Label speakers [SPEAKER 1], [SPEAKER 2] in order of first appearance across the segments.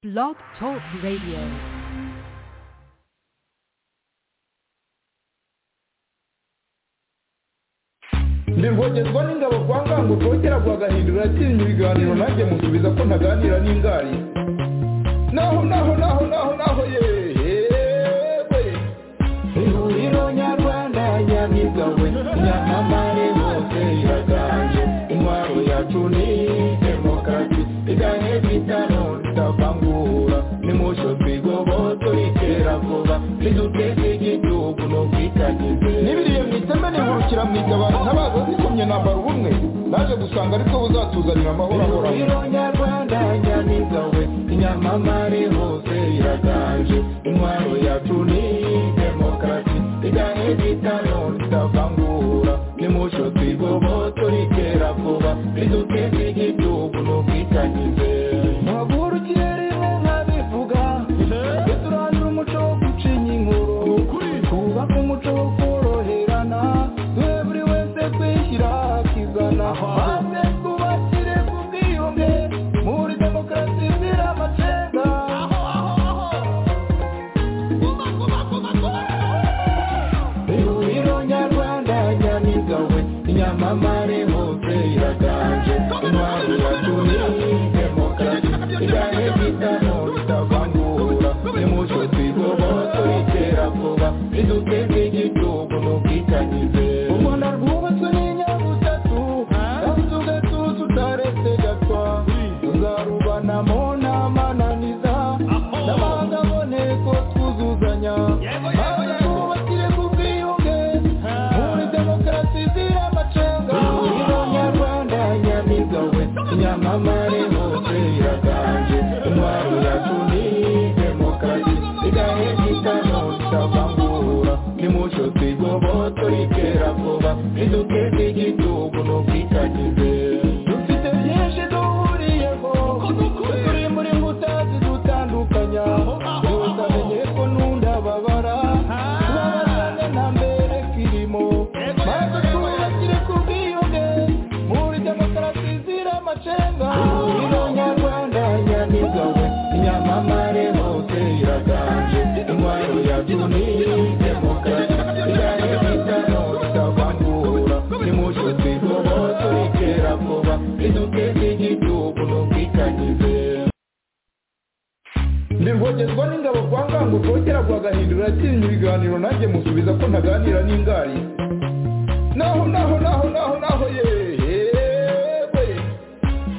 [SPEAKER 1] Blog Talk Radio.
[SPEAKER 2] ndi rwogerwa n'ingabo kwa ngango rwogera rwagahindura yatsinze ibiganiro nanjye musubiza ko ntaganira n'ingari naho naho naho naho naho yewe ihuriro nyarwanda nyamigawe nyamamare hose iraganje intwaro yacu ni demokarasi igane bitano tutavangura nimusho twigoboto itera vuba riduteza igihugu no kwitagize n'ibiriye mu iteme nihurukira mu itabaro ntabaza zikomye nambara ubumwe naje gusanga aribwo buzatuzanira amahoro ahoraho ihuriro nyarwanda nyamigawe inyamamare hose iraganje intwaro yacu ni demokarasi igane bitano tutavangura nimusho twigoboto ritera vuba riduteza igihugu no kwitagize ntagurukire rimwe nkabivuga tujye turangira umuco wo gucinya inkuru twubake umuco wo koroherana duhe buri wese kwishyira akizana maze twubakire ku bwiyunge muri demokarasi izira amacenga ihuriro nyarwanda nyamigawe inyamamare hose iraganje intwaro yacu ni demokarasi igane bitano bitavangura nimuco twigoboto itera vuba riduteze igihugu mu bwitanyize u rwanda rwubatswe n'inyabutatu kandi tugatuza utaretse gapfa tuzarubanamo n'amananiza n'amahanga aboneko twuzuzanya maze twubakire ku bwiyunge muri demokarasi izira amacenga ihuriro nyarwanda nyamigawe nyamamare hose iraganje intwaro yacu ni demokarasi igahe gitano tutavangura nimuco twigoboto ritera vuba riduteze igihugu no kwitagize dufite byinshi duhuriyeho turi muri mbuta zidutandukanya tutamenye ko n'undababara tubabarane na mbere kirimo maze twubakire ku bwiyunge muri demokarasi zira amacenga ihuriro nyarwanda nyamigawe inyamamare hose iraganje intwaro yacu ni demokarasi igane bitano tutavangura nimuco twigoboto ritera vuba riduteze igihugu no kwitagize ndi rwogerwa n'ingabo kwa ngango rwogera rwagahindura yatsinze ibiganiro nanjye musubiza ko ntaganira n'ingari naho naho naho naho naho yewe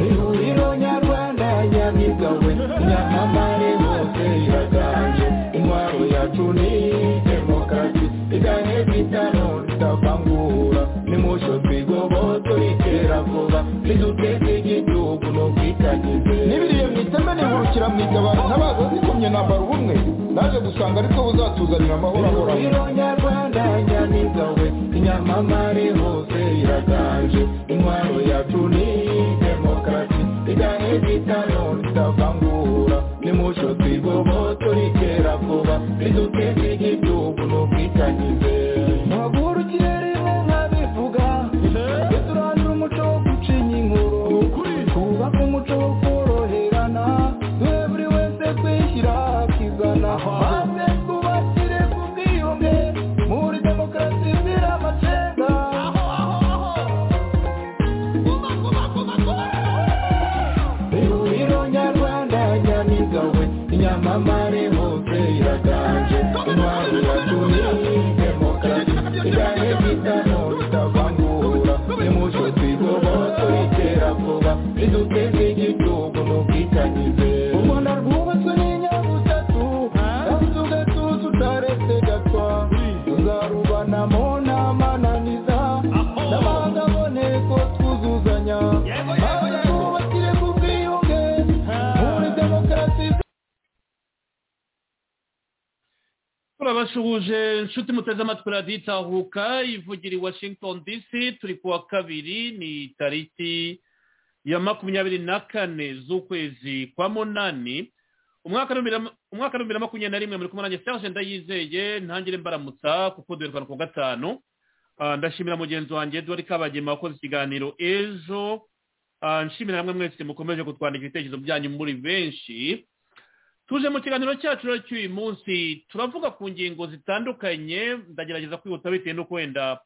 [SPEAKER 2] ihuriro nyarwanda nyamigawe nyamamare hose iraganje intwaro yacu ni demokarasi igane bitano tutavangura nimuco twigoboto ritera vuba riduteze igihugu no kwitagize n'ibiriye mu iteme nihurukira mu itabaro ntabaza zikomye nambara ubumwe naje gusanga aribwo buzatuzanira amahoro ahoraho ihuriro nyarwanda nyamigawe inyamamare hose iraganje intwaro yacu ni demokarasi igane bitano tutavangura nimuco twigoboto ritera vuba riduteze igihugu no kwitagize ntagurukire rimwe nkabivuga tujye turangira umuco wo gucinya inkuru twubake umuco wo koroherana duhe buri wese kwishyira akizana maze twubakire ku bwiyunge muri demokarasi izira amacenga ihuriro nyarwanda nyamigawe inyamamare hose iraganje intwaro yacu ni demokarasi igane bitano tutavangura nimuco twigoboto ritera vuba riduteze igihugu no kwitagize u rwanda rwubatswe n'inyabutatu kandi tugatuza utaretse gapfa tuzarubanamo n'amananiza n'amahanga aboneko twuzuzanya maze twubakire ku bwiyunge muri demokarasi
[SPEAKER 3] turabashuhuje inshuti muteze amatwi radiyo itahuka ivugira i washington dc turi ku wa kabiri ni tariki ya makumyabiri na kane z'ukwezi kwa munani umwaka w'ibihumbi na- umwaka w'ibihumbi na makumyabiri na rimwe muri kumwe nanjye serge ndayizeye ntangire mbaramutsa kuko duheruka ku wa gatanu Ah, ndashimira mugenzi wanjye edward kabagema wakoze ikiganiro ejo Ah, nshimira hamwe mwese mukomeje kutwandika ibitekerezo byanyu muri benshi tuje mu kiganiro cyacu rero cy'uyu munsi turavuga ku ngingo zitandukanye ndagerageza kwihuta bitewe n'uko wenda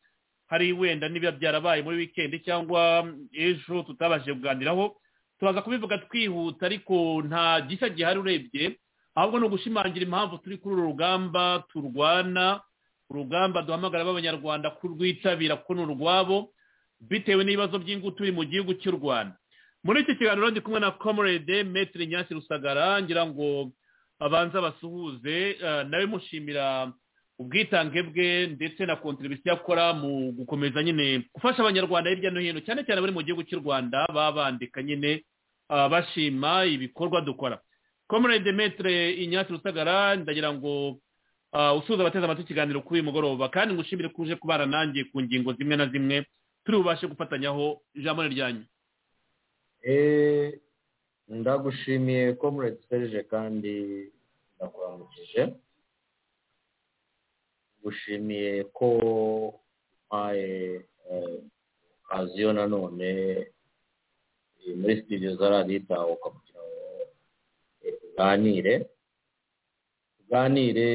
[SPEAKER 3] hari wenda n'ibiba byarabaye muri wikendi cyangwa ejo tutabashije kuganiraho turaza kubivuga twihuta ariko nta gishya gihari urebye ahubwo ni ugushimangira impamvu turi kuri uru rugamba turwana urugamba duhamagara b'abanyarwanda kurwitabira kuko ni urwabo bitewe n'ibibazo by'ingutu biri mu gihugu cy'u rwanda muri iki kiganiro ndi kumwe na comrade metero nyasi rusagara ngira ngo abanze basuhuze nawe mushimira ubwitange bwe ndetse na kontribusiyo akora mu gukomeza nyine gufasha abanyarwanda hirya no hino cyane cyane bari mu gihugu cy'u rwanda baba bandika nyine bashima ibikorwa dukora comrade metero inyasi rusagara ndagira ngo usuhuza abateze amatwi ikiganiro kuri uyu mugoroba kandi ngushimire ko uje kubana nanjye ku ngingo zimwe na zimwe turi bubashe gufatanyaho ijambo ryanyu
[SPEAKER 4] ndagushimiye ko serije kandi ndakuramukije gushimiye ko umpaye aziyo nanone muri sitidiyo za radiyo itahuka kugira ngo uganire tuganire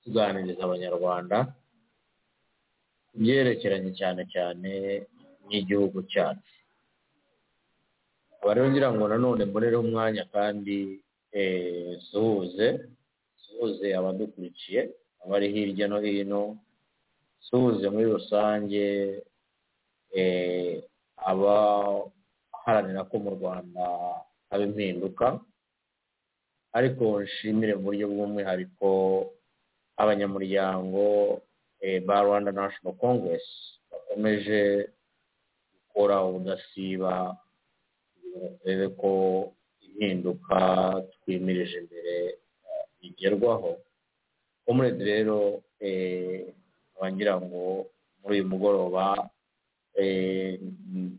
[SPEAKER 4] tuganiriza abanyarwanda byerekeranye cyane cyane n'igihugu cyacu rero ngira ngo nanone murere umwanya kandi suhuze suhuze abadukurikiye abari hirya no hino suhuze muri rusange abaharanira ko mu rwanda haba impinduka ariko nshimire mu buryo bw'umwihariko abanyamuryango ba rwanda national congress bakomeje gukora ubudasiba turebe ko impinduka twimirije imbere igerwaho umurezi rero wagira ngo muri uyu mugoroba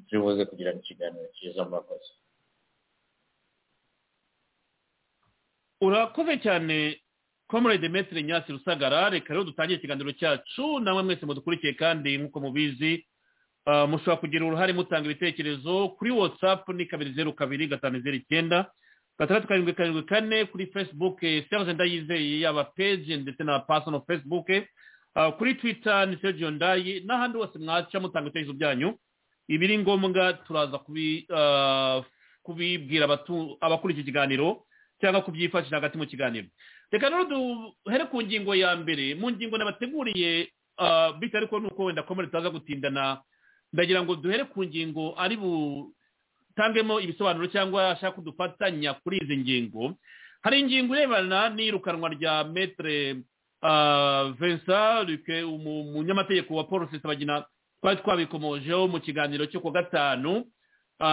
[SPEAKER 4] turibuze kugira ikiganiro cyiza murakoze
[SPEAKER 3] urakoze cyane comrade metero nyasi rusagara reka rero dutangire ikiganiro cyacu namwe mwese mudukurikiye kandi nk'uko mubizi mushobora kugira uruhare mutanga ibitekerezo kuri watsapu ni kabiri zeru kabiri gatanu zeru icyenda gatandatu karindwi karindwi kane kuri fesibuke serge ndayizeye yaba peji ndetse na pasono fesibuke kuri twita ni serge ndayi n'ahandi hose mwaca mutanga ibitekerezo byanyu ibiri ngombwa turaza kubibwira abakurikiye ikiganiro cyangwa kubyifashisha hagati mu kiganiro reka rero duhere ku ngingo ya mbere mu ngingo nabateguriye bityo ariko nuko wenda komere turaza gutindana ndagira ngo duhere ku ngingo ari butangemo ibisobanuro cyangwa ashaka kudufatanya kuri izi ngingo hari ingingo irebana n'iyirukanwa rya metere vincent ruke umunyamategeko wa paul sebagina twari twabikomojeho mu kiganiro cyo ku gatanu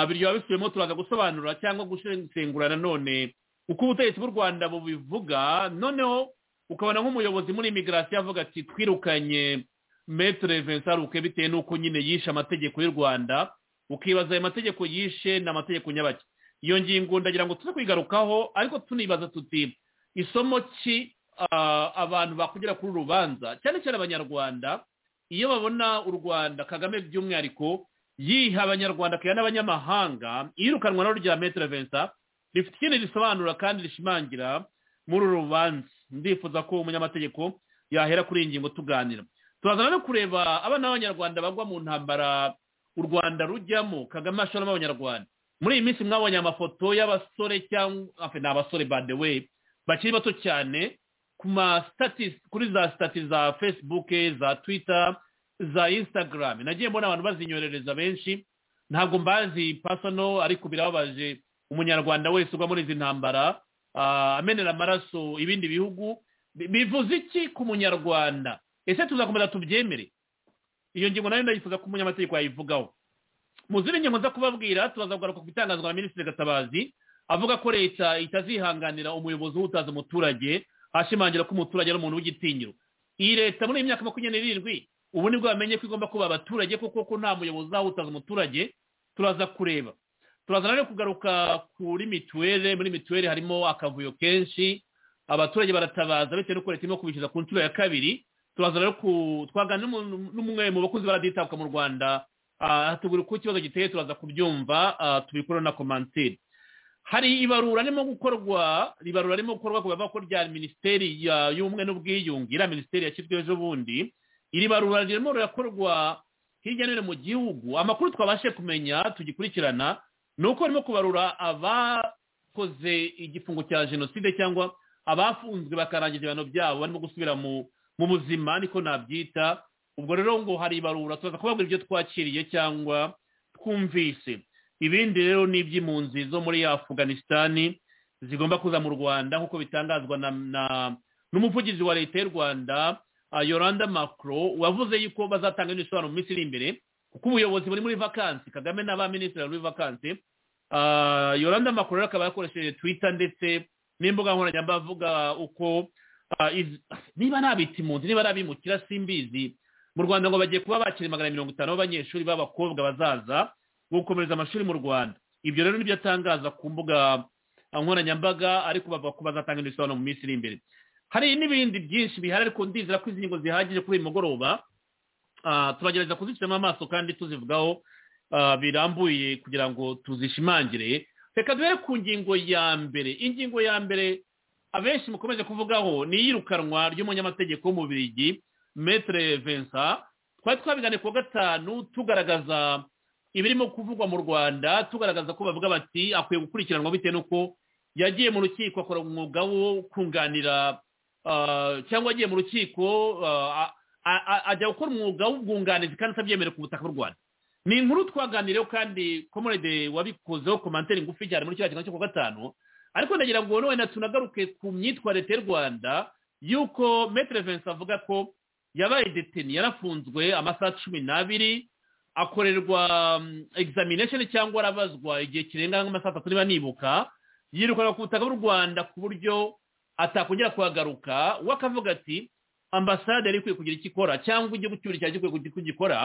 [SPEAKER 3] biryoha bisubiyemo turaza gusobanura cyangwa gusengura nanone uko ubutegetsi bw'u rwanda bubivuga noneho ukabona nk'umuyobozi muri imigirasiyo avuga ati twirukanye metere vincent ruke bitewe n'uko nyine yishe amategeko y'u rwanda ukibaza ayo mategeko yishe ni amategeko nyabake iyo ngingo ndagira ngo tuze kwigarukaho ariko tunibaza tuti isomo ki abantu bakugera kuri urubanza cyane cyane abanyarwanda iyo babona u rwanda kagame by'umwihariko yiha abanyarwanda akaba n'abanyamahanga iyirukanwa na rya metere vincent rifite ikindi risobanura kandi rishimangira muri uru rubanza ndifuza ko umunyamategeko yahera kuri iyi ngingo tuganira turazana no kureba abana b'abanyarwanda bagwa mu ntambara u rwanda rujyamo kagame ashoramo abanyarwanda muri iyi minsi mwabonye amafoto y'abasore cyangwa ni abasore bande we bakiri bato cyane ku ma kuri za sitati za fesibuke za twita za instagram nagiye mbona abantu bazinyorereza benshi ntabwo mbazi pasono ariko birababaje umunyarwanda wese ugwa muri izi ntambara amenera amaraso ibindi bihugu bivuze iki ku munyarwanda ese tuzakomeza tubyemere iyo ngingo nayo ndayifuza ko umunyamategeko yayivugaho mu zindi ngingo nza kubabwira tubaza kugaruka ku bitangazwa na minisitiri gatabazi avuga ko leta itazihanganira umuyobozi w'utaza umuturage ashimangira ko umuturage ari umuntu w'igitinyiro iyi leta muri iyi myaka makumyabiri n'irindwi ubu nibwo bamenye ko igomba kuba abaturage kuko ko nta muyobozi uzawutaza umuturage turaza kureba turazana rero kugaruka kuri mituweli muri mituweli harimo akavuyo kenshi abaturage baratabaza bitewe n'uko leta irimo kubishyuza ku nshuro ya kabiri turaza rero twagana n'umwe mu bakozi baraditabwa mu rwanda tugura uko ikibazo giteye turaza kubyumva tubikora na komantire hari ibarura ririmo gukorwa ibarura ririmo gukorwa ku bavuga ko rya minisiteri ya- y'ubumwe n'ubwiyunge iriya minisiteri yashyizweho ejo bundi iri barura ririmo rirakorwa hirya no hino mu gihugu amakuru twabashe kumenya tugikurikirana ni uko barimo kubarura abakoze igifungo cya jenoside cyangwa abafunzwe bakarangiza ibihano byabo barimo gusubira mu mu buzima niko nabyita ubwo rero ngo hari ibarura turaza kubabwira ibyo twakiriye cyangwa twumvise ibindi rero ni iby'impunzi zo muri afuganisitani zigomba kuza mu rwanda nk'uko bitangazwa na na- n'umuvugizi wa leta y'u rwanda ah, yoranda macro wavuze yuko bazatanga ibisobanuro mu minsi iri imbere kuko ubuyobozi buri muri vakansi kagame n'abaminisitiri bari muri vakansi Ah, yoranda macro rero akaba yakoresheje twitter ndetse n'imbuga nkoranyambaga avuga uko ah, iz- niba nta bita impunzi niba ari abimukira simbizi mu rwanda ngo bagiye kuba bakira magana mirongo itanu b'abanyeshuri b'abakobwa bazaza gukomereza amashuri mu rwanda ibyo rero nibyo atangaza ku mbuga nkoranyambaga ariko bavuga ko bazatanga ibisobanuro mu minsi iri imbere hari n'ibindi byinshi bihari ariko ndizera ko izi ngingo zihagije kuri uyu mugoroba Ah, turagerageza kuzicamo amaso kandi tuzivugaho ah, birambuye kugira ngo tuzishimangire reka duhere ku ngingo ya mbere ingingo ya mbere abenshi mukomeje kuvugaho ni iyirukanwa ry'umunyamategeko w'umubirigi metere vensa twari twabiganiye ku wa gatanu tugaragaza ibirimo kuvugwa mu rwanda tugaragaza ko bavuga bati akwiye gukurikiranwa bitewe n'uko yagiye mu rukiko akora umwuga wo kunganira ah, cyangwa yagiye mu rukiko ah, a- a- a- ajya gukora umwuga w'ubwunganizi kandi atabyemerewe ku butaka bw'u rwanda ni inkuru twaganiriyeho kandi komorede wabikozeho komantere ngufi cyane muri kiriya kiganiro cyo ku wa gatanu ariko ndagira ngo noneho tunagaruke ku myitwarire y'u rwanda y'uko metere vensa avuga ko yabaye deteni yarafunzwe amasaha cumi n'abiri akorerwa mm, examination cyangwa arabazwa igihe kirenga nk'amasaha atatu niba nibuka yirukanwa ku butaka bw'u rwanda ku buryo atakongera kuhagaruka we akavuga ati ambasade yari ikwiye kugira icyo ikora cyangwa igihugu cy'uburayi cyari gikwiye kugira icyo gikora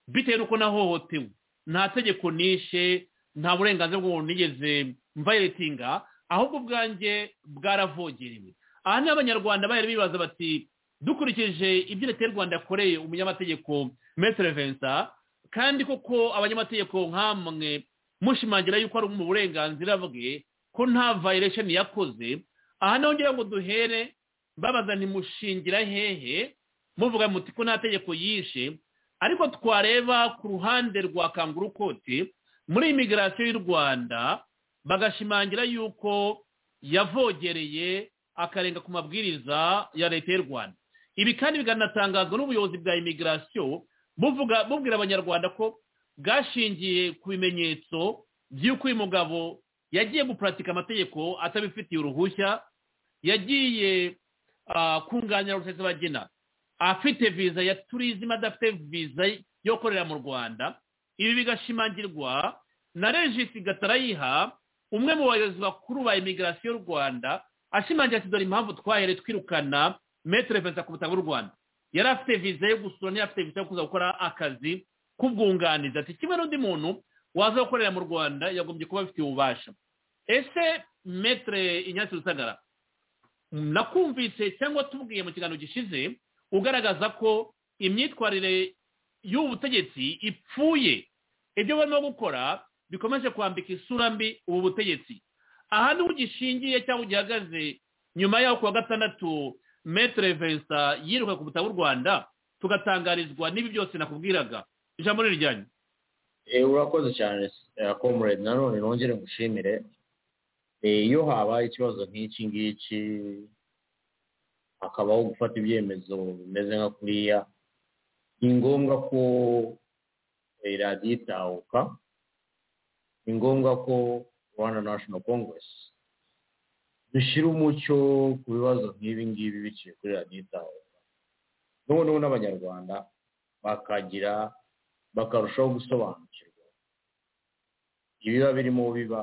[SPEAKER 3] bitewe n'uko nahohotewe nta tegeko nishe nta burenganzira bw'umuntu nigeze mvayiretinga ahubwo ubwanjye bwaravogerewe aha ni abanyarwanda bari bibaza bati dukurikije ibyo leta y'u rwanda yakoreye umunyamategeko metere vensa kandi koko abanyamategeko nk'amwe mushimangira yuko ari mu burenganzira bwe ko nta violation yakoze aha naho ngira ngo duhere babaza ntimushingira hehe muvuga muti ko nta tegeko yishe ariko twareba ku ruhande rwa kanguru kote muri imigirasiyo y'u rwanda bagashimangira yuko yavogereye akarenga ku mabwiriza ya leta y'u rwanda ibi kandi bikanatangazwa n'ubuyobozi bwa imigirasiyo buvuga bubwira abanyarwanda ko bwashingiye ku bimenyetso by'uko uyu mugabo yagiye guparatika amategeko atabifitiye uruhushya yagiye ah, kunganira rusesabagina afite viza ya turizime adafite viza yo gukorera mu rwanda ibi bigashimangirwa na regisi gatarayiha umwe mu bayobozi bakuru ba imigirasiyo y'u rwanda ashimangira ati dore impamvu twahere twirukana metere viza ku butaka bw'u rwanda yari afite viza yo gusura niyo afite viza yo kuza gukora akazi k'ubwunganizi ati kimwe n'undi muntu waza gukorera mu rwanda yagombye kuba afitiye ububasha ese metere inyatsi rusagara nakumvise cyangwa tubwiye mu kiganiro gishize ugaragaza ko imyitwarire y'ubu butegetsi ipfuye ibyo barimo gukora bikomeje kwambika isura mbi ubu butegetsi aha niho gishingiye cyangwa gihagaze nyuma yaho ku wa gatandatu metere vensa yiruka ku butaka bw'u rwanda tugatangarizwa n'ibi byose nakubwiraga ijambo ni iryanyu
[SPEAKER 4] Eh, urakoze cyane comrade nanone nongere ngushimire Eh, iyo habaye ikibazo nk'iki ngiki hakabaho gufata ibyemezo bimeze nka kuriya ni ngombwa ko eh, radiyo itahuka ni ngombwa ko rwanda national congress dushyira umucyo ku bibazo nk'ibi ngibi biciye kuri radiyo itahuka noneho n'abanyarwanda bakagira bakarushaho gusobanukirwa ibiba birimo biba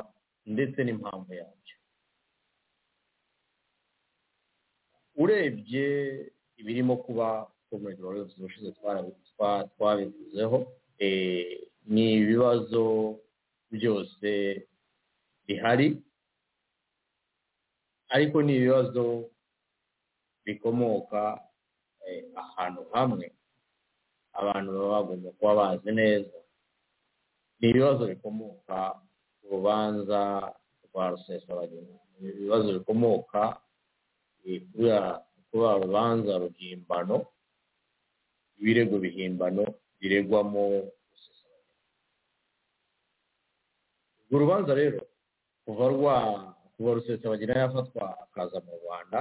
[SPEAKER 4] ndetse n'impamvu yabyo urebye ibirimo kuba komedi waruzi ushize twarabi- twa- twabivuzeho eh, ni ibibazo byose bihari ariko ni ibibazo bikomoka eh, ahantu hamwe abantu baba bagomba kuba bazi neza ni ibibazo bikomoka ku rubanza kwa rusesabagina ibibazo bikomoka eh, kubera kuba urubanza ruhimbano ibirego bihimbano biregwamo rusesabagina urwo rubanza rero kuva rwa kuva rusesabagina yafatwa akaza mu rwanda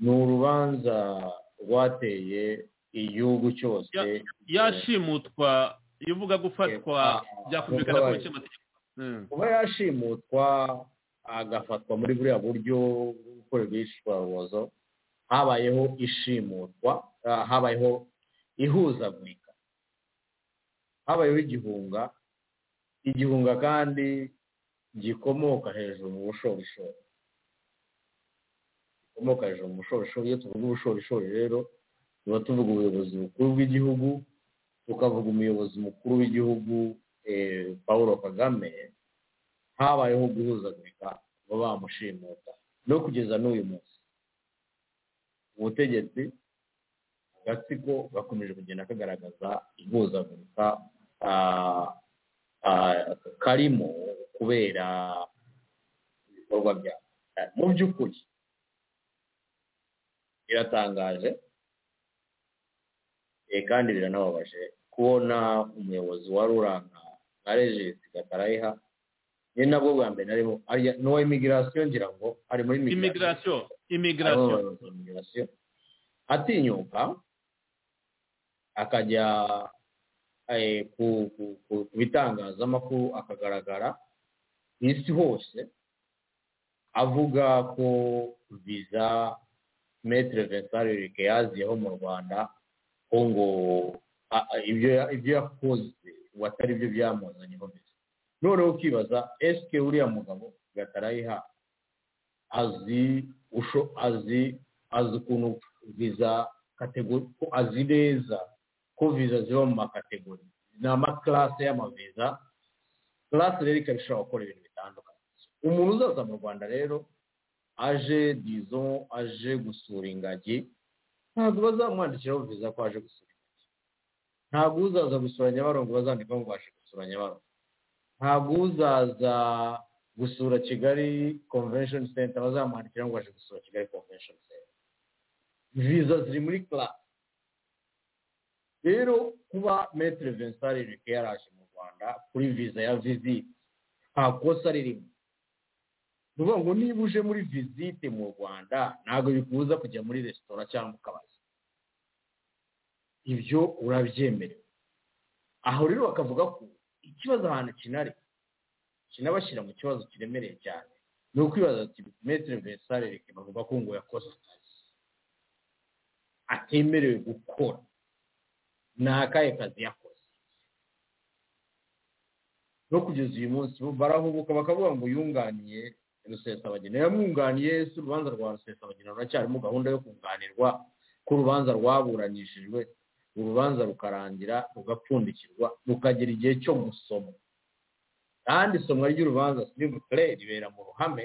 [SPEAKER 4] ni urubanza rwateye igihugu cyose
[SPEAKER 3] yashimutwa iyo uvuga gufatwa byakumvikana ko bice amategeko Mm.
[SPEAKER 4] kuba yashimutwa agafatwa muri buriya buryo bwo gukorerwa ishwarubozo habayeho ishimutwa ah, habayeho ihuzagurika habayeho igihunga igihunga kandi gikomoka hejuru mu bushorishori gikomoka hejuru mu bushorishori iyo tuvuga ubushorishori rero tuba tuvuga ubuyobozi bukuru bw'igihugu tukavuga umuyobozi mukuru w'igihugu eh, paul kagame habayeho guhuzagurika kuba bamushimuta no kugeza n'uyu munsi ubutegetsi agatsiko gakomeje kugenda kagaragaza ihuzagurika ah, ah, karimo kubera ibikorwa byabo Eh, mu by'ukuri biratangaje eh, kandi biranababaje kubona umuyobozi wari uranga nka regisi gatarayiha ni nabwo bwa mbere arimo arya- ni uwa imigirasiyo ngira ngo ari muri
[SPEAKER 3] imigirasiyo imigirasiyo
[SPEAKER 4] imigirasiyo atinyuka akajya eh, ku- ku- ku- ku bitangazamakuru akagaragara ku isi hose avuga ko viza metere vincent ririke yaziyeho mu rwanda ko ngo a- a- ibyo ya- ibyo yakoze ubu atari byo byamuzanyeho viza noneho ukibaza esike uriya mugabo gatarayiha azi usho azi azi ukuntu viza kategori ko azi neza ko viza ziba mu makategori ni amakarase y'amaviza karase rero ikaba ishobora gukora ibintu bitandukanye umuntu uzaza mu rwanda rero aje dizo aje gusura ingagi ntabwo bazamwandikiraho viza ko aje gusura ingagi ntabwo uzaza gusura nyabarongo bazandikaho ngo aje gusura nyabarongo ntabwo uzaza gusura kigali convention center bazamwandikira ngo aje gusura kigali convention center viza ziri muri class rero kuba metre vincent ririke yaraje mu rwanda kuri viza ya visite nta kosa ririmo ni ukuvuga ngo niba uje muri visite mu rwanda ntabwo bikubuza kujya muri resitora cyangwa mu kabari ibyo urabyemerewe aho rero bakavuga ko ikibazo ahantu kinari kinabashyira mu kibazo kiremereye cyane ni ukwibaza ati metere vesare reka bavuga ko ngo yakoze akazi atemerewe gukora ni akahe kazi yakoze no kugeza uyu munsi bo barahubuka bakavuga ngo yunganiye rusesabagina yamwunganiye si urubanza rwa rusesabagina ruracyarimo gahunda yo kunganirwa ko urubanza rwaburanishijwe urubanza rukarangira rugapfundikirwa rukagera igihe cyo gusoma kandi isomwa ry'urubanza sirivupure ribera mu ruhame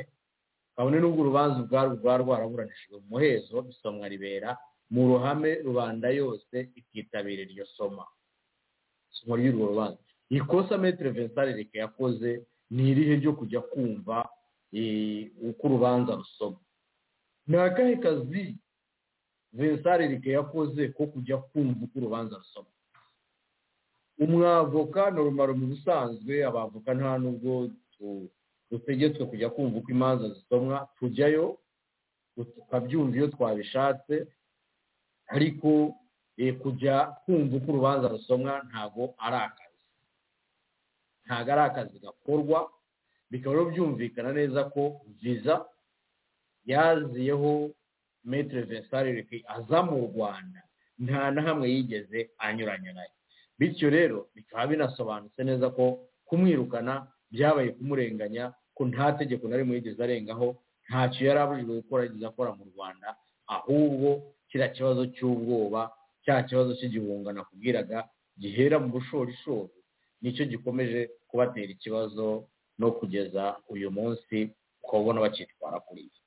[SPEAKER 4] kabone n'ubwo urubanza ubwarwo rwaba rwaraburanishijwe mu muhezo isomwa ribera mu ruhame rubanda yose ikitabira iryo soma isomwa ry'urwo rubanza ikosa metere vincent reka yakoze ni irihe ryo kujya kumva eh, uko urubanza rusoma ni akahe kazi vincent reka yakoze ko kujya kumva uko urubanza rusoma umwavoka normal mu busanzwe abavoka nta nubwo tu- dutegetswe kujya kumva uko imanza zisomwa tujyayo tukabyumva iyo twabishatse ariko eh, kujya kumva uko urubanza rusomwa ntago ari akazi ntago ari akazi gakorwa bikaba rero byumvikana neza ko viza yaziyeho metere vesarereke aza mu rwanda nta na hamwe yigeze anyuranya nayo bityo rero bikaba binasobanutse neza ko kumwirukana byabaye kumurenganya ko nta tegeko na rimwe yigeze arengaho ntacyo yari abujijwe gukora yigeze akora mu rwanda ahubwo kiriya kibazo cy'ubwoba cya kibazo cy'igihunga nakubwiraga gihera mu bushorishori nicyo gikomeje kubatera ikibazo no kugeza uyu munsi ukabona bakitwara kuri ibi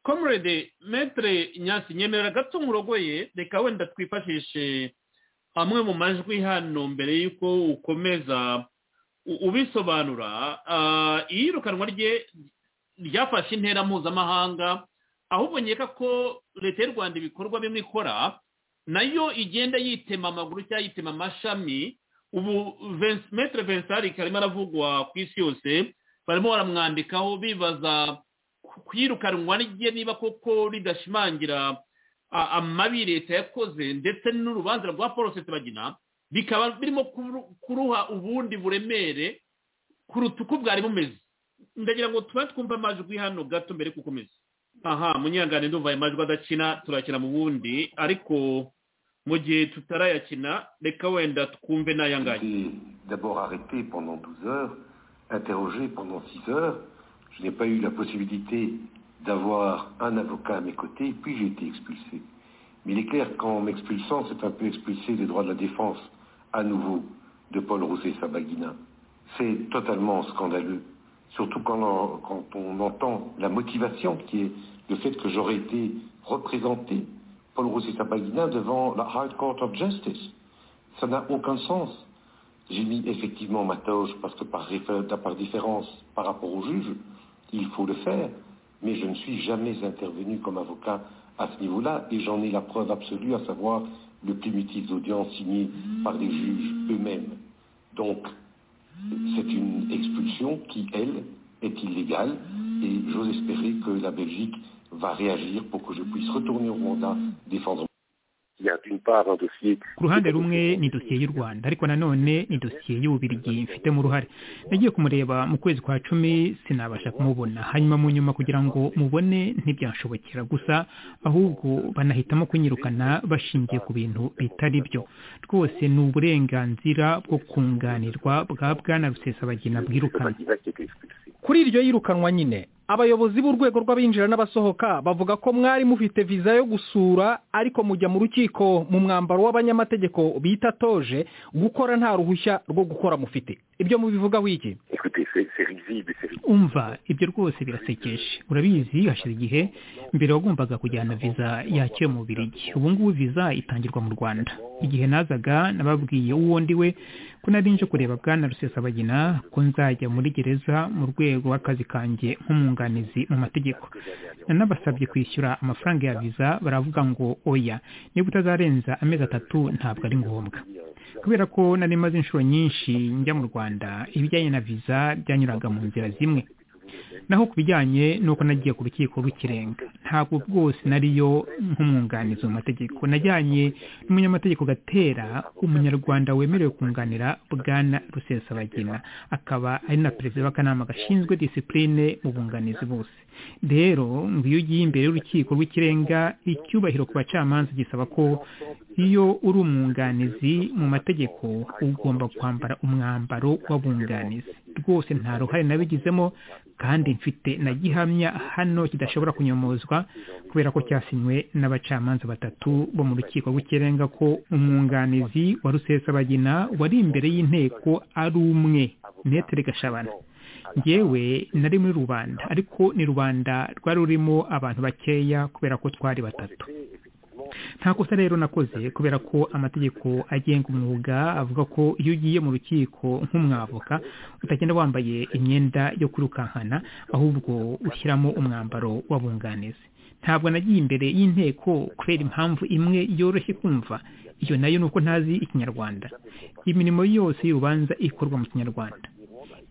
[SPEAKER 3] comrade metre nyasi nyemerera gato nkurogoye reka wenda twifashishe amwe mu majwi hano mbere y'uko ukomeza u- ubisobanura ah, iyirukanwa rye ryafashe intera mpuzamahanga ahubwo nkeka ko leta y'u rwanda ibikorwa bimwe ikora nayo igenda yitema amaguru cyangwa yitema amashami ubu Vince- metere vensarik arimo aravugwa ku isi yose barimo baramwandikaho bibaza ku- kwirukanwa rye niba koko ridashimangira a- amabi leta yakoze ndetse n'urubanza rwa paul bagina bikaba birimo kuru- kuruha ubundi buremere kuruta uko bwari bumeze ndagira ngo tuba twumva amajwi hano gato mbere yo gukomeza aha munyangane ndumva ayo majwi adakina turakina mu bundi ariko mu gihe tutarayakina reka wenda twumve n'ayangaya
[SPEAKER 5] été d'abord arrêté pendant 12 heures, interrogé pendant 6 heures. Je n'ai pas eu la possibilité d'avoir un avocat à mes côtés, puis j'ai été expulsé. Mais il est clair qu'en m'expulsant, c'est un peu expulsé des droits de la défense, à nouveau, de Paul Rousset-Sabaguina. C'est totalement scandaleux, surtout quand on, quand on entend la motivation qui est le fait que j'aurais été représenté, Paul Rousset-Sabaguina, devant la High Court of Justice. Ça n'a aucun sens. J'ai mis effectivement ma toge parce que par, réfé- par différence par rapport au juge, il faut le faire. Mais je ne suis jamais intervenu comme avocat à ce niveau-là et j'en ai la preuve absolue, à savoir le plumitif d'audience signé par les juges eux-mêmes. Donc, c'est une expulsion qui, elle, est illégale et j'ose espérer que la Belgique va réagir pour que je puisse retourner au Rwanda défendre
[SPEAKER 6] Il y a d'une part un dossier
[SPEAKER 7] ku ruhande rumwe ni dosiye y'u rwanda ariko nanone ni dosiye y'ububirigi mfitemo uruhare nagiye kumureba mu kwezi kwa cumi sinabasha kumubona hanyuma mu nyuma kugira ngo mubone ntibyanshobokera gusa ahubwo banahitamo kunyirukana bashingiye ku bintu bitari byo rwose ni uburenganzira bwo kunganirwa bwa bwana rusesabagina bwirukana
[SPEAKER 6] Kabagina qui est expulsé.
[SPEAKER 8] kuri iryo yirukanwa nyine abayobozi b'urwego rw'abinjira n'abasohoka bavuga ko mwari mufite viza yo gusura ariko mujya mu rukiko mu mwambaro w'abanyamategeko bita toje gukora nta ruhushya rwo gukora mufite ibyo mubivugaho iki
[SPEAKER 6] Écoutez, c'est c'est risible, c'est risible.
[SPEAKER 7] umva ibyo rwose birasekeje urabizi hashize igihe mbere wagombaga kujyana viza yakiwe mu Bubiligi ubu ngubu viza itangirwa mu rwanda igihe nazaga nababwiye uwo ndi we ko nari nje kureba bwana rusesabagina ko nzajya muri gereza mu rwego rw'akazi kanjye nk'umwunganizi mu mategeko nanabasabye kwishyura amafaranga ya viza baravuga ngo oya niba utazarenza amezi atatu ntabwo ari ngombwa kubera ko nari maze inshuro nyinshi njya mu rwanda ibijyanye na viza byanyuraga mu nzira zimwe naho ku bijyanye n'uko nagiye ku rukiko rw'ikirenga ntabwo bwose nariyo nk'umwunganizi mu mategeko najyanye n'umunyamategeko gatera umunyarwanda wemerewe kunganira bwana rusesabagina akaba ari na perezida w'akanama gashinzwe disipurine mu bunganizi bose rero ngo iyo ugiye imbere y'urukiko rw'ikirenga icyubahiro ku bacamanza gisaba ko iyo uri umwunganizi mu mategeko ugomba kwambara umwambaro w'abunganizi rwose nta ruhare nabigizemo kandi mfite na gihamya hano kidashobora kunyomozwa kubera ko cyasinywe n'abacamanza batatu bo mu rukiko rw'ikirenga ko umwunganizi wa rusesabagina wari imbere y'inteko ari umwe netere gashabana ngewe nari muri rubanda ariko ni rubanda rwari rurimo abantu bakeya kubera ko twari batatu nta kosa rero nakoze kubera ko amategeko agenga umwuga avuga ko iyo ugiye mu rukiko nk'umwavoka utagenda wambaye imyenda yo kwirukankana ahubwo ushyiramo umwambaro w'abunganizi ntabwo nagiye imbere y'inteko kubera impamvu imwe yoroshye kumva iyo nayo ni uko ntazi ikinyarwanda imirimo yose y'urubanza ikorwa mu kinyarwanda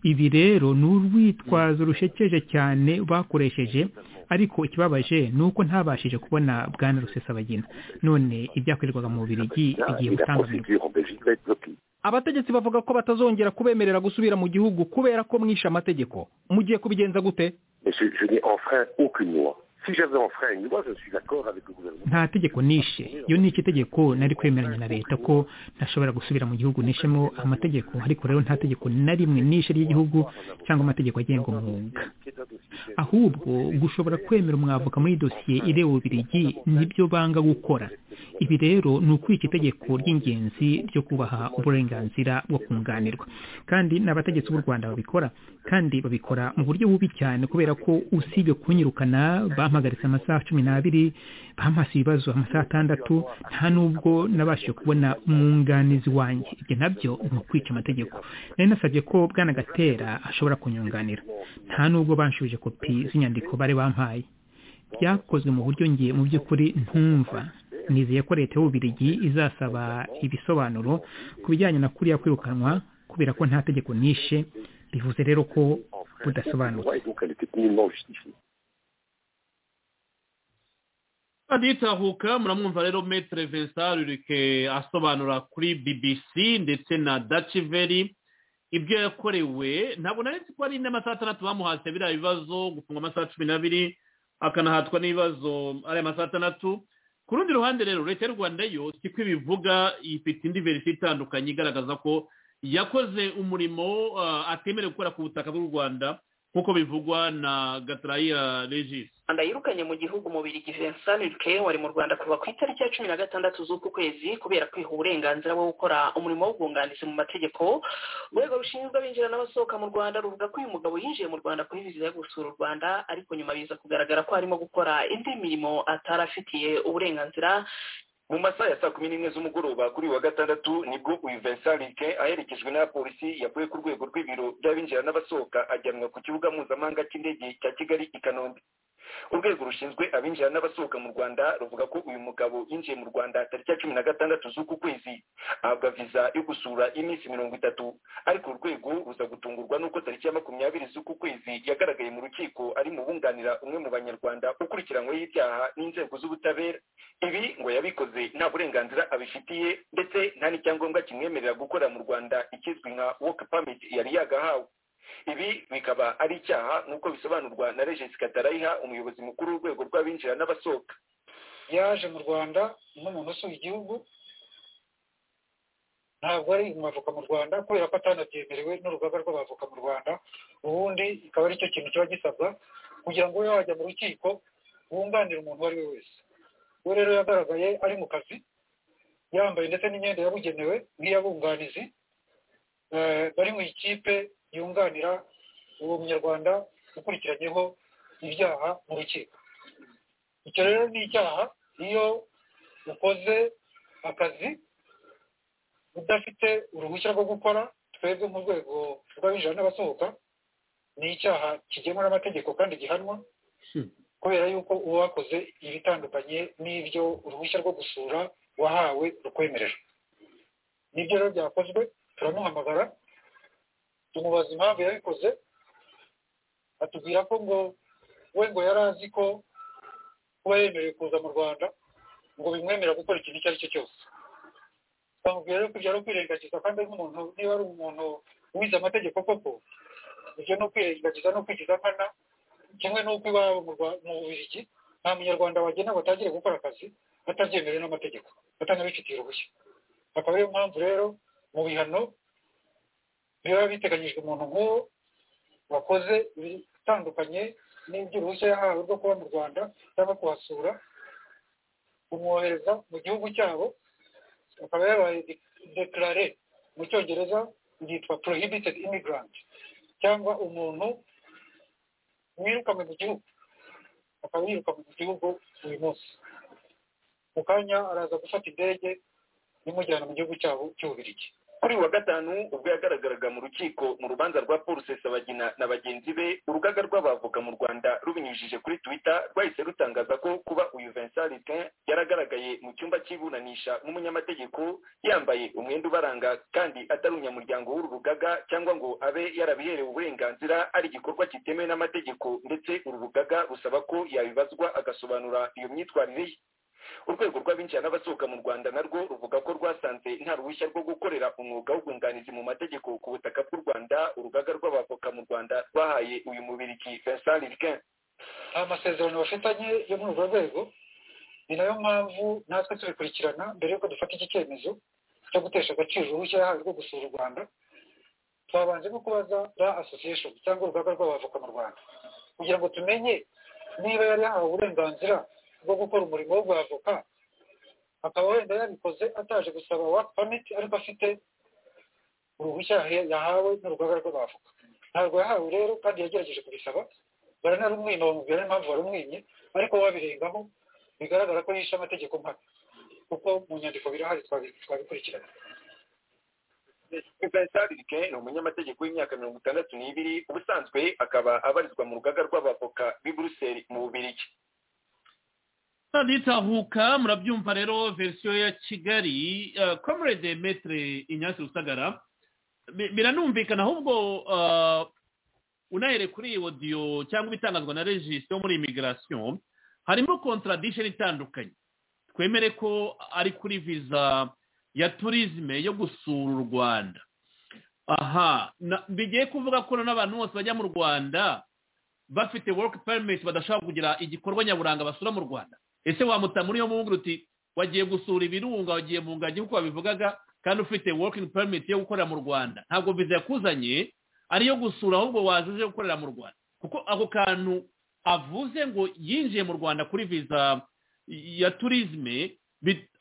[SPEAKER 7] ibi rero ni urwitwazo rushekeje cyane bakoresheje ariko ikibabaje ni uko ntabashije kubona bwana rusesabagina none ibyakorerwaga mu bubirigi
[SPEAKER 6] Là,
[SPEAKER 7] bigiye
[SPEAKER 6] et la procédure en
[SPEAKER 7] gutangamirwa
[SPEAKER 6] Belgique va être bloquée.
[SPEAKER 8] abategetsi bavuga ko batazongera kubemerera gusubira mu gihugu kubera ko mwishe amategeko mugiye kubigenza gute
[SPEAKER 6] Mais je, je n'ai enfreint aucune loi. Si j'avais enfreint une loi, je suis d'accord avec le gouvernement.
[SPEAKER 7] nta tegeko nishe iyo ni itegeko nari kwemeranya na leta ko ntashobora gusubira mu gihugu nishemo amategeko ariko rero nta tegeko na rimwe nishe ry'igihugu cyangwa amategeko agenga umwuga ahubwo gushobora kwemera umwavoka muri dosiye ireba ububirigi nibyo banga gukora ibi rero ni ukwica itegeko ry'ingenzi ryo kubaha uburenganzira bwo kunganirwa kandi n'abategetsi b'u rwanda babikora kandi babikora mu buryo bubi cyane kubera ko usibye kunyirukana bampagaritse amasaha cumi n'abiri bampasi ibibazo amasaha atandatu nta nubwo nabashije kubona umwunganizi wanjye ibyo nabyo ni ukwica amategeko nari nasabye ko bwana gatera ashobora kunyunganira nta nubwo banshubije kopi z'inyandiko bari bampaye byakozwe mu buryo ngiye mu by'ukuri ntumva nizeye ko leta y'ububirigi izasaba ibisobanuro ku bijyanye na kuriya kwirukanwa kubera ko nta tegeko nishe bivuze rero ko budasobanutse
[SPEAKER 3] aditahuka muramwumva rero metere vesari urike asobanura kuri bbc ndetse na daciveri ibyo yakorewe ntabwo nari ko ari n'amasaha atandatu bamuhatse biriya bibazo gufungwa amasaha cumi n'abiri akanahatwa n'ibibazo ari amasaha atandatu ku rundi ruhande rero leta y'u rwanda yo siko ibivuga ifite indi verisiyo itandukanye igaragaza ko yakoze umurimo atemerewe gukora ku butaka bw'u rwanda nk'uko bivugwa na gataraya regis
[SPEAKER 9] rwanda yirukanye mu gihugu umubiri vincent ruke wari mu rwanda kuva ku itariki ya cumi na gatandatu z'uku kwezi kubera kwiha uburenganzira bwo gukora umurimo w'ubwunganizi mu mategeko urwego rushinzwe abinjira n'abasohoka mu rwanda ruvuga ko uyu mugabo yinjiye mu rwanda kuri viza yo gusura u rwanda ariko nyuma biza kugaragara ko arimo gukora indi mirimo atari afitiye uburenganzira
[SPEAKER 10] mu masaha ya saa kumi n'imwe z'umugoroba kuri wa gatandatu nibwo uyu vincent rike aherekejwe n'abapolisi yavuye ku rwego rw'ibiro by'abinjira n'abasohoka ajyanwa ku kibuga mpuzamahanga cy'indege cya kigali i kanombe urwego rushinzwe abinjira n'abasohoka mu rwanda ruvuga ko uyu mugabo yinjiye mu rwanda tariki ya cumi na gatandatu z'uku kwezi ahabwa viza yo gusura iminsi mirongo itatu ariko urwego ruza gutungurwa n'uko tariki ya makumyabiri z'uku kwezi yagaragaye mu rukiko ari mu bunganira umwe mu banyarwanda ukurikiranyweho ibyaha n'inzego z'ubutabera ibi ngo yabikoze nta burenganzira abifitiye ndetse nta n'icyangombwa kimwemerera gukora mu rwanda ikizwi nka woke permit yari yagahawe ibi bikaba ari icyaha nk'uko bisobanurwa na regisi katarayiha umuyobozi mukuru w'urwego rw'abinjira n'abasohoka
[SPEAKER 11] yaje mu rwanda n'umuntu usuye igihugu ntabwo ari umwavoka mu rwanda kubera ko atanabyemerewe n'urugaga rw'abavoka mu rwanda ubundi ikaba ari cyo kintu kiba gisabwa kugira ngo ube wajya mu rukiko wunganire umuntu uwo ari we wese we rero yagaragaye ari mu kazi yambaye ndetse n'imyenda yabugenewe nk'iyabunganizi bari mu ikipe yunganira uwo munyarwanda ukurikiranyeho ibyaha mu rukiko icyo rero ni icyaha iyo ukoze akazi udafite uruhushya rwo gukora twebwe mu rwego rw'abinjira n'abasohoka ni icyaha kigenwa n'amategeko kandi gihanwa kubera yuko uba wakoze ibitandukanye n'ibyo uruhushya rwo gusura wahawe rukwemerera nibyo rero byakozwe turamuhamagara tumubaza impamvu yabikoze atubwira ko ngo we ngo yari azi ko kuba yemerewe kuza mu rwanda ngo bimwemerera gukora ikintu icyo ari cyo cyose twamubwira rero ko ibyo ari ukwirengagiza kandi nk'umuntu niba ari umuntu wize amategeko koko ibyo ni ukwirengagiza no kwigiza nkana kimwe n'uko iwabo mu bubirigi nta munyarwanda wagena ngo atangire gukora akazi atabyemerewe n'amategeko atanabifitiye uruhushya akaba ariyo mpamvu rero mu bihano biba biteganyijwe umuntu nk'uwo wakoze ibitandukanye n'iby'uruhushya yahawe rwo kuba mu rwanda cyangwa kuhasura kumwohereza mu gihugu cyabo akaba yabaye dekarare mu cyongereza byitwa prohibited immigrant cyangwa umuntu wirukanwe mu gihugu akaba yirukanwe mu gihugu uyu munsi mu kanya araza gufata indege imujyana mu gihugu cyabo cy'ububirigi
[SPEAKER 10] kuri wa gatanu ubwo yagaragaraga mu rukiko mu rubanza rwa paul sesabagina na bagenzi be urugaga rw'abavoka mu rwanda rubinyujije kuri twitter rwahise rutangaza ko kuba uyu vincent ritin yaragaragaye mu cyumba cy'iburanisha nk'umunyamategeko yambaye umwenda ubaranga kandi atari umunyamuryango w'uru rugaga cyangwa ngo abe yarabiherewe uburenganzira ari igikorwa kitemewe n'amategeko ndetse uru rugaga rusaba ko yabibazwa agasobanura iyo myitwarire ye urwego rw'abinjira n'abasohoka mu rwanda narwo ruvuga ko rwasanze nta ruhushya rwo gukorera umwuga w'ubwunganizi mu mategeko ku butaka bw'u rwanda urugaga rw'abavoka mu rwanda rwahaye uyu mubiriki vincent rikin
[SPEAKER 11] aya masezerano bafitanye yo muri urwo rwego ni nayo mpamvu natwe tubikurikirana mbere y'uko dufata iki cyemezo cyo gutesha agaciro uruhushya yahawe rwo gusura u rwanda twabanje no kubaza ra association cyangwa urugaga rw'abavoka mu rwanda kugira ngo tumenye niba yari yahawe uburenganzira bwo gukora umurimo w'ubwavoka akaba wenda yabikoze ataje gusaba waka pamiti ariko afite uruhushya yahawe n'urugaga rw'abavoka ntabwo yahawe rero kandi yagerageje kubisaba baranarumwima bamubwira n'impamvu warumwimye ariko wabirengaho bigaragara ko yishe amategeko mpaka kuko mu nyandiko birahari twabikurikirana
[SPEAKER 10] vincent rike ni umunyamategeko w'imyaka mirongo itandatu n'ibiri ubusanzwe akaba abarizwa mu rugaga rw'abavoka b'i buruseli mu bubirigi
[SPEAKER 3] nitahuka murabyumva rero verisiyo ya kigali komurede metere inyansi rusagara biranumvikana ahubwo unahere kuri iyi odiyo cyangwa ibitangazwa na regisi yo muri imigarasiyo harimo kontaradisheni itandukanye twemere ko ari kuri viza ya turizme yo gusura u rwanda aha bigiye kuvuga ko n'abantu bose bajya mu rwanda bafite work permit badashobora kugira igikorwa nyaburanga basura mu rwanda ese wamuta muri iyo mubunguru uti wagiye gusura ibirunga wagiye mu ngagi nk'uko wabivugaga kandi ufite working permit yo gukorera mu rwanda ntabwo viza yakuzanye ari iyo gusura ahubwo waje uje gukorera mu rwanda kuko ako kantu avuze ngo yinjiye mu rwanda kuri viza ya turizme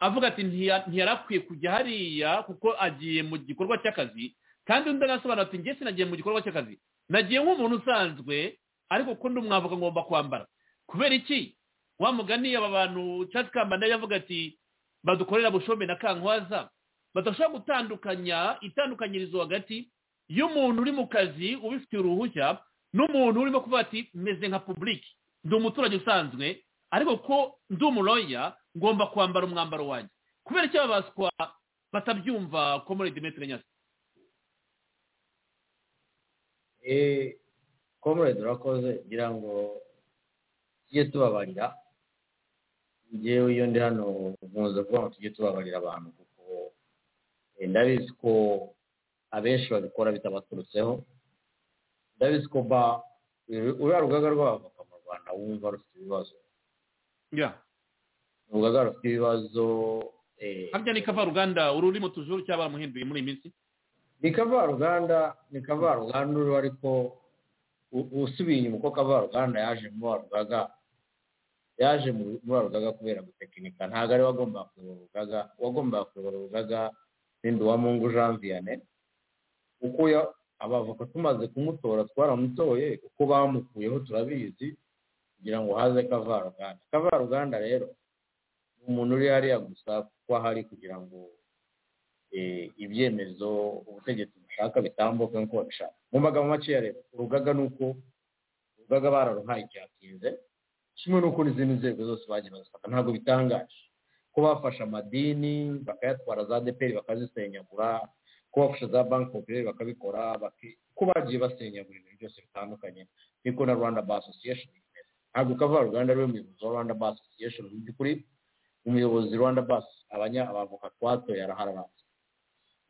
[SPEAKER 3] avuga ati ntiyari akwiye kujya hariya kuko agiye mu gikorwa cy'akazi kandi undi anasobanura ati ngese nagiye mu gikorwa cy'akazi nagiye nk'umuntu usanzwe ariko ko undi mwavoka ngomba kwambara kubera iki wa mugani aba bantu cyangwa kambanda yavuga ati badukorera bushombe na kankwaza badashobora gutandukanya itandukanyirizo hagati y'umuntu uri mu kazi ubifitiye uruhushya n'umuntu urimo kuvuga ati meze nka publiki ndi umuturage usanzwe ariko ko ndi umuroya ngomba kwambara umwambaro wanjye kubera icyo babaswa batabyumva komoredi metero nyasi
[SPEAKER 4] komoredi urakoze ngira ngo tujye tubabarira ngewe iyo ndi hano nkunze kuvuga ngo tujye tubabarira abantu kuko ndabizi ko abenshi babikora bitabaturutseho ndabizi ko ba uriya rugaga rw'abavoka mu rwanda wumva rufite ibibazo urugaga rufite ibibazo
[SPEAKER 3] harya ni kavaruganda uru uri mu tujuru cyangwa baramuhinduye muri iyi minsi
[SPEAKER 4] ni kavaruganda ni kavaruganda uru ariko usubiye inyuma uko kavaruganda yaje muri wa rugaga yaje muri wa rugaga kubera gutekinika ntabwo ari wagombaga kuyobora urugaga wagombaga kuyobora urugaga n'indi wa mungu jean vianney uko abavoka tumaze kumutora twaramutoye uko bamukuyeho turabizi kugira ngo haze kavaruganda kavaruganda rero ni umuntu uri hariya gusa kuko ahari kugira ngo ibyemezo ubutegetsi bushaka bitambuke nk'uko babishaka mu magambo makeya rero urugaga ni uko urugaga bararuhaye icyatinze kimwe n'uko n'izindi nzego zose bagiye bazifata ntabwo bitangaje ko bafashe amadini bakayatwara za deperi bakazisenyagura ko bafashe za banki popireri bakabikora ko bagiye basenyagura ibintu byose bitandukanye niko na rwanda ba asosiyesheni imeze ntabwo ukava rwanda ariwe muyobozi wa rwanda ba asosiyesheni mu by'ukuri umuyobozi rwanda basi abanya abavoka twatoye arahararaza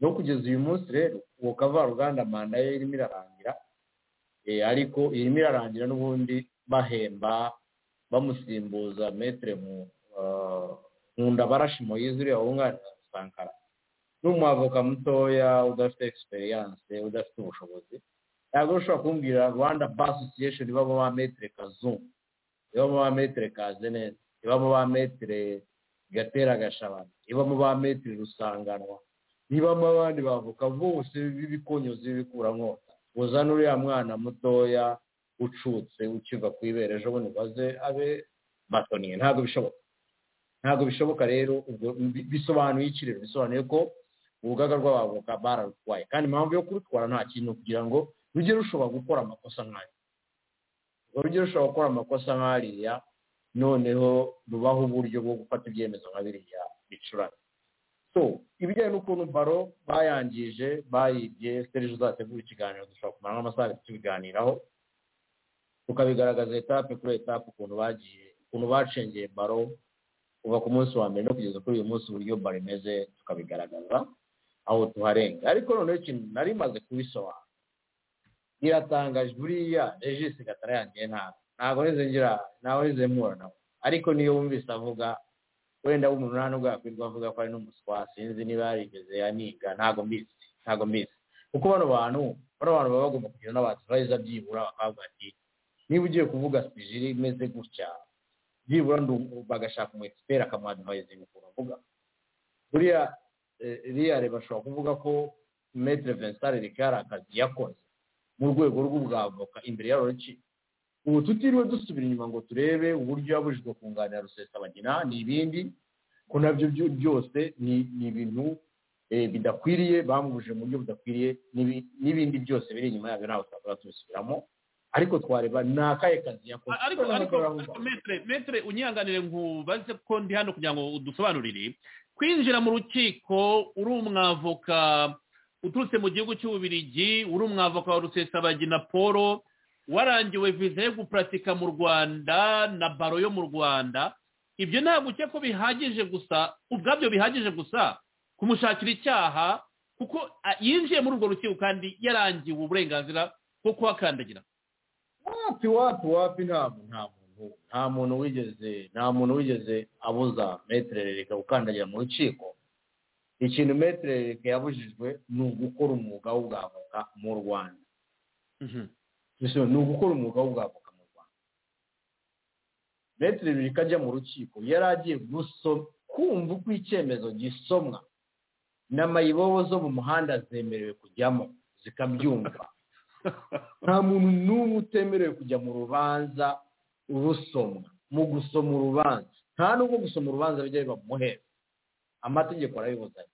[SPEAKER 4] no kugeza uyu munsi rero uwo kavaruganda manda ye irimo irarangira ariko irimo irarangira n'ubundi bahemba bamusimbuza metere mu nkunda barashi moyizi uriya wunganira sankara ni umwavoka mutoya udafite egisperiyanse udafite ubushobozi ntabwo ushobora kumbwira rwanda basosiyesheni ibamo ba metere kazungu ibamo ba metere kazeneza ibamo ba metere gatera gashabana ibamo ba metere rusanganwa nibamo abandi bavuka bose b'ibikonyozi bikuramo uzana uriya mwana mutoya ucutse ukiva ku ibere ejo bundi baze abe batoniye ntabwo bishoboka ntabwo bishoboka rero bisobanuye iki rero bisobanuye ko urugaga rw'abavoka bararutwaye kandi impamvu yo kurutwara nta kintu kugira ngo rujye rushobora gukora amakosa nk'ayo rujye rushobora gukora amakosa nk'ariya noneho rubaho uburyo bwo gufata ibyemezo nka biriya bicurane so ibijyanye n'ukuntu baro bayangije bayibye serije uzategura ikiganiro dushobora kumara nk'amasaha abiri tubiganiraho tukabigaragaza etape kuri etape ukuntu bagiye ukuntu bacengeye baro kuva ku munsi wa mbere no kugeza kuri uyu munsi uburyo baro imeze tukabigaragaza aho tuharenga ariko noneho ikintu nari maze kubisobanura iratangaje buriya regisi gatara yangiye ntabwo ntabwo nize ngira ntabwo nize mpura nawe ariko niyo wumvise avuga wenda w'umuntu nta nubwo yakwirwa avuga ko ari n'umuswa sinzi niba yarigeze aniga ntabwo mbizi ntabwo mbizi kuko bano bantu bano bantu baba bagomba kugira n'abadivayza byibura bakavuga ati niba ugiye kuvuga sijiri imeze gutya byibura bagashaka umu egisiperi akamuha adivayizinga ukuntu avuga buriya riyare bashobora kuvuga ko metere vinsitari rikari akazi yakoze mu rwego rw'ubwavoka imbere ya rukiko ubu tutiriwe dusubira inyuma ngo turebe uburyo yabujijwe kunganira rusesabagina n'ibindi ko nabyo byose ni ibintu bidakwiriye bamubujije mu buryo budakwiriye n'ibindi byose biri inyuma yabyo ntabwo twakora tubisubiramo ariko twareba ni akahe kazi yakoze
[SPEAKER 3] ariko metere metere unyihanganire nkubaze ko ndi hano kugira ngo udusobanurire kwinjira mu rukiko uri umwavoka uturutse mu gihugu cy'ububirigi uri umwavoka wa rusesabagina paul warangiwe viza yo guparatika mu rwanda na baro yo mu rwanda ibyo ntabwo ukeka ko bihagije gusa ubwabyo bihagije gusa kumushakira icyaha kuko yinjiye muri urwo rukiko kandi yarangiwe uburenganzira bwo kuhakandagira
[SPEAKER 4] wapi wapi wapi ntabwo nta muntu nta muntu wigeze nta muntu wigeze abuza metere reka gukandagira mu rukiko ikintu metere reka yabujijwe ni ugukora umwuga w'ubwavoka mu rwanda ni ugukora umwuga w'ubwavoka mu rwanda metere reka ajya mu rukiko yari agiye gusoma kumva uko icyemezo gisomwa n'amayibobo zo mu muhanda zemerewe kujyamo zikabyumva nta muntu n'umwe utemerewe kujya mu rubanza urusomwa mu gusoma urubanza nta n'ubwo gusoma urubanza bijya biba muhera amategeko arabibuzanye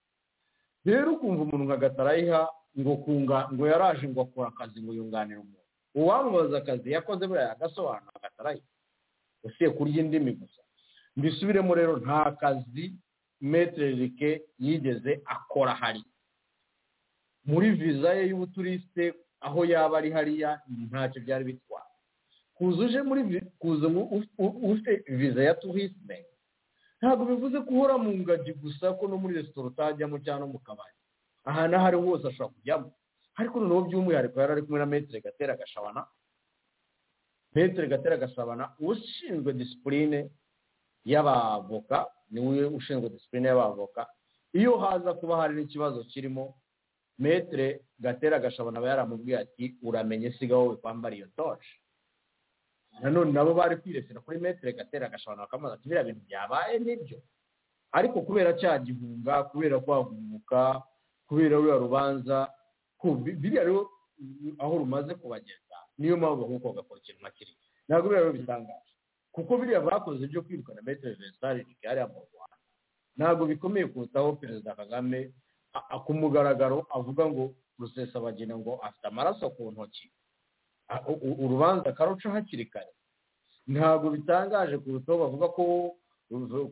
[SPEAKER 4] rero ukumva umuntu nka gatarayiha ngo kunga ngo yaraje ngo akora akazi ngo yunganire umuntu uwamubaza akazi yakoze buriya agasobanura gatarayiha usiye kurya indimi gusa mbisubiremo rero nta kazi metererike yigeze akora hari muri viza ye y'ubuturiste aho yaba ari hariya ntacyo byari bitwaye kuza uje muri kuza ufite viza ya turisme ntabwo bivuze ko uhora mu ngagi gusa ko no muri resitora utajyamo cyangwa no mu kabari ahantu aho ari hose ashobora kujyamo ariko noneho by'umwihariko yari ari kumwe na metere gatera gashabana metere gatera gashabana ushinzwe disipurine y'abavoka niwe ushinzwe disipurine y'abavoka iyo haza kuba hari n'ikibazo kirimo metere gatera gashabana aba yaramubwiye ati uramenye siga wowe kwambara iyo toje nanone nabo bari kwiresera kuri metere gatera gashabana bakamubaza ati biriya bintu byabaye nibyo ariko kubera cya gihunga kubera kwagumuka kubera ruriya rubanza biriya rero aho rumaze kubageza niyo mpamvu ahubwo bagakora ikintu nka kiriya ntabwo biriya rero bitangaje kuko biriya bakoze byo kwirukana metero vesitari rigari mu rwanda ntabwo bikomeye kurutaho perezida kagame ku mugaragaro avuga ngo rusesabagina ngo afite amaraso ku ntoki urubanza akaruca hakiri kare ntabwo bitangaje kurutaho bavuga ko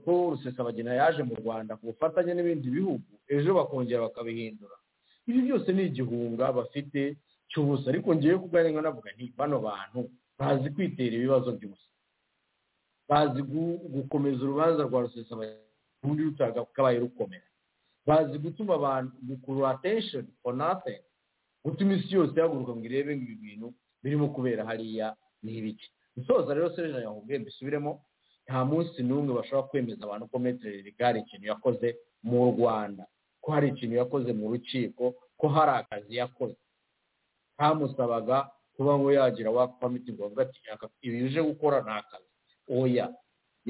[SPEAKER 4] ko rusesabagina yaje mu rwanda ku bufatanye n'ibindi bihugu ejo bakongera bakabihindura ibi byose ni igihunga bafite cy'ubusa ariko ngewe kuganira navuga nti bano bantu bazi kwitera ibibazo by'ubusa bazi gukomeza urubanza rwa rundi rutaga kabaye rukomera bazi gutuma abantu gukurura atesheni for nothing gutuma isi yose ihaguruka ngo irebe ibi bintu birimo kubera hariya n'ibiki gusoza rero serena yahubwiye mbisubiremo nta munsi n'umwe bashobora kwemeza abantu ko metere rigari ikintu yakoze mu rwanda ko hari ikintu yakoze mu rukiko ko hari akazi yakoze kamusabaga kuba ngo yagira wakwamiti ngo bavuga ati ibi uje gukora ni akazi oya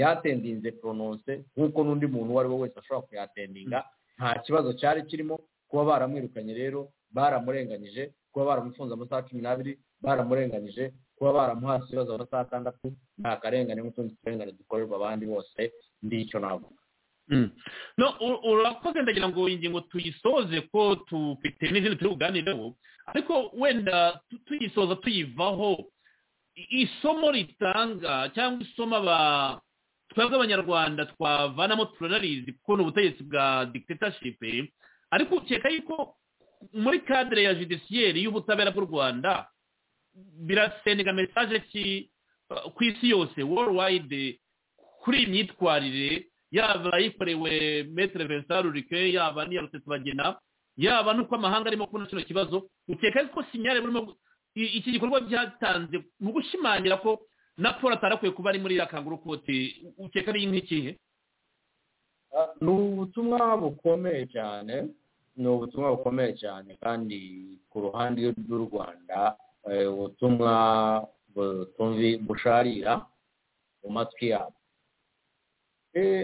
[SPEAKER 4] yatendinze porononse nk'uko n'undi muntu uwo ari we wese ashobora kuyatendinga nta kibazo cyari kirimo kuba baramwirukanye rero baramurenganyije kuba baramufunze amasaha cumi n'abiri baramurenganyije kuba baramuhasi ibibazo amasaha atandatu nta karengane n'utundi turengane dukorerwa abandi bose ndicyo navuga
[SPEAKER 3] urakoze ndagira ngo ingingo tuyisoze ko tufite n'izindi turi buganireho ariko wenda tuyisoza tuyivaho isomo ritanga cyangwa isomo twebwe abanyarwanda twavanamo turanarizi kuko ni ubutegetsi bwa dictatorship ariko ukeka yuko muri kadire ya judiciyeri y'ubutabera bw'u rwanda birasenga mesaje ku isi yose worldwide kuri iyi myitwarire yaba ayikorewe metere vincent rurike yaba n'iya bagena yaba n'uko amahanga arimo kubona kino kibazo ukeka yuko sinyare burimo iki gikorwa byatanze mu gushimangira ko na paul atarakwiye kuba ari muri iriya kanguru koti ukeka ari nk'ikihe
[SPEAKER 4] ni ubutumwa bukomeye cyane ni ubutumwa bukomeye cyane kandi ku ruhande rw'u rwanda ubutumwa busharira mu matwi yabo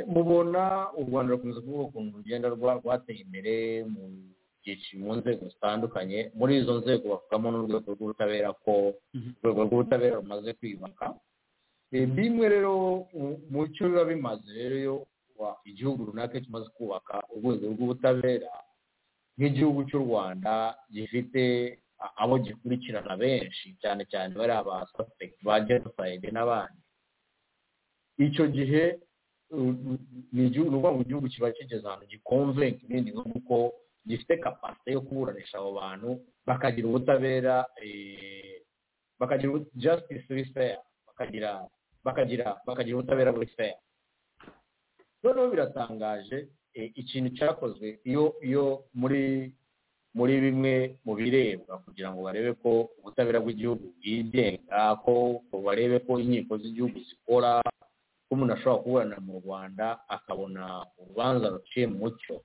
[SPEAKER 4] mubona u rwanda rukunze kuvuga ukuntu urugendo rwateye imbere mu byiciro mu nzego zitandukanye muri izo nzego bavugamo n'urwego rw'ubutabera ko urwego rw'ubutabera rumaze kwiyubaka bimwe rero mu cyo biba bimaze rero iyo igihugu runaka kimaze kubaka urwego rw'ubutabera nk'igihugu cy'u rwanda gifite abo gikurikirana benshi cyane cyane bari aba sosiyete ba jenoside n'abandi icyo gihe ni ukuvuga ngo igihugu kiba kigeze ahantu gikonvenka ibindi bihugu ko gifite kapasite yo kuburanisha abo bantu bakagira ubutabera bakagira jasitisi wiseya bakagira bakagira bakagira ubutabera buri feya noneho biratangaje ikintu cyakozwe iyo iyo muri muri bimwe mu birebwa kugira ngo barebe ko ubutabera bw'igihugu bwigenga ko barebe ko inkiko z'igihugu zikora ko umuntu ashobora kuburana mu rwanda akabona urubanza ruciye mu mucyo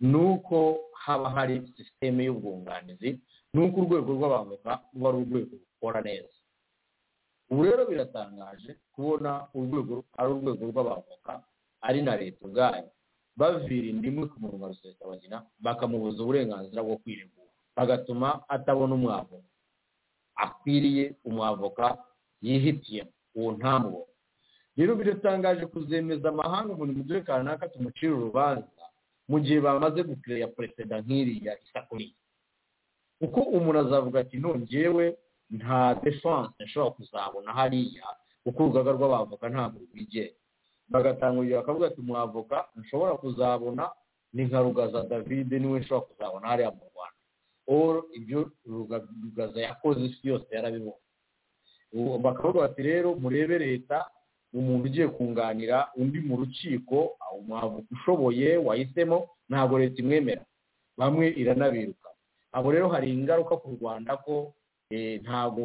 [SPEAKER 4] ni uko haba hari sisiteme y'ubwunganizi ni uko urwego rw'abavoka ruba ari urwego rukora neza ubu rero biratangaje kubona urwego ari urwego rw'abavoka ari na leta ubwayo bavira indimu ku muntu wa bakamubuza uburenganzira bwo kwiregura bagatuma atabona umwavoka akwiriye umwavoka yihitiyemo uwo ntamubona rero biratangaje kuzemeza amahanga umuntu mu gihe kanaka tumucira urubanza mu gihe bamaze gukireya perezida nk'iriya isakuriye kuko umuntu azavuga ati nongewe nta defanse nshobora kuzabona hariya kuko urugaga rw'abavoka ntabwo rwigenga bagatanga urugero bakavuga ati mwavoka nshobora kuzabona ni nka rugaza david niwe nshobora kuzabona hariya mu rwanda oro ibyo rugaza yakoze isi yose yarabibona bakavuga bati rero murebe leta umuntu ugiye kunganira undi mu rukiko umwavoka ushoboye wahisemo ntabwo leta imwemera bamwe iranabiruka abo rero hari ingaruka ku rwanda ko ntabwo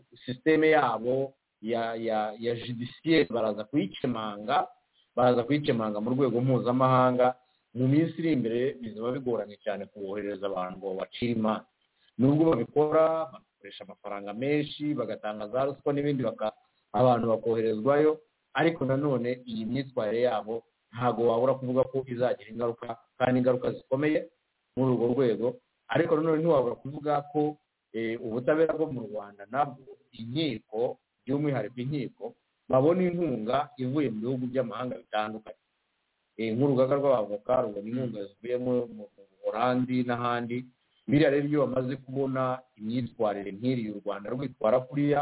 [SPEAKER 4] sisiteme yabo ya ya ya judiciaire baraza kuyikemanga baraza kuyikemanga mu rwego mpuzamahanga mu minsi iri imbere bizaba bigoranye cyane kuboherereza abantu ngo bacire imanza nubwo babikora bakoresha amafaranga menshi bagatanga za ruswa n'ibindi abantu bakoherezwayo ariko nanone iyi myitwarire yabo ntabwo wabura kuvuga ko izagira ingaruka kandi ingaruka zikomeye muri urwo rwego ariko nanone ntiwabura kuvuga ko ubutabera bwo mu rwanda nabwo inkiko by'umwihariko inkiko babona inkunga ivuye mu bihugu by'amahanga bitandukanye nk'urugaga rw'abavoka rubona inkunga zivuye mu burandi n'ahandi biriya rero iyo bamaze kubona imyitwarire nk'iriya u rwanda rwitwara kuriya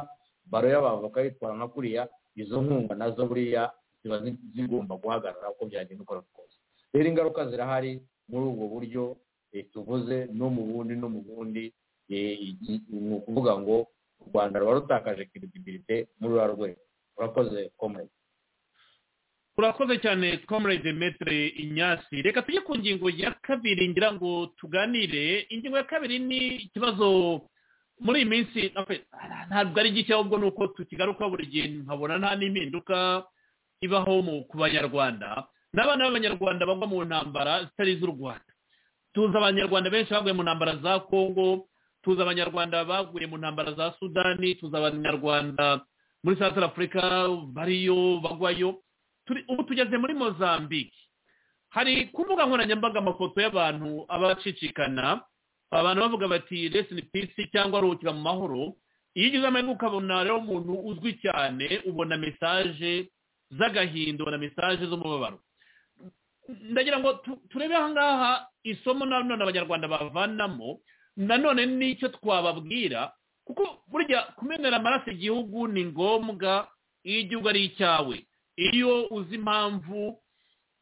[SPEAKER 4] baro y'abavoka yitwara nka kuriya izo nkunga nazo buriya ziba zigomba guhagarara uko byagenda ukora kose rero ingaruka zirahari muri ubwo buryo tuvuze no mu bundi no mu bundi ni ukuvuga ngo u rwanda ruba rutakaje kiritibilite muri ruriya rwego urakoze komurede
[SPEAKER 3] urakoze cyane komurede metere inyasi reka tujye ku ngingo ya kabiri ngira ngo tuganire ingingo ya kabiri ni ikibazo muri iyi minsi ntabwo ari gishya ahubwo ni uko tukigaruka buri gihe nkabona nta n'impinduka ibaho ku banyarwanda n'abana b'abanyarwanda bagwa mu ntambara zitari iz'u rwanda tuzi abanyarwanda benshi baguye mu ntambara za kongo tuzi abanyarwanda baguye mu ntambara za sudani tuzi abanyarwanda muri south africa bariyo bagwayo ubu tugeze muri mozambique hari ku mbuga nkoranyambaga amafoto y'abantu abacicikana abantu bavuga bati resini pisi cyangwa ruhukira mu mahoro iyo ugize amahirwe ukabona rero umuntu uzwi cyane ubona mesaje z'agahinda ubona mesaje z'umubabaro ndagira ngo turebe ahangaha isomo nanone abanyarwanda bavanamo nanone nicyo twababwira kuko burya kumenera amaraso igihugu ni ngombwa iyo igihugu ari icyawe iyo uzi impamvu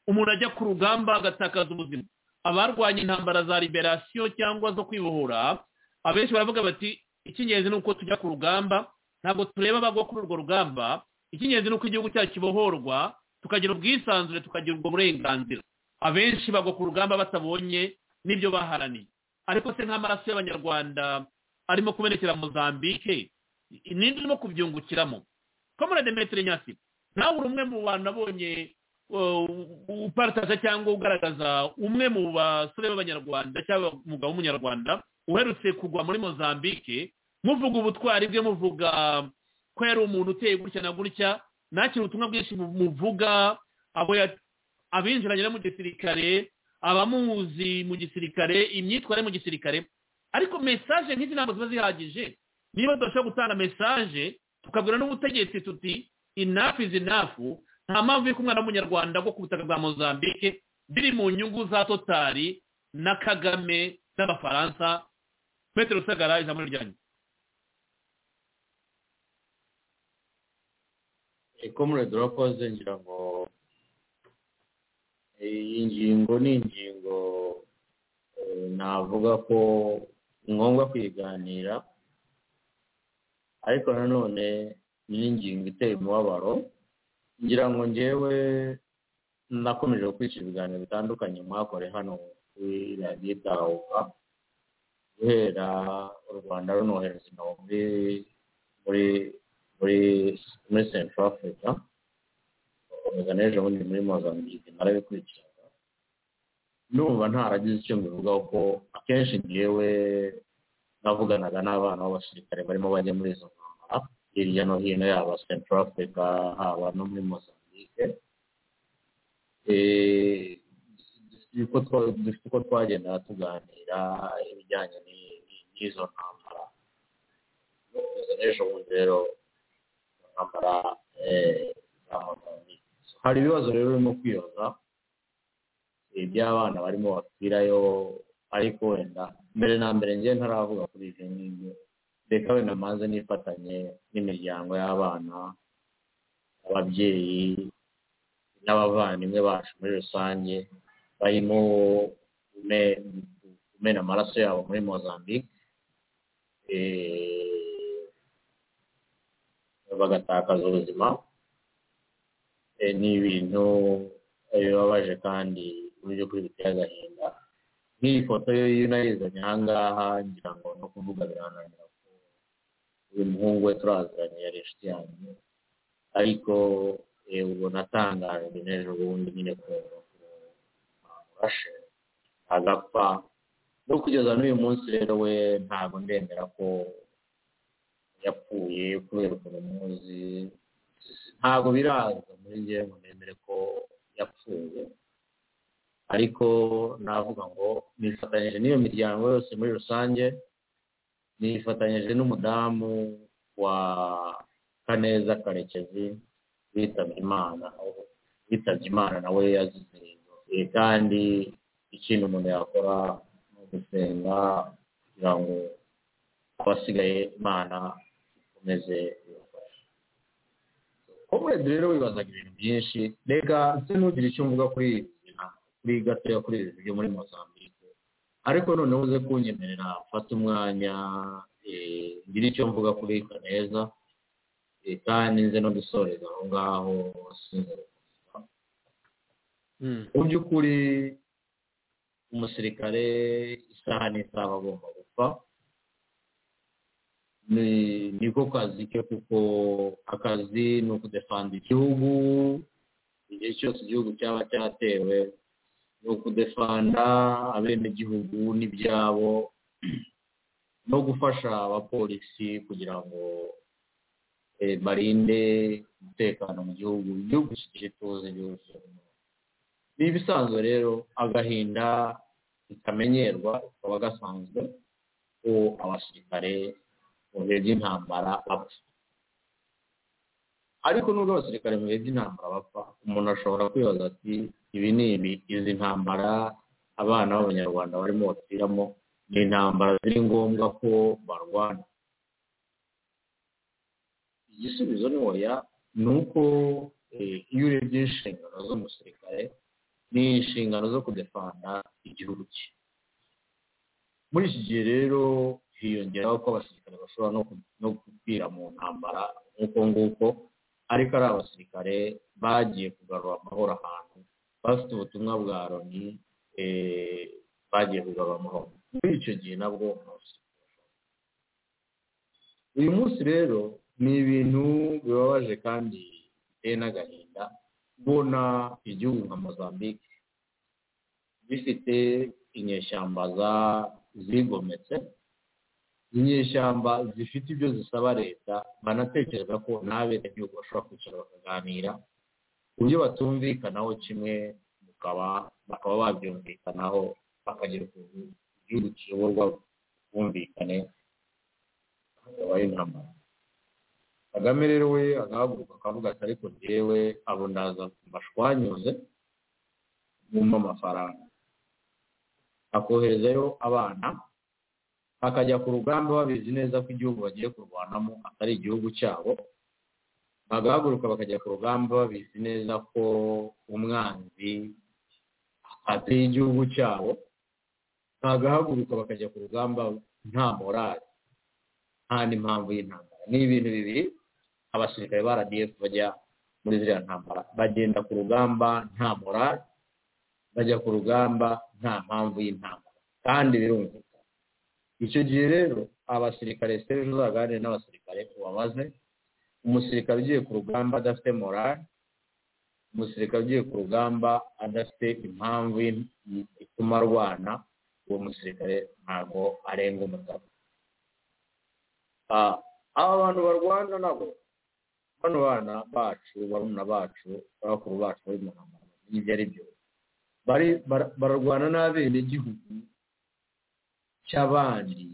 [SPEAKER 3] umuntu ajya ku rugamba agatakaza ubuzima abarwanya intambara za liberasiyo cyangwa zo kwibohora abenshi baravuga bati icy'ingenzi ni uko tujya ku rugamba ntabwo tureba abagwa kuri urwo rugamba icy'ingenzi ni uko igihugu cyacu kibohorwa tukagira ubwisanzure tukagira ubwo burenganzira abenshi bagwa ku rugamba batabonye n'ibyo baharaniye ariko se nk'amaraso y'abanyarwanda arimo kumenekera mozambike ninde urimo kubyungukiramo komorade metero nyasi nawe uri umwe mu bantu abonye uparitaje cyangwa ugaragaza umwe mu basore b'abanyarwanda cyangwa umugabo w'umunyarwanda uherutse kugwa muri mozambike muvuga ubutwari bwe muvuga ko yari umuntu uteye gutya na gutya nakira ubutumwa bwinshi muvuga abo ya- abinjiranye no mu gisirikare abamuzi mu gisirikare imyitwarire mu gisirikare ariko mesaje nk'izi ntabwo ziba zihagije niba tudashobora gutanga mesaje tukabwira n'ubutegetsi tuti inafu izi nafu nta mpamvu y'uko umwana w'umunyarwanda bwo ku butaka bwa mozambique biri mu nyungu za totari na kagame n'abafaransa petero rusagara ijambo ryanyu
[SPEAKER 4] komurede urakoze ngira ngo iyi ngingo ni ingingo eh, navuga ko ni ngombwa kwiganira ariko nanone ni n'ingingo iteye umubabaro ngira ngo njyewe nakomeje gukurikira ibiganiro bitandukanye mwakoreye hano kuri radiyo itahuka guhera u rwanda runohereza ingabo muri muri muri muri central africa gukomeza n'ejo bundi muri mozambique narabikurikiraga numva ntaragize icyo mbivugaho ko akenshi ngewe navuganaga n'abana b'abasirikare barimo bajya muri izo ntambara hirya no hino yaba central africa haba no muri mozambique Eh, uko twa- dufite uko twagenda tuganira ibijyanye ni- ni- n'izo ntambara no kugeza n'ejo bundi rero ntambara eh, za mozambique So, hari ibibazo rero birimo kwibaza eh, by'abana barimo bapfirayo ariko wenda mbere na mbere ngewe ntaravuga kuri ibyo ngibyo reka wenda maze nifatanye n'imiryango y'abana ababyeyi n'abavandimwe bacu muri rusange barimo kume- kumena amaraso yabo muri mozambique eh, bagatakaza ubuzima Eh, ni ibintu bibabaje kandi uburyo kuri biteye agahinda nk'iyi foto yo iyo nayizanye aha ngaha ngira ngo no kuvuga birananira ko uyu muhungu we turaziranye yari inshuti yanjye ariko eh, ubu natangajwe n'ejo bundi nyine kumva ko bamurashe agapfa no kugeza n'uyu munsi rero we ntabwo ndemera ko yapfuye kubera ukuntu muzi ntabwo biraza muri njye ngo nemere ko yapfuye ariko navuga ngo nifatanyije n'iyo miryango yose muri rusange nifatanyije n'umudamu wa kaneza karekezi witabye imana witabye imana nawe yazize Eh, kandi ikintu umuntu yakora ni ugusenga kugira ngo abasigaye imana ikomeze ibafashe komurede rero wibazaga ibintu byinshi reka nse ntugire icyo mvuga kuri iyi nzira, kuri gatoya kuri ibi byo muri mozambique ariko noneho uze kunyemerera mfate umwanya eh, ngire icyo mvuga kuri kaneza eh, kandi nze no gusoreza aho ngaho sinze mu by'ukuri umusirikare isaha n'isaha aba agomba gupfa ni niko kazi ke kuko akazi ni ukudefanda igihugu igihe cyose igihugu cyaba cyatewe ni ukudefanda abenegihugu n'ibyabo no gufasha abapolisi kugira ngo eh, barinde umutekano mu gihugu igihugu kikiri tuzi igihugu kirimo ni ibisanzwe rero agahinda bitamenyerwa kaba gasanzwe ko abasirikare mu bihe by'intambara bapfa ariko nubwo abasirikare mu bihe by'intambara bapfa umuntu ashobora kwibaza ati ibi ni ibi izi ntambara abana b'abanyarwanda barimo bapfiramo ni intambara ziri ngombwa ko barwana igisubizo ni oya ni uko eh, iyo urebye inshingano z'umusirikare ni inshingano zo kudefanda igihugu cye muri iki gihe rero hiyongeraho ko abasirikare bashobora no ku- no gupfira mu ntambara nk'uko nguko ariko ari abasirikare bagiye kugarura amahoro ahantu bafite ubutumwa bwa loni eh, bagiye kugarura amahoro muri icyo gihe nabwo nta basirikare bashobora. uyu munsi rero ni ibintu bibabaje kandi biteye n'agahinda kubona igihugu nka mozambique bifite inyeshyamba za- zigometse inyeshyamba zifite ibyo zisaba leta banatekereza ko n'abenegihugu bashobora kwicara bakaganira ibyo batumvikanaho kimwe bakaba bakaba babyumvikanaho bakagera ku gihugu kiyoborwa bumvikane akaba ari intambara kagame rero we agahaguruka akavuga ati ariko njyewe abo ndaza mbashwanyuze bumva amafaranga akoherezayo abana akajya ku rugamba babizi neza ko igihugu bagiye kurwanamo atari igihugu cyabo bagahaguruka bakajya ku rugamba babizi neza ko umwanzi ateye igihugu cyabo bagahaguruka bakajya ku rugamba nta morali nta n'impamvu y'intambara ni ibintu bibiri abasirikare ba rdf bajya muri ziriya ntambara bagenda ku rugamba nta morali bajya ku rugamba nta mpamvu y'intambara kandi birumvikana icyo gihe rero abasirikare siteri uzaganire n'abasirikare ubabaze umusirikare ugiye ku rugamba adafite morali umusirikare ugiye ku rugamba adafite impamvu ituma arwana uwo musirikare ntabwo arenga umugabo aba bantu barwana nabo bano bana bacu barumuna bacu bakuru bacu bari mu ntambara ibyo ari byo bararwana n'abenegihugu cy'abandi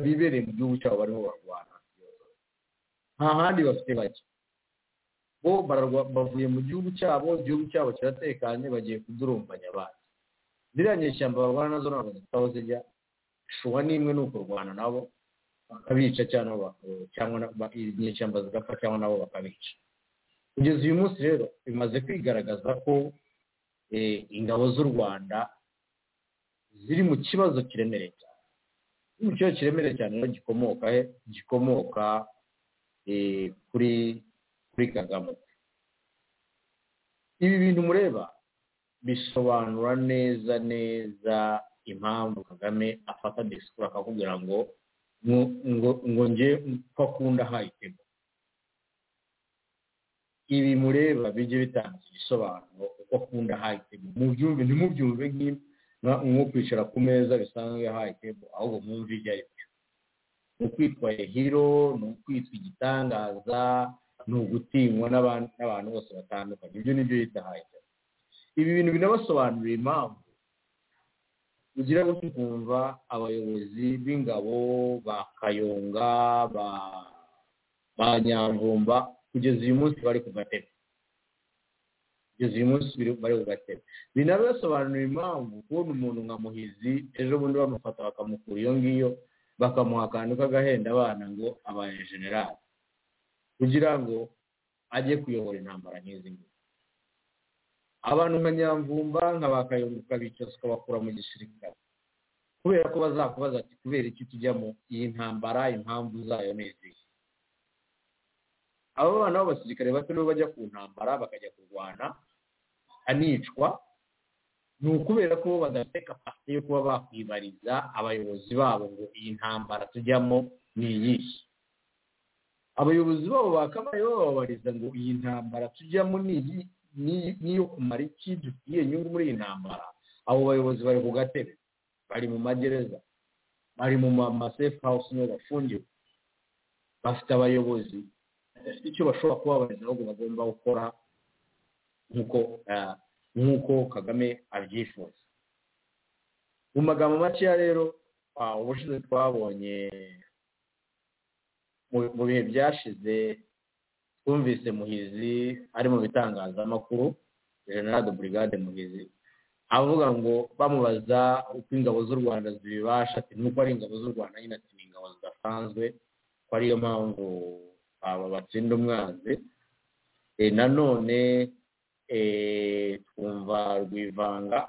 [SPEAKER 4] bibereye mu gihugu cyabo barimo barwana nta handi bafite bake bo bavuye mu gihugu cyabo igihugu cyabo kiratekanye bagiye kudurumbanya abandi ziriya nyishyamba barwana nazo ntabwo zitaho zijya shuwa n'imwe ni ukurwana nabo bakabica cyangwa inyeshyamba zigapfa cyangwa nabo bakabica kugeza uyu munsi rero bimaze kwigaragaza ko ingabo z'u rwanda ziri mu kibazo kiremereye cyane mu kibazo kiremereye cyane rero gikomoka he gikomoka kuri kuri kagame ibi bintu mureba bisobanura neza neza impamvu kagame afata disikuru akakubwira ngo ngo nge ko akunda hayitemo ibi mureba bijye bitanga ibisobanuro uko akunda hayitemo mubyumve ntimubyumve nko kwicara ku meza bisanzwe hayitemo ahubwo mwumve ibyo ari byo ni ukwitwa hero ni ukwitwa igitangaza ni ugutinywa n'abantu bose batandukanye ibyo ni byo yita hayitemo ibi bintu binabasobanurira impamvu ugira gutyo ukumva abayobozi b'ingabo ba kayonga ba nyamvumba kugeza uyu munsi bari ku gatebe kugeza uyu munsi bari ku gatebe binabasobanurira impamvu kubona umuntu nka muhizi ejo bundi bamufata bakamukura iyo ngiyo bakamuha akantu k'agahenda abana ngo abaye generali kugira ngo ajye kuyobora intambara nk'izi ngizi abantu nka nyamvumba nka ba kayonga ukabicaza ukabakura mu gisirikare kubera ko bazakubaza ati kubera iki tujyamo iyi ntambara impamvu zayo ni izihe abo bana b'abasirikare bato nibo bajya ku ntambara bakajya kurwana anicwa ni ukubera ko badafite kapasite yo kuba bakwibariza abayobozi babo ngo iyi ntambara tujyamo ni iyihe abayobozi babo bakabaye bababariza ngo iyi ntambara tujyamo ni iyi n'iyo kumara iki dufitiye inyungu muri iyi ntambara abo bayobozi bari ku gatebe bari mu magereza bari mu masefu hawusi niho bafungiwe bafite abayobozi bafite icyo bashobora kuba babariza ahubwo bagomba gukora nk'uko kagame abyifuza mu magambo makeya rero ubushize twabonye mu bihe byashize twumvise muhizi ari mu bitangazamakuru general de brigade muhizi avuga ngo bamubaza uko ingabo z'u rwanda zibibasha ati nuko ari ingabo z'u rwanda nyine ati ni ingabo zidasanzwe ko ariyo mpamvu aba batsinda umwanzi nanone twumva rwivanga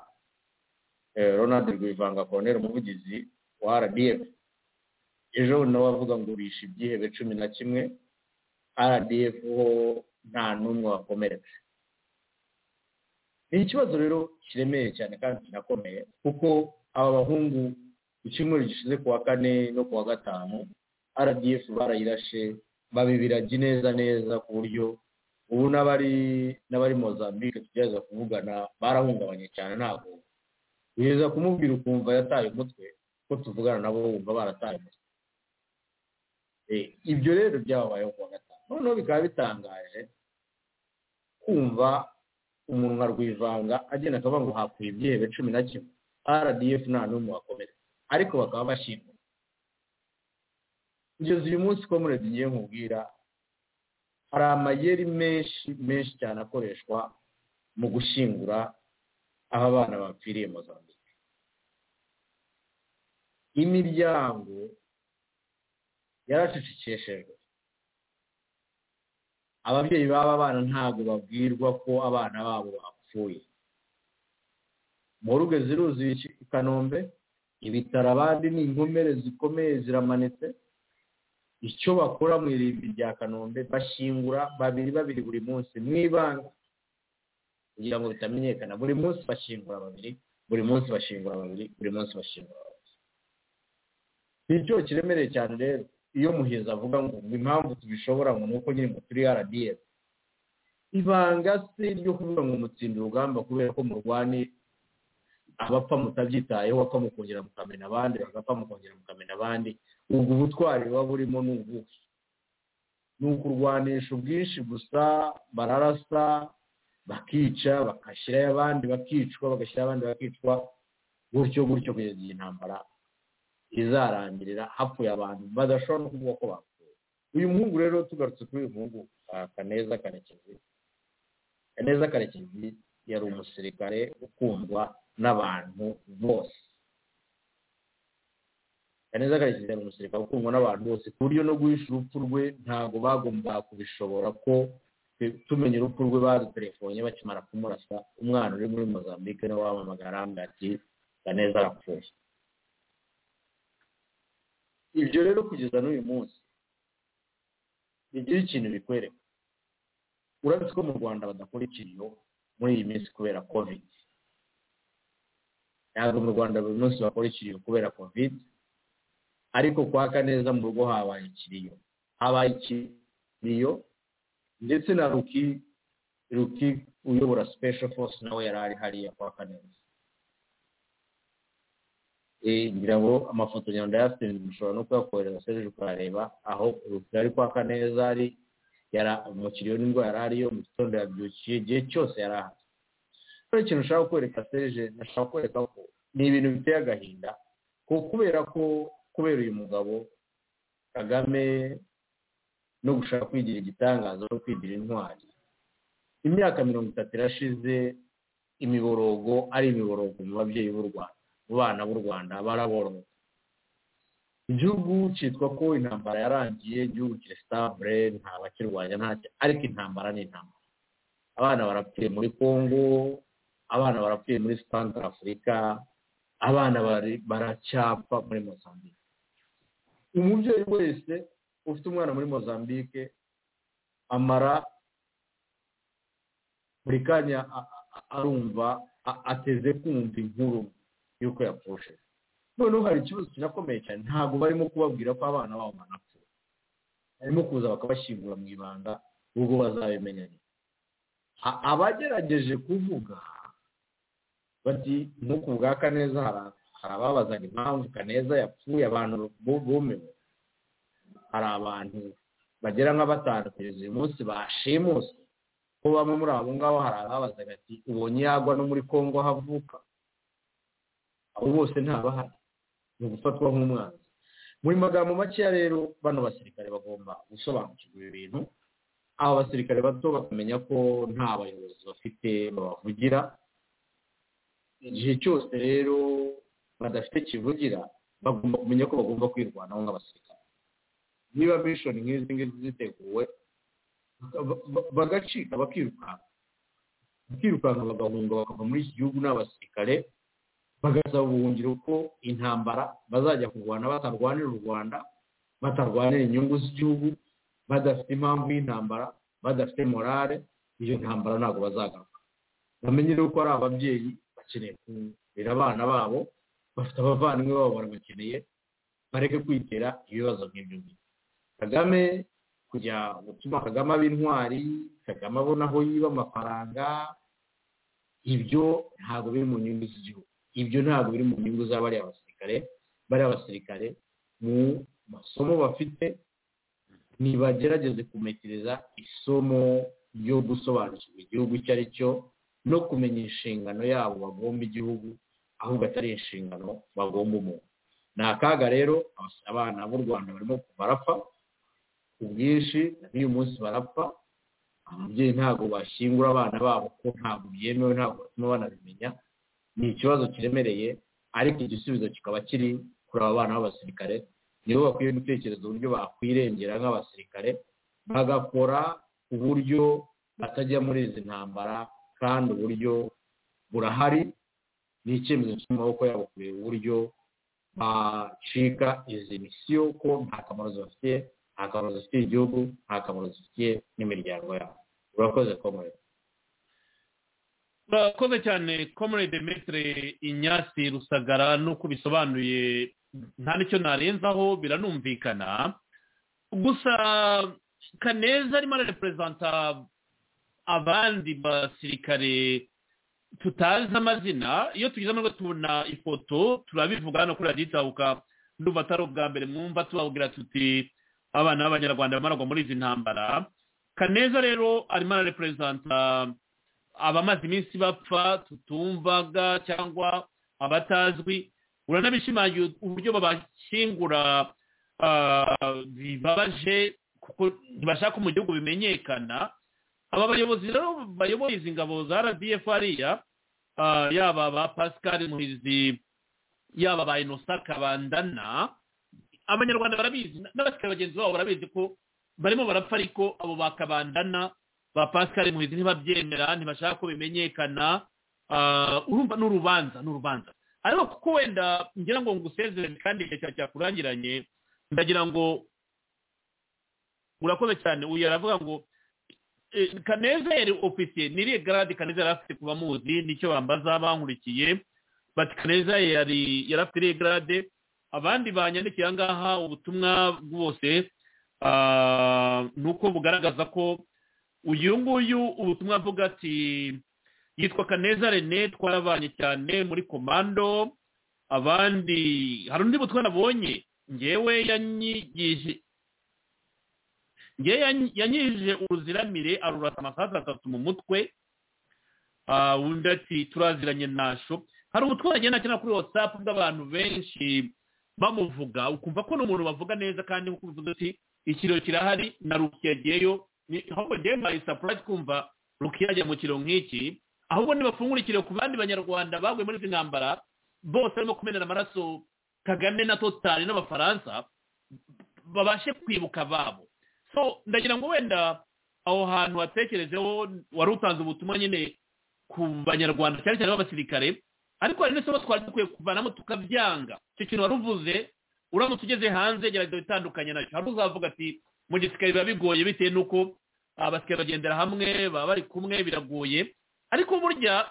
[SPEAKER 4] ronald rwivanga koroneri umuvugizi wa rdf ejo nawe avuga ngo bishe ibyihebe cumi na kimwe rdf ho nta n'umwe wakomeretse ni ikibazo rero kiremeye cyane kandi kinakomeye kuko aba bahungu ku cyumweru gishize ku wa kane no ku wa gatanu rdf barayirashe babibiragi neza neza ku buryo ubu n'abari n'abari mozambique tugerageza kuvugana barahungabanye cyane ntabwo ugeza kumubwira ukumva yataye umutwe ko tuvugana nabo wumva barataye umutwe ibyo rero byababayeho kuwa gatanu noneho bikaba bitangaje kumva umuntu nka rwivanga agenda akavuga ngo hakuye ibyebe cumi na kimwe rdf nta n'umwe wakomereka ariko bakaba bashyirwa kugeza uyu munsi ko muri ngiye nkubwira hari amayeri menshi menshi cyane akoreshwa mu gushyingura aho abana bapfiriye mozambique imiryango yaracecekeshejwe ababyeyi b'aba bana ntabwo babwirwa ko abana babo bapfuye muruge ziruzuye i kanombe ibitaro abandi ni inkomere zikomeye ziramanitse icyo bakora mu irimbi rya kanombe bashingura babiri babiri buri munsi mu ibanga kugira ngo bitamenyekana buri munsi bashingura babiri buri munsi bashingura babiri buri munsi bashingura babiri ni icyo kiremereye cyane rero iyo muheza avuga ngo impamvu tubishobora ngo ni uko nyine ngo turi rdf ibanga se ryo kuvuga ngo mutsinda urugamba kubera ko murwani abapfa mutabyitayeho bapfa mukongera mukamena abandi bagapfa mukongera mukamena abandi ubwo ubutwari buba burimo ni ubuhe ni ukurwanisha ubwinshi gusa bararasa bakica bagashyirayo abandi bakicwa bagashyira abandi bakicwa gutyo gutyo kugeza igihe intambara izarangirira hapfuye abantu badashobora no kuvuga ko bapfuye uyu muhungu rero tugarutse kuri uyu muhungu kaneza karekezi kaneza karekezi yari umusirikare ukundwa n'abantu bose kaneza karekezi yari umusirikare ukundwa n'abantu bose ku buryo no guhisha urupfu rwe ntabwo bagombaga kubishobora ko tumenya urupfu rwe badutelefone bakimara kumurasa umwana uri muri mozambique nawe wamamagara arambwira ati kaneza arapfuye ibyo rero kugeza n'uyu munsi bigira ikintu bikwereka urabona ko mu rwanda badakora ikintu muri iyi minsi kubera kovidi ntabwo mu rwanda buri munsi bakora ikiriyo kubera kovidi ariko kwaka neza mu rugo habaye ikiriyo habaye ikiriyo ndetse na ruki ruki uyobora sipesho force nawe yari ari hariya kwaka neza ngira ngo amafoto nyuma ndayasinze mushobora no kuyakohereza serije ukareba aho ari kwaka neza ari umukiriya n'indwara yari ariyo mu gitondo yabyukiye igihe cyose yari ahari hari ikintu ushaka kwereka serije nashaka kwereka ko ni ibintu biteye agahinda kubera ko kubera uyu mugabo kagame no gushaka kwigira igitangaza no kwigira intwari imyaka mirongo itatu irashize imiborogo ari imiborogo mu babyeyi b'u rwanda bana b'u rwanda baraboroga igihugu cyitwa ko intambara yarangiye igihugu kirestabure nta bakirwanya ntacyo ariko intambara ni intambara abana barapfuye muri congo abana barapfuye muri sitandara afurika abana baracyapfa muri mozambique umubyeyi wese ufite umwana muri mozambique amara buri kanya arumva ateze kumva inkuru yuko yapfushe noneho hari ikibazo kinakomeye cyane ntabwo barimo kubabwira ko abana babo banapfuye barimo kuza bakabashyingura mu ibanga ubwo bazabimenya abagerageje kuvuga bati nk'uku bwa kaneza hari ababazaga impamvu kaneza yapfuye abantu bumiwe hari abantu bagera nka batanu kugeza uyu munsi bashimuse ko bamwe muri abo ngabo hari ababazaga ati ubonye yagwa no muri congo aho avuka abo bose ntabahari ni ugufatwa nk'umwanzi muri magambo makeya rero bano basirikare bagomba gusobanukirwa ibi bintu aba basirikare bato bakamenya ko nta bayobozi bafite babavugira igihe cyose rero badafite kivugira bagomba kumenya ko bagomba kwirwanaho nk'abasirikare niba mishoni nk'izi ngizi ziteguwe bagacika bakirukanka bakirukanka bagahunga bakava muri iki gihugu n'abasirikare bagasaba ubuhungiro ko intambara bazajya kurwana batarwanira u rwanda batarwanira inyungu z'igihugu badafite impamvu y'intambara badafite morale iyo ntambara ntabwo bazagaruka bamenye ko ari ababyeyi bakeneye kurera abana babo bafite abavandimwe babo barabakeneye bareke kwitera ibibazo nk'ibyo ngibyo kagame kujya gutuma kagame aba intwari kagame abona aho yiba amafaranga ibyo ntabwo biri mu nyungu z'igihugu ibyo ntabwo biri mu nyungu z'abariya basirikare bariya basirikare mu masomo bafite ntibagerageze kumekereza isomo yo gusobanukirwa igihugu icyo ari cyo no kumenya inshingano yabo bagomba igihugu ahubwo atari inshingano bagomba umuntu ni akaga rero abana b'u rwanda barimo barapfa ku bwinshi n'uyu munsi barapfa ababyeyi ntabwo bashyingura abana babo ko ntabwo byemewe ntabwo batuma banabimenya ni ikibazo kiremereye ariko igisubizo kikaba kiri kuri aba bana b'abasirikare nibo bakwiye gutekereza uburyo bakwirengera nk'abasirikare bagakora uburyo batajya muri izi ntambara kandi uburyo burahari ni icyemezo cyo mu maboko yabo kureba uburyo bacika izi misiyo ko nta kamaro zibafitiye nta kamaro zifitiye igihugu nta kamaro zifitiye n'imiryango yabo urakoze komorede
[SPEAKER 3] urakoze cyane komorede metere inyasi rusagara n'uko bisobanuye nta nicyo narenzaho biranumvikana gusa kaneza arimo arareperezanta abandi basirikare tutazi amazina iyo tugize amahirwe tubona ifoto turabivuga hano kuri radiyo itabuka n'ubu atari ubwa mbere mwumva tubabwira tuti abana b'abanyarwanda bamaragwa muri izi ntambara kaneza rero arimo arareperezanta abamaze iminsi bapfa tutumvaga cyangwa abatazwi uranabishimangira uburyo babashyingura bibabaje kuko ntibashaka mu gihugu bimenyekana aba bayobozi rero bayoboye izi ngabo za rdf hariya yaba ba pascal muhizi yaba ba inosa kabandana abanyarwanda barabizi n'abasirikare bagenzi babo barabizi ko barimo barapfa ariko abo bakabandana ba pascal muhizi ntibabyemera ntibashaka ko bimenyekana urumva n'urubanza n'urubanza ariko kuko wenda ngira ngo ngusezerere kandi igihe cyawe cyakurangiranye ndagira ngo urakoze cyane uyu aravuga ngo kaneza yari ofisiye niriye garade kaneza yari afite kuba muzi nicyo bambaza bankurikiye bati kaneza yari yari afite iriye garade abandi banyandikiye ahangaha ubutumwa bwose ni uko bugaragaza ko uyu nguyu ubutumwa avuga ati yitwa kaneza rene twarabanye cyane muri komando abandi hari undi butumwa nabonye ngewe yanyigije ngewe yanyigije uruziramire arurasa amasaha atatu mu mutwe undi ati turaziranye nasho hari ubutumwa bagenda akina kuri watsapu bw'abantu benshi bamuvuga ukumva ko n'umuntu bavuga neza kandi nk'uko ubivuze uti ikiro kirahari na rukiya agiyeyo ahubwo ngewe mbaye sapurayiti kumva rukiya ajya mu kiro nk'iki ahubwo nibafungura ikiro ku bandi banyarwanda baguye muri izi ntambara bose barimo kumenera amaraso kagame na totari n'abafaransa babashe kwibuka ababo so ndagira ngo wenda aho hantu hatekerejeho wari utanze ubutumwa nyine ku banyarwanda cyane cyane b'abasirikare ariko hari n'isomo twari dukwiye kuvanamo tukabyanga icyo kintu wari uvuze uramutse ugeze hanze gerageza bitandukanye nacyo hari uzavuga ati mu gisirikare biba bigoye bitewe n'uko abasikari bagendera hamwe baba bari kumwe biragoye ariko burya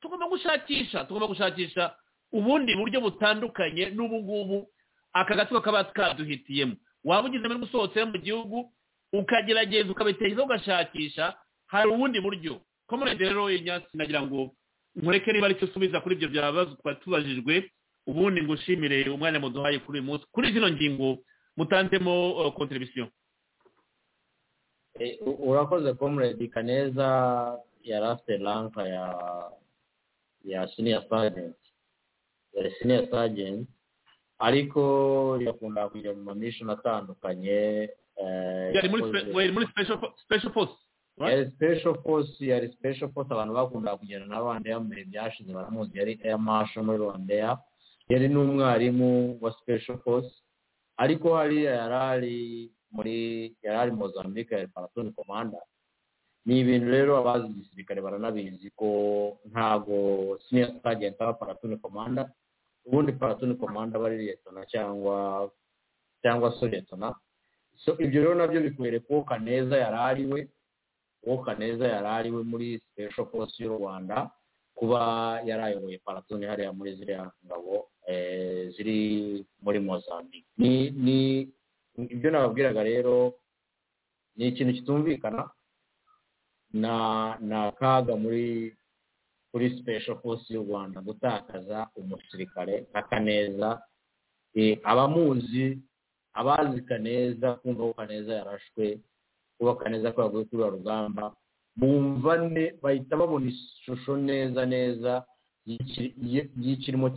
[SPEAKER 3] tugomba gushakisha tugomba gushakisha ubundi buryo butandukanye n'ubu ngubu aka gatsiko kaba kaduhitiyemo waba ugize amahirwe usohotse mu gihugu ukagerageza ukabitekerezaho ugashakisha hari ubundi buryo komerede rero inyatsi nagira ngo mureke niba aricyo usubiza kuri ibyo byabazo twari tubajijwe ubundi ngo ushimire umwanya muduhaye kuri uyu munsi kuri zino ngingo mutanzemo kontribisiyo
[SPEAKER 4] urakoze komuredi kaneza yari afite ranka ya ya siniya sajenti ya siniya sajenti ariko yakunda kujya mu mamishoni atandukanye
[SPEAKER 3] yari muri special force
[SPEAKER 4] yari special force yari special force abantu bakunda kugenda na rwandeya mu bihe byashize baramuzi yari air marshal muri rwandeya yari n'umwarimu wa special force ariko hariya yari ari muri yari ari mozambique yari paratoni komanda ni ibintu rero abazi igisirikare baranabizi ko ntago senior sergeant aba paratoni komanda ubundi paratoni komanda aba ari liyetona cyangwa cyangwa so liyetona so ibyo rero nabyo bikwereka uwo kaneza yari ari we uwo kaneza yari ari we muri special force y'u rwanda kuba yari ayoboye paratoni hariya muri ziriya ngabo ziri muri mozambique ni ni ibyo nababwiraga rero ni ikintu kitumvikana na na kaga muri kuri special force y'u rwanda gutakaza umusirikare nka kaneza abamuzi abazi kaneza kumva ko kaneza yarashwe kubaka neza ko baguye kuri rugamba bumva ne bahita babona ishusho neza neza y'ikirimo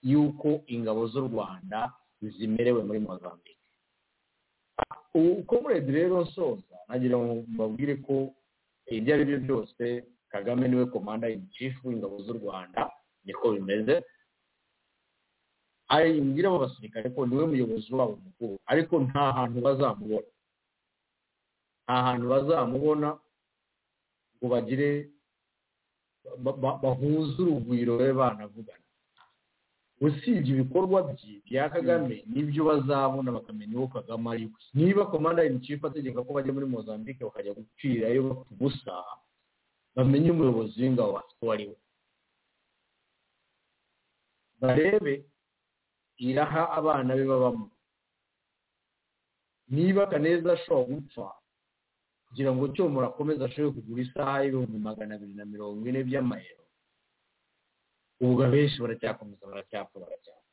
[SPEAKER 4] y'uko ingabo z'u rwanda zimerewe muri mozambique uko murebye rero nsoza nagira ngo mbabwire ko ibyo ari byo byose kagame niwe komanda in chief w'ingabo z'u rwanda niko bimeze ayibwiramo abasirikare ko niwe muyobozi wabo mukuru ariko nta hantu bazamubona nta hantu bazamubona ngo bagire bahuze urugwiro be banavugana usibye ibikorwa bye bya kagame nibyo bazabona bakamenya uwo kagame ari we niba komanda in chief ategeka ko bajya muri mozambique bakajya gucirayo bafite ubusa bamenye umuyobozi w'ingabo bafite uwo ari we barebe iraha abana be babamo niba kaneza ashobora gupfa kugira ngo cyo murakomeze ashobore kugura isaha y'ibihumbi magana abiri na mirongo ine by'amayero ubwo abenshi baracyakomeza baracyapfa baracyapfa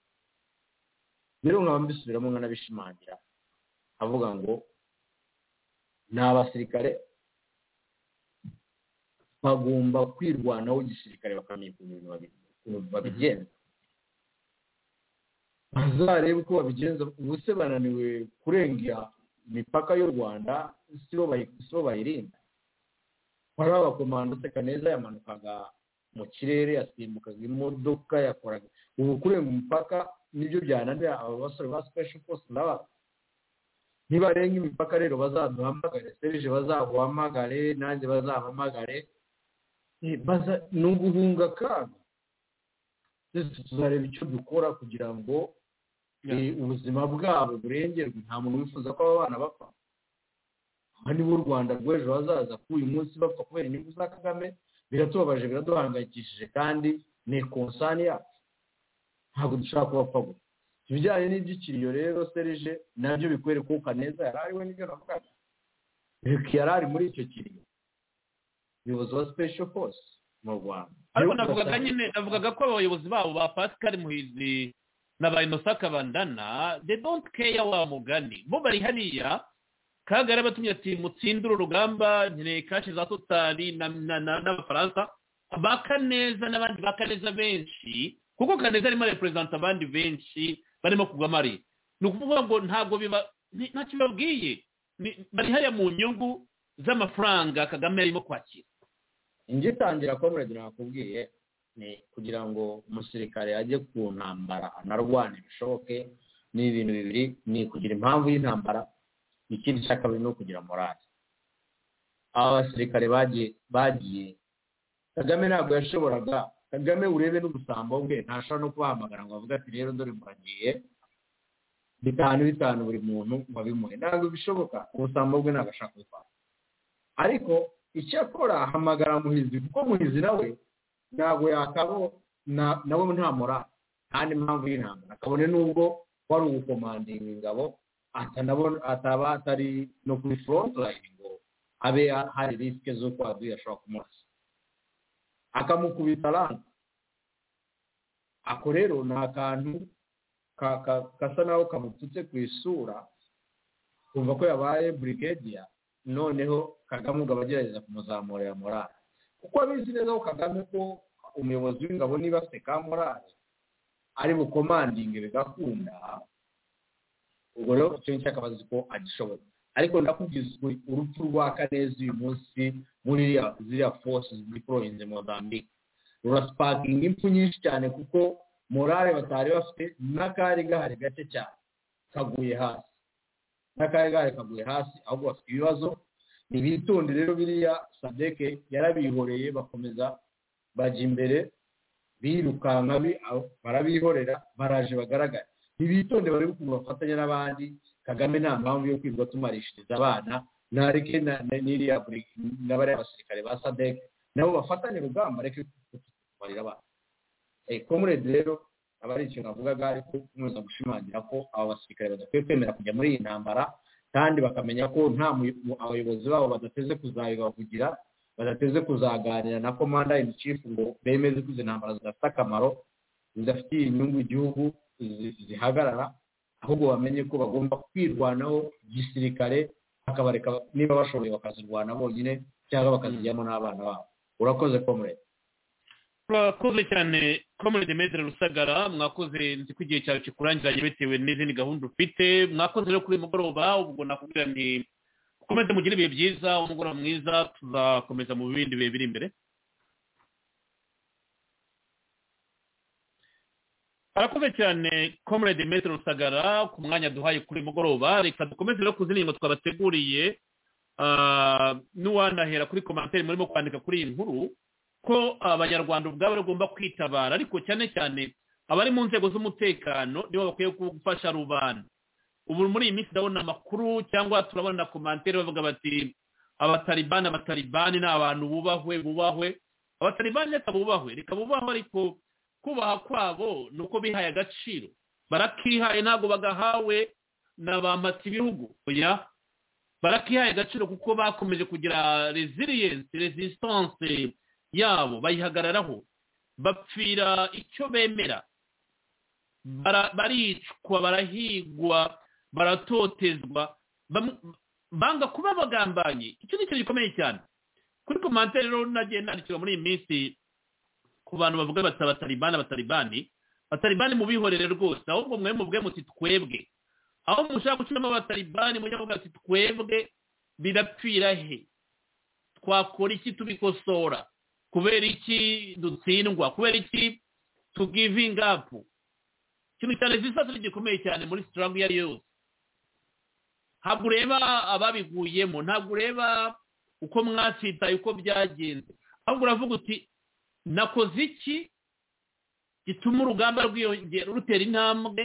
[SPEAKER 4] rero nkaba mbisubiramo nkanabishimangira avuga ngo ni abasirikare bagomba kwirwanaho igisirikare bakamenya ukuntu babigenza bazarebe uko babigenza ubuse bananiwe kurengera imipaka y'u rwanda sibo bayirinda hari abakomando seka neza yamanukaga mu kirere yasimbukaga imodoka yakoraga ubu kurenga umupaka nibyo byananira aba basore ba special force naba nibarenga imipaka rero bazaduhamagare serije bazaguhamagare nanjye bazahamagare ni uguhunga akaga tuzareba icyo dukora kugira ngo ubuzima bwabo burengerwe nta muntu wifuza ko aba bana bapfa aha nibo u rwanda rw'ejo hazaza ko uyu munsi bapfa kubera inyungu za kagame biratubabaje biraduhangayikishije kandi ni konsani yacu ntabwo dushaka kubapfa gusa ibijyanye n'iby'ikiriyo rero serije nabyo bikwereka uko neza yari ariwe n'ibyo navugaga yari ari muri icyo kiriyo umuyobozi wa sipesho force mu rwanda
[SPEAKER 3] ariko navugaga nyine navugaga ko abayobozi babo ba pascal muhizi na ba inosaka bandana de don't care wa mugani bo bari hariya kagari abatumye ati mutsindire urugamba nkeneye kashi za totari n'abafaransa bakaneza n'abandi bakaneza benshi kuko kaneza arimo areperezanta abandi benshi barimo kugwamo ari ni ukuvuga ngo ntabwo biba ntacyo bibabwiye bari hariya mu nyungu z'amafaranga kagame arimo kwakira
[SPEAKER 4] ingitangira ko muragira nakubwiye ni kugira ngo umusirikare ajye ku ntambara anarwane bishoboke ni ibintu bibiri ni ukugira impamvu y'intambara ikindi cya kabiri ni ukugira morali aba basirikare bagiye kagame ntabwo yashoboraga kagame urebe n'ubusambo bwe ntashobora no kubahamagara ngo avuge ati rero dore muragiye bitanu bitanu buri muntu wabimuhe ntabwo bishoboka ubusambo bwe ntabwo ashaka kubifata ariko icyo akora ahamagara muhizi kuko muhizi nawe ntabwo yakabo nawe nta mora nta n'impamvu y'intambara kabone n'ubwo wari ugukomandinga ingabo ataba atari no kuri forontayini ngo abe hari risike z'uko aduye ashobora kumurasa akamukubita ranta ako rero ni akantu gasa naho kamututse ku isura kumva ko yabaye burigadiya noneho kagame ugaba agerageza kumuzamurira morale kuko abizi neza ko kagame ko umuyobozi w'ingabo niba afite ka morale ari bukomandinge bigakunda ubwo rero icyo ngicyo akaba azi ko agishoboye ariko ndakubwiza urupfu rwa kaneza uyu munsi muri ziriya force ziporohinze mozambique rurasipakinga impfu nyinshi cyane kuko morale batari bafite n'akari gahari gake cyane kaguye hasi n'akari gahari kaguye hasi ahubwo bafite ibibazo ntibitonde rero biriya sadeke yarabihoreye bakomeza bajya imbere birukanka barabihorera baraje bagaragara ntibitonde bari ukuntu bafatanya n'abandi kagame nta mpamvu yo kwirirwa tumarishiriza abana nareke n'iriya n'abariya basirikare ba sadeke nabo bafatanye urugamba areke kutumarira abana komuredi rero aba ari ikintu navugaga ariko nkomeza gushimangira ko aba basirikare badakwiye kwemera kujya muri iyi ntambara kandi bakamenya ko nta abayobozi babo badateze kuzabibavugira badateze kuzaganira na komanda in chief ngo bemeze ko izi ntambara zidafite akamaro zidafitiye inyungu igihugu zihagarara ahubwo bamenye ko bagomba kwirwanaho gisirikare akabareka niba bashoboye bakazirwana bonyine cyangwa bakazijyamo n'abana babo urakoze komure
[SPEAKER 3] murakoze cyane komurede medere rusagara mwakoze nzi ko igihe cyawe kikurangira bitewe n'izindi gahunda ufite mwakoze rero kuri uyu mugoroba ubwo nakubwira ni mukomeze mugire ibihe byiza umugoroba mwiza tuzakomeza mu bindi bihe biri imbere arakoze cyane comrade metero rusagara ku mwanya duhaye kuri mugoroba reka dukomeze no ku zindi ngingo twabateguriye ah, n'uwanahera kuri komantere murimo kwandika kuri iyi nkuru ko abanyarwanda ubwabo bagomba kwitabara ariko cyane cyane abari mu nzego z'umutekano nibo bakwiye gufasha rubanda ubu muri iyi minsi ndabona amakuru cyangwa turabona komantere bavuga bati abataribani abataribani ni abantu bubahwe bubahwe abataribani reka bubahwe reka bubahwe ariko kubaha kwabo ni uko bihaye agaciro barakihaye ntabwo bagahawe na ba mpatibihugu oya barakihaye agaciro kuko bakomeje kugira resilience resistance yabo bayihagararaho bapfira icyo bemera Bara- baricwa barahigwa baratotezwa bam- banga kuba bagambanyi icyo ni ikintu gikomeye cyane kuri komantere rero nagiye nandikirwa muri iyi minsi ku bantu bavuga bati abatalibani abatalibani abatalibani mubihorere rwose ahubwo mwe muvuge muti twebwe aho mushaka gucuramo abatalibani mujya muvuga muti twebwe birapfira he twakora iki tubikosora kubera iki dutsindwa kubera iki tugivinga apu ikintu cyane zisa gikomeye cyane muri sitaramu iyo ari yo yose ntabwo ureba ababiguyemo ntabwo ureba uko mwasitaye uko byagenze ahubwo uravuga uti nakoze iki gituma urugamba rwiyongera rutera intambwe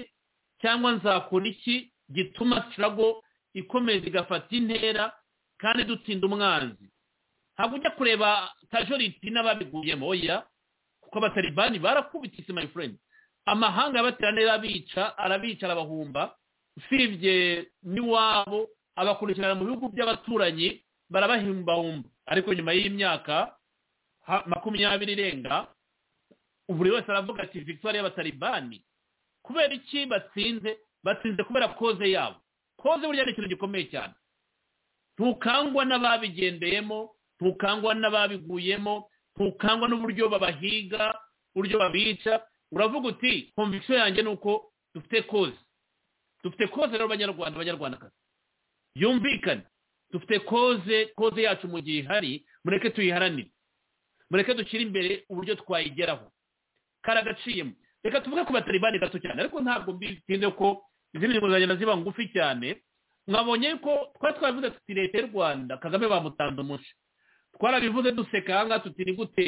[SPEAKER 3] cyangwa nzakora iki gituma sirago ikomeza igafata intera kandi dutsinda umwanzi ntabwo ujya kureba kajoriti n'ababiguyemo oya kuko abataribani barakubitse my friend amahanga yabateraniye arabica arabica arabahumba usibye n'iwabo abakurikirana mu bihugu by'abaturanyi barabahimbahumba ariko nyuma y'imyaka ha- makumyabiri irenga buri wese aravuga ati victoire y'abatalibani kubera iki batsinze batsinze kubera koze yabo koze burya ni ikintu gikomeye cyane ntukangwa n'ababigendeyemo ntukangwa n'ababiguyemo ntukangwa n'uburyo babahiga uburyo babica uravuga uti conviction yanjye ni uko dufite koze dufite koze rero abanyarwanda abanyarwandakazi yumvikane dufite koze koze yacu mu gihe ihari mureke tuyiharanire mureke dushyire imbere uburyo twayigeraho karagaciyemo reka tuvuge ku batalibani gato cyane ariko ntabwo mbitinze ko izindi ngingo zagenda ziba ngufi cyane mwabonye ko twari twaravuze tuti leta y'u rwanda kagame bamutanze umuco twarabivuze duseka aha ngaha tuti ni gute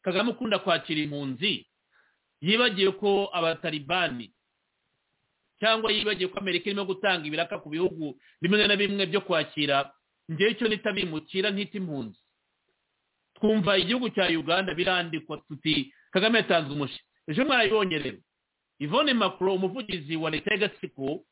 [SPEAKER 3] kagame ukunda kwakira impunzi yibagiwe ko abatalibani cyangwa yibagiwe ko amerika irimo gutanga ibiraka ku bihugu bimwe na bimwe byo kwakira ngewe icyo nita bimukira ntita impunzi twumva igihugu cya uganda birandikwa tuti kagame yatanze umushi ejo mwarayibonye rero ivone makuro umuvugizi wa leta y'agatsiko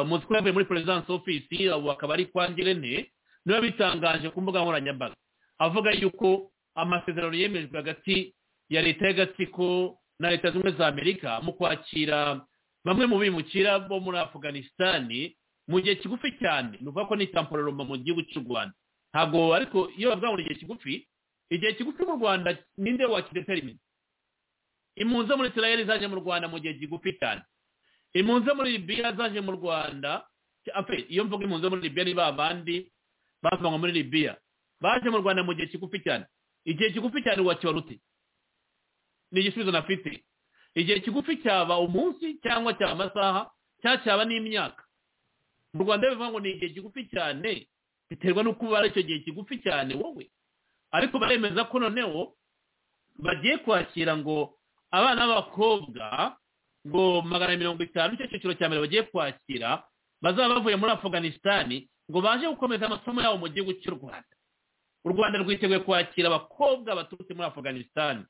[SPEAKER 3] muzi ko yavuye muri perezidansi ofisi ubu akaba ari kwa ngirente niba bitangaje ku mbuga nkoranyambaga avuga yuko amasezerano yemejwe hagati ya leta y'agatsiko na leta zimwe za amerika mu kwakira bamwe mu bimukira bo muri afuganisitani mu gihe kigufi cyane ni ukuvuga ko ni tampororoma mu gihugu cy'u rwanda ntabwo ariko iyo bavuga ngo ni igihe kigufi igihe kigufi mu rwanda ninde wakidetermine impunzi zo muri israel zaje mu rwanda mu gihe gigufi cyane impunzi zo muri libya zaje mu rwanda afe iyo mvuga impunzi zo muri libya ni ba bandi bavanywe muri libya baje mu rwanda mu gihe kigufi cyane igihe kigufi cyane wakiba rute ni igisubizo nafite igihe kigufi cyaba umunsi cyangwa cyaba amasaha cyangwa cyaba n'imyaka mu rwanda bivuga ngo ni igihe kigufi cyane biterwa n'uko ubara icyo gihe kigufi cyane wowe ariko baremeza ko noneho bagiye kwakira ngo abana b'abakobwa ngo magana mirongo itanu icyo cyiciro cya mbere bagiye kwakira bazaba bavuye muri afuganisitani ngo baje gukomeza amasomo yabo mu gihugu cy'u rwanda u rwanda rwiteguye kwakira abakobwa baturutse muri afuganisitani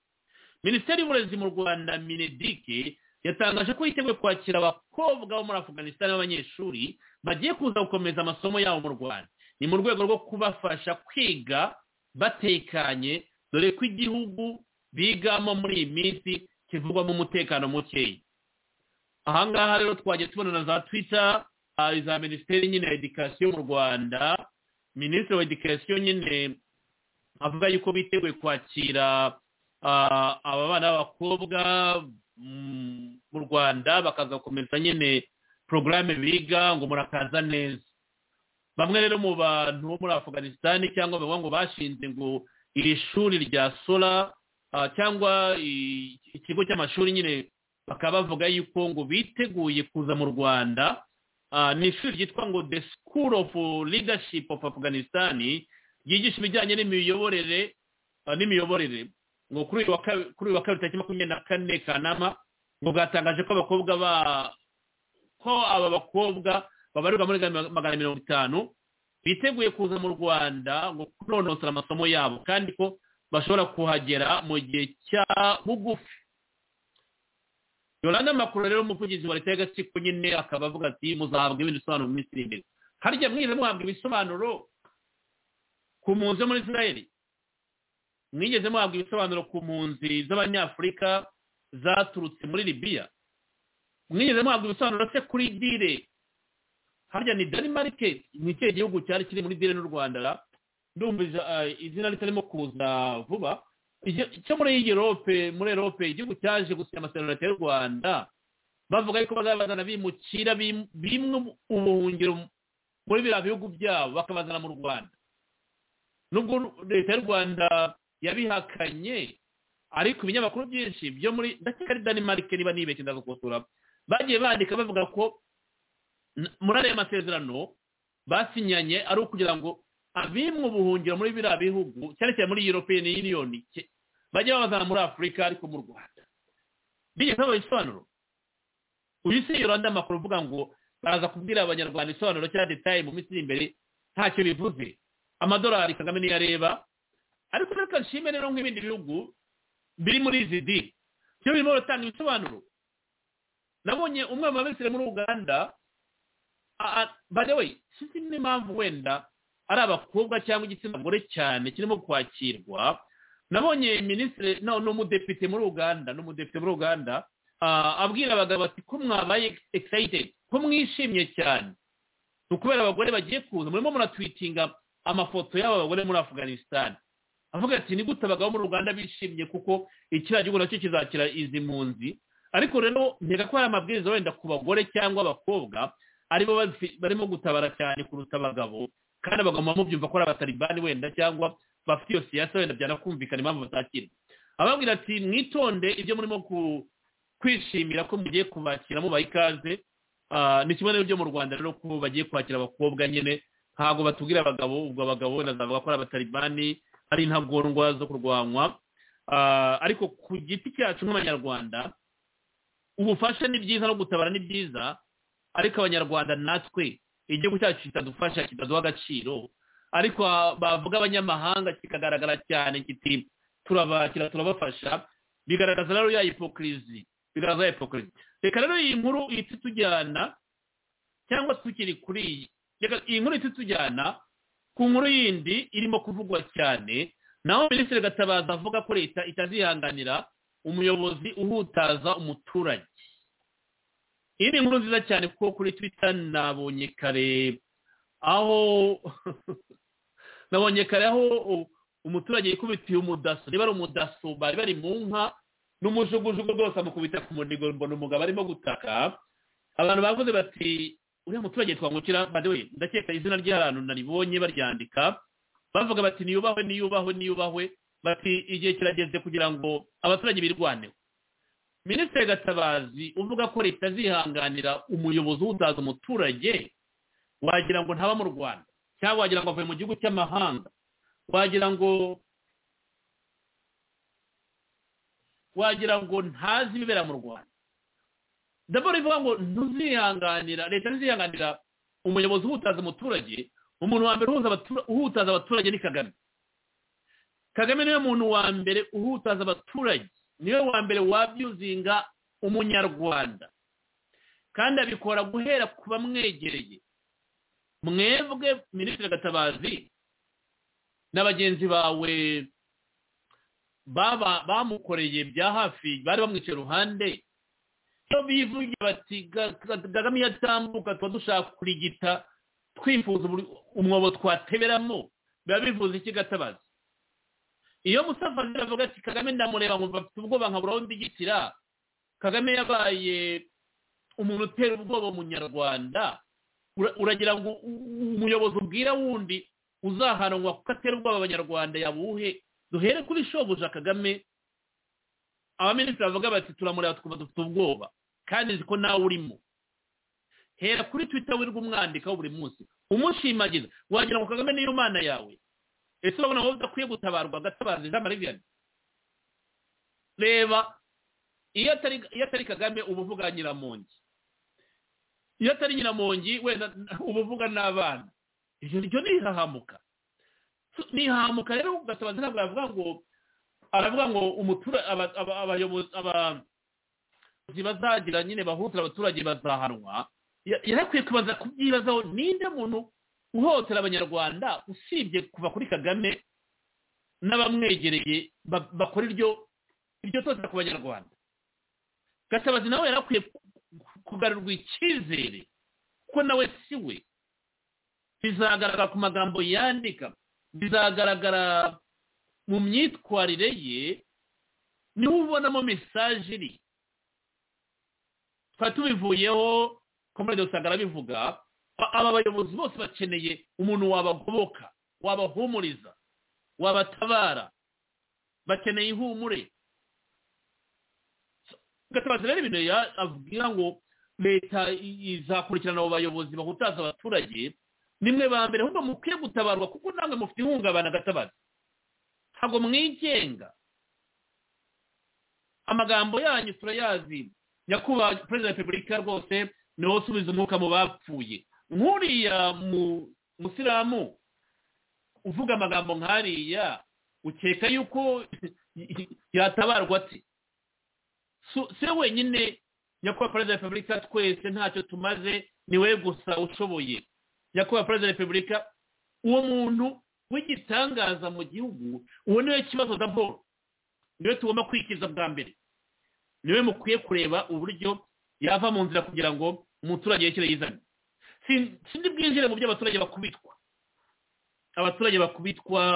[SPEAKER 3] minisiteri y'uburezi mu rwanda minedike yatangaje ko yiteguye kwakira abakobwa bo muri afuganisitani b'abanyeshuri bagiye kuza gukomeza amasomo yabo mu rwanda ni mu rwego rwo kubafasha kwiga batekanye dore ko igihugu bigamo muri iyi minsi kivugwamo umutekano mukeya aha ngaha rero twagiye tubona na za twita za minisiteri nyine ya edikasiyo mu rwanda minisitiri wa edikasiyo nyine avuga yuko biteguye kwakira aba bana b'abakobwa mu rwanda bakaza gukomeza nyine porogaramu biga ngo murakaza neza bamwe rero mu bantu bo muri afganisitani cyangwa bavuga ngo bashinze ngo iri shuri rya sora cyangwa ikigo cy'amashuri nyine bakaba bavuga yuko ngo biteguye kuza mu rwanda ni ishuri ryitwa ngo the school of leadership of afghanistan ryigisha ibijyanye n'imiyoborere n'imiyoborere ngo kuri uyu wa kabiri tariki makumyabiri na kane kanama ngo bwatangaje ko abakobwa ba ko aba bakobwa babarirwa muri magana mirongo itanu biteguye kuza mu rwanda ngo kunonosora amasomo yabo kandi ko bashobora kuhagera mu gihe cya bugufi yoranda makuru rero umuvugizi wa leta y'agatsiko nyine akaba avuga ati muzahabwa ibindi bisobanuro mu minsi iri imbere harya mwize muhabwa ibisobanuro ku mpunzi zo muri israel mwigeze muhabwa ibisobanuro ku mpunzi z'abanyafurika zaturutse muri libiya mwigeze muhabwa ibisobanuro se kuri dire harya ni denmark ni ikihe gihugu cyari kiri muri dire n'u rwanda ndumva izina ritarimo kuza vuba cyo muri europe muri europe igihugu cyaje gusinya amasezerano y'u rwanda bavuga yuko bazabazana bimukira bimwe ubuhungiro muri biriya bihugu byabo bakabazana mu rwanda nubwo leta y'u rwanda yabihakanye ariko ibinyamakuru byinshi byo muri ndakeka ari denmark niba nibeshye ndagukosora bagiye bandika bavuga ko muri ariya masezerano basinyanye ari ukugira ngo abimwe ubuhungiro muri biriya bihugu cyane cyane muri european union bajya babazana muri afurika ariko mu rwanda bigeze baba ibisobanuro uyu si yoranda amakuru uvuga ngo baraza kubwira abanyarwanda isobanuro cya detaye mu minsi iri imbere ntacyo bivuze amadolari kagame niyo areba ariko reka nshime rero nk'ibindi bihugu biri muri izi di byo birimo biratanga ibisobanuro nabonye umwe mu babisire muri uganda by the way sinzi n'impamvu wenda ari abakobwa cyangwa igitsina gore cyane kirimo kwakirwa nabonye minisitiri n'umudepite muri uganda n'umudepite muri uganda abwira abagabo ati ko mwabaye excited ko mwishimye cyane ni ukubera abagore bagiye kuza murimo muratwitinga amafoto y'aba bagore muri afganisitani avuga ati ni gute abagabo muri uganda bishimye kuko ikiriya gihugu nacyo kizakira izi mpunzi ariko rero ntega ko hari amabwiriza wenda ku bagore cyangwa abakobwa aribo barimo gutabara cyane kuruta abagabo kandi abagomba mubyumva ko ari abataribani wenda cyangwa bafite iyo siyasa wenda byanakumvikana impamvu batakira ababwira ati mwitonde ibyo murimo kwishimira ko mugiye kubakira mubaha ikaze ni kimwe n'ibyo mu rwanda rero ko bagiye kwakira abakobwa nyine ntabwo batubwira abagabo ubwo abagabo wenda zavuga ko ari abataribani ari intagondwa zo kurwanywa ariko ku giti cyacu nk'abanyarwanda ubufasha ni byiza no gutabara ni byiza ariko abanyarwanda natwe igihugu cyacu kitadufasha kitaduha agaciro ariko bavuga abanyamahanga kikagaragara cyane kiti turabakira turabafasha bigaragaza rero ya hipokirizi bigaragaza hipokirizi reka rero iyi nkuru ihita itujyana cyangwa tukiri kuri iyi iyi nkuru ihita itujyana ku nkuru yindi irimo kuvugwa cyane naho minisitiri gatabaza avuga ko leta itazihanganira umuyobozi uhutaza umuturage iyi ni inkuru nziza cyane kuko kuri twita nabonye kare aho nabonye kare aho umuturage yikubitiye umudaso niba ari umudaso bari bari mu nka n'umujugujugu rwose amukubita ku munigo mbona umugabo arimo gutaka abantu bavuze bati uriya muturage twangukira we ndakeka izina ry'ahantu naribonye baryandika bavuga bati niyubahwe niyubahwe niyubahwe bati igihe kirageze kugira ngo abaturage birwaneho minisitiri gatabazi uvuga ko leta zihanganira umuyobozi uhutaza umuturage wagira ngo ntaba mu rwanda cyangwa wagira ngo avuye mu gihugu cy'amahanga wagira ngo wagira ngo ntazi ibibera mu rwanda ndabona ivuga ngo ntuzihanganira leta ntizihanganira umuyobozi uhutaza umuturage umuntu wa mbere uhutaza abaturage ni kagame kagame niwe muntu wa mbere uhutaza abaturage niwe wa mbere wabyuzinga umunyarwanda kandi abikora guhera ku bamwegereye mwebwe minisitiri gatabazi na bagenzi bawe bamukoreye bya hafi bari bamwicaye iruhande iyo bivugiye bati kagame yatambuka tuba dushaka kurigita twifuza umwobo twateberamo biba bivuze iki gatabazi iyo musafari avuga ati kagame ndamureba ngo bafite ubwoba nkaburaho ndigitira kagame yabaye umuntu utera ubwoba umunyarwanda uragira ngo umuyobozi ubwira wundi uzahanwa kuko atera ubwoba abanyarwanda yabuhe duhere kuri shobuja kagame abaminisitiri bavuga bati turamureba twumva dufite ubwoba kandi nzi ko nawe urimo hera kuri twita wirirwa umwandikaho buri munsi umushimagiza wagira ngo kagame niyo mana yawe ese urabona wowe udakwiye gutabarwa agatabaza jean marie reba iyo atari kagame uba uvuga nyiramongi iyo atari nyiramongi wenda uba uvuga n'abana ibyo ryo ntihahamuka ntihahamuka rero gatabaza ntabwo yavuga ngo aravuga ngo abayobozi bazagira nyine bahutira abaturage bazahanwa yarakwiye kubaza kubyibazaho ninde muntu uhohotera abanyarwanda usibye kuva kuri kagame n'abamwegereye bakora iryo totera ku banyarwanda gatabazi nawe yarakwiye kugarurwa icyizere kuko nawe si we bizagaragara ku magambo yandika bizagaragara mu myitwarire ye niho ubonamo mesaje iri tukaba tubivuyeho komande usanga arabivuga aba bayobozi bose bakeneye umuntu wabagoboka wabahumuriza wabatabara bakeneye ihumure gatabaza rero ibintu avugira ngo leta izakurikirana abo bayobozi bahutaza abaturage nimwe ba mbere ahubwo mukwiye gutabarwa kuko namwe mufite ihungabana gatabaza ntabwo mwigenga amagambo yanyu turayazi nyakubahwa perezida wa repubulika rwose niho usubiza umwuka mu bapfuye nk'uriya musilamu uvuga amagambo nk'ariya ukeka yuko yatabarwa ati se wenyine nyakubahwa perezida wa repubulika twese ntacyo tumaze ni we gusa ushoboye nyakubahwa perezida wa repubulika uwo muntu w'igitangaza mu gihugu uwo niwe kibazo da paul niwe tugomba kwikiza bwa mbere niwe mukwiye kureba uburyo yava mu nzira kugira ngo umuturage yekere yizane sindi bwinjire mu byo abaturage bakubitwa abaturage bakubitwa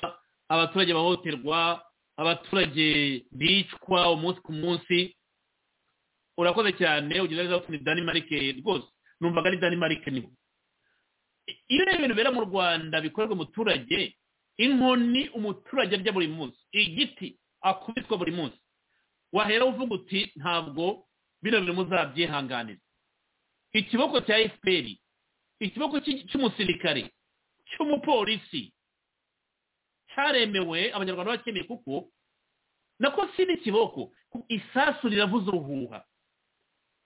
[SPEAKER 3] abaturage bahohoterwa abaturage bicwa umunsi ku munsi urakoze cyane ugira neza ni danimarike rwose numvaga ari danimarike niho iyo rero ibintu bibera mu rwanda bikorerwa umuturage inkoni umuturage arya buri munsi igiti akubitwa buri munsi wahera uvuga uti ntabwo bino bintu muzabyihanganira ikiboko cya efuperi ikiboko cy'umusirikare cy'umupolisi cyaremewe abanyarwanda bakeneye kuko nako si n'ikiboko isasu riravuza uruhuha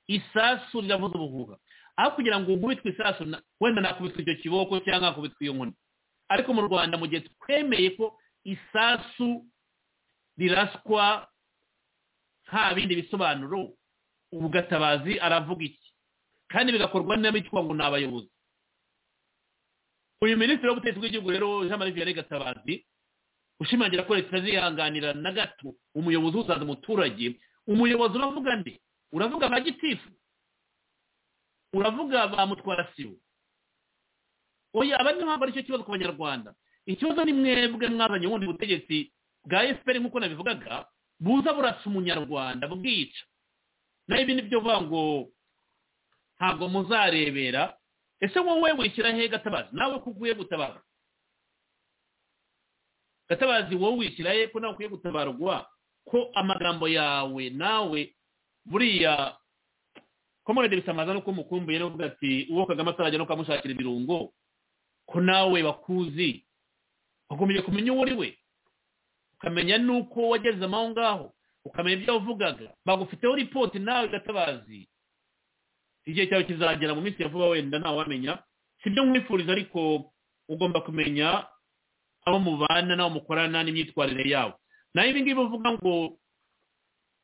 [SPEAKER 3] isasu riravuza uruhuha aho kugira ngo nkubitwe isasu wenda nakubitwa icyo kiboko cyangwa nakubitwa iyo nkoni ariko mu rwanda mu gihe twemeye ko isasu riraswa nta bindi bisobanuro ubu gatabazi aravuga iki kandi bigakorwa n'abitwa ngo ni abayobozi uyu minisitiri w'ubutegetsi bw'igihugu rero jean marie vianney gatabazi ushimangira ko leta zihanganira na gato umuyobozi uzaza umuturage umuyobozi uravuga nde uravuga ba gitifu uravuga bamutwara sibo oya aba niho haba aricyo kibazo ku banyarwanda ikibazo ni mwebwe mwazanye ubundi butegetsi bwa efuperi nk'uko nabivugaga buza burasa umunyarwanda bwica naho ibi nibyo bivuga ngo ntabwo muzarebera ese wowe wishyira he gatabazi nawe ko ukwiye gutabarwa gatabazi wowe wishyira he ko nawe ukwiye gutabarwa ko amagambo yawe nawe buriya komorede bisamaza nuko umukumbuye n'uvuga ati uwo kagame atarajya no kukamushakira ibirungo ko nawe bakuzi ugakomeye kumenya uwo uri we ukamenya nuko wageze aho ngaho ukamenya ibyo wavugaga bagufiteho ripoti nawe gatabazi igihe cyawe kizagera mu minsi ya vuba wenda ntawamenya si byo mwifuriza ariko ugomba kumenya abo mubana n'abo mukorana n'imyitwarire yabo naho ibi ngibi bavuga ngo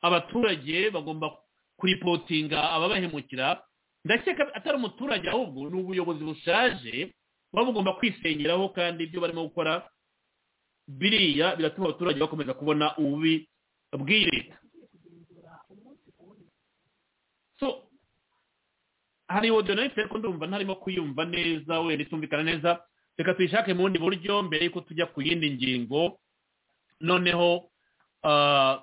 [SPEAKER 3] abaturage bagomba kuripotinga ababahemukira ndakeka atari umuturage ahubwo ni ubuyobozi bushaje buba bugomba kwisengeraho kandi ibyo barimo gukora biriya biratuma abaturage bakomeza kubona ububi bw'iyi leta hari ordonnance ariko ndumva ntarimo kuyumva neza wenda itumvikana neza reka tuyishake mu bundi buryo mbere y'uko tujya ku yindi ngingo noneho ah,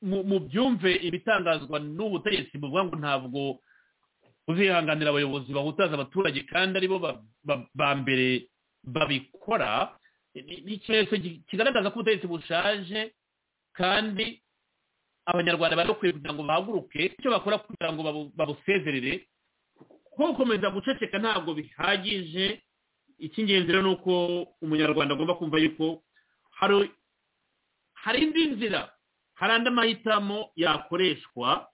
[SPEAKER 3] mu- mu byumve ibitangazwa n'ubutegetsi buvuga ngo ntabwo uzihanganira abayobozi bahutaza abaturage kandi aribo ba- ba- ba mbere babikora ni- ni ikimenyetso ki- kigaragaza ko ubutegetsi bushaje kandi abanyarwanda bari bakwiye kugira ngo bahaguruke icyo bakora kugira ngo babu- babusezerere kuko gukomeza guceceka ntabwo bihagije icy'ingenzi rero ni uko umunyarwanda agomba kumva yuko hari hari indi nzira hari andi mahitamo yakoreshwa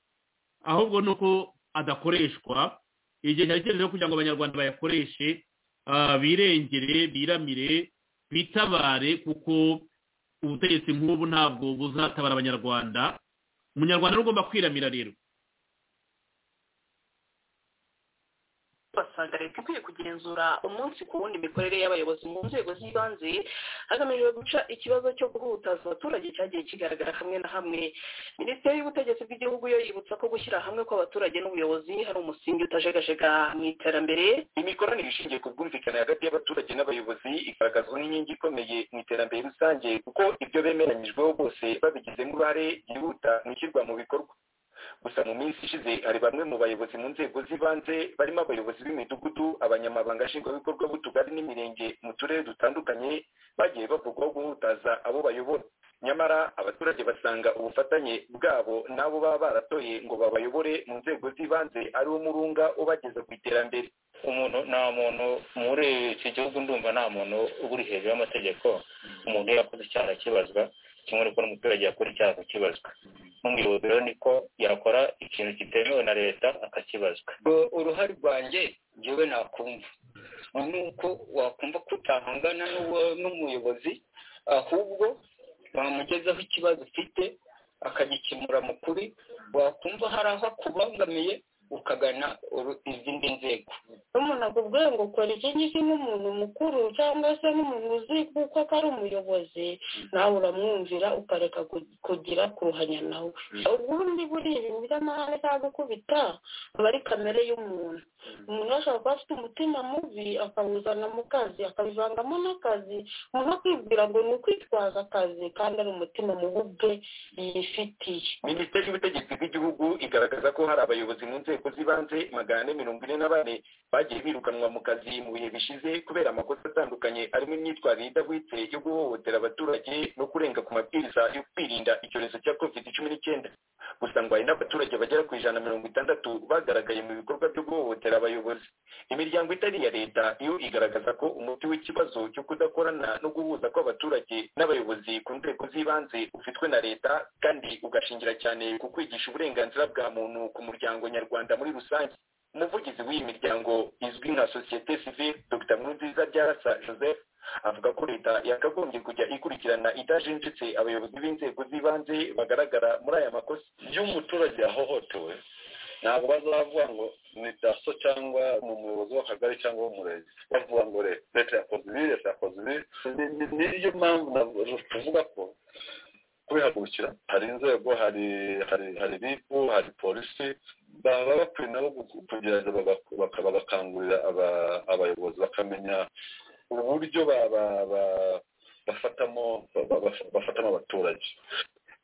[SPEAKER 3] ahubwo ni uko adakoreshwa igihe cyari kigeze rero kugira ngo abanyarwanda bayakoreshe ah, birengere biramire bitabare kuko ubutegetsi nk'ubu ntabwo buzatabara abanyarwanda umunyarwanda rero ugomba kwiramira rero
[SPEAKER 9] basanga leta ikwiye kugenzura umunsi ku wundi imikorere y'abayobozi mu nzego z'ibanze hagamijwe guca ikibazo cyo guhutaza abaturage cyagiye kigaragara hamwe na hamwe minisiteri y'ubutegetsi bw'igihugu yo yibutsa ko gushyira hamwe kw'abaturage n'ubuyobozi hari umusingi utajegajega mu iterambere
[SPEAKER 10] imikoranire ishingiye ku bwumvikane hagati y'abaturage n'abayobozi igaragazwa n'inkingi ikomeye mu iterambere rusange kuko ibyo bemeranyijweho bose babigizemo uruhare byihuta mu ishyirwa mu bikorwa gusa mu minsi ishize hari bamwe mu bayobozi mu nzego z'ibanze barimo abayobozi b'imidugudu abanyamabanga nshingwabikorwa b'utugari n'imirenge mu turere dutandukanye bagiye bavugwaho guhutaza abo bayobora nyamara abaturage basanga ubufatanye bwabo n'abo baba baratoye ngo babayobore mu nzego z'ibanze ari wo murunga ubageza ku iterambere umuntu nta muntu muri iki gihugu ndumva nta muntu uba uri hejuru y'amategeko umuntu iyo yakoze icyaha akibazwa kimwe n'uko n'umuturage yakora icyaha akakibazwa n'umuyobozi rero niko yakora ikintu kitemewe na leta akakibazwa
[SPEAKER 12] uruhare rwanjye njyewe nakumva ni uko wakumva ko utahangana n'uwo- n'umuyobozi ahubwo wamugezaho ikibazo ufite akagikemura mu kuri wakumva hari aho akubangamiye ukagana uru- izindi nzego
[SPEAKER 13] n'umuntu akubwira ngo kora iki ngiki nk'umuntu mukuru cyangwa se nk'umuntu uzi kuko ko ari umuyobozi nawe uramwumvira ukareka ku- kugira kuruhanya nawe ubundi buriya ibintu by'amahane cyangwa gukubita aba ari kamere y'umuntu umuntu ashobora kuba afite umutima mubi akawuzana mu kazi akabivangamo n'akazi umuntu akibwira ngo ni ukwitwaza akazi kandi ari umutima mubi ubwe yifitiye
[SPEAKER 10] minisiteri y'ubutegetsi bw'igihugu igaragaza ko hari abayobozi mu nzego z'ibanze magana ane mirongo ine na bane bagiye birukanwa mu kazi mu bihe bishize kubera amakosa atandukanye arimo imyitwarire idahwitse yo guhohotera abaturage no kurenga ku mabwiriza yo kwirinda icyorezo cya covid cumi n'icyenda gusa ngo hari n'abaturage bagera ku ijana na mirongo itandatu bagaragaye mu bikorwa byo guhohotera abayobozi imiryango itari iya leta yo igaragaza ko umuti w'ikibazo cyo kudakorana no guhuza kw'abaturage n'abayobozi ku nzego z'ibanze ufitwe na leta kandi ugashingira cyane ku kwigisha uburenganzira bwa muntu ku muryango nyarwanda muri rusange umuvugizi w'iyi miryango izwi nka sosiyete sivile dr nkurunziza byarasa joseph avuga ko leta yakagombye kujya ikurikirana idajenjetse abayobozi b'inzego z'ibanze bagaragara muri aya makosa
[SPEAKER 14] iyo umuturage yahohotewe ntabwo bazavuga ngo ni daso cyangwa ni umuyobozi w'akagari cyangwa w'umurenge bavuga ngo re- leta yakoze ibi leta yakoze ibi Ni- ni- niyo mpamvu na- tuvuga ko kubihagurukira hari inzego hari hari hari ribu hari polisi baba bakwiye nabo gu- kugira ngo baga- baka- bagakangurira aba- abayobozi bakamenya uburyo ba- ba- ba- bafatamo ba- ba- baf- bafatamo abaturage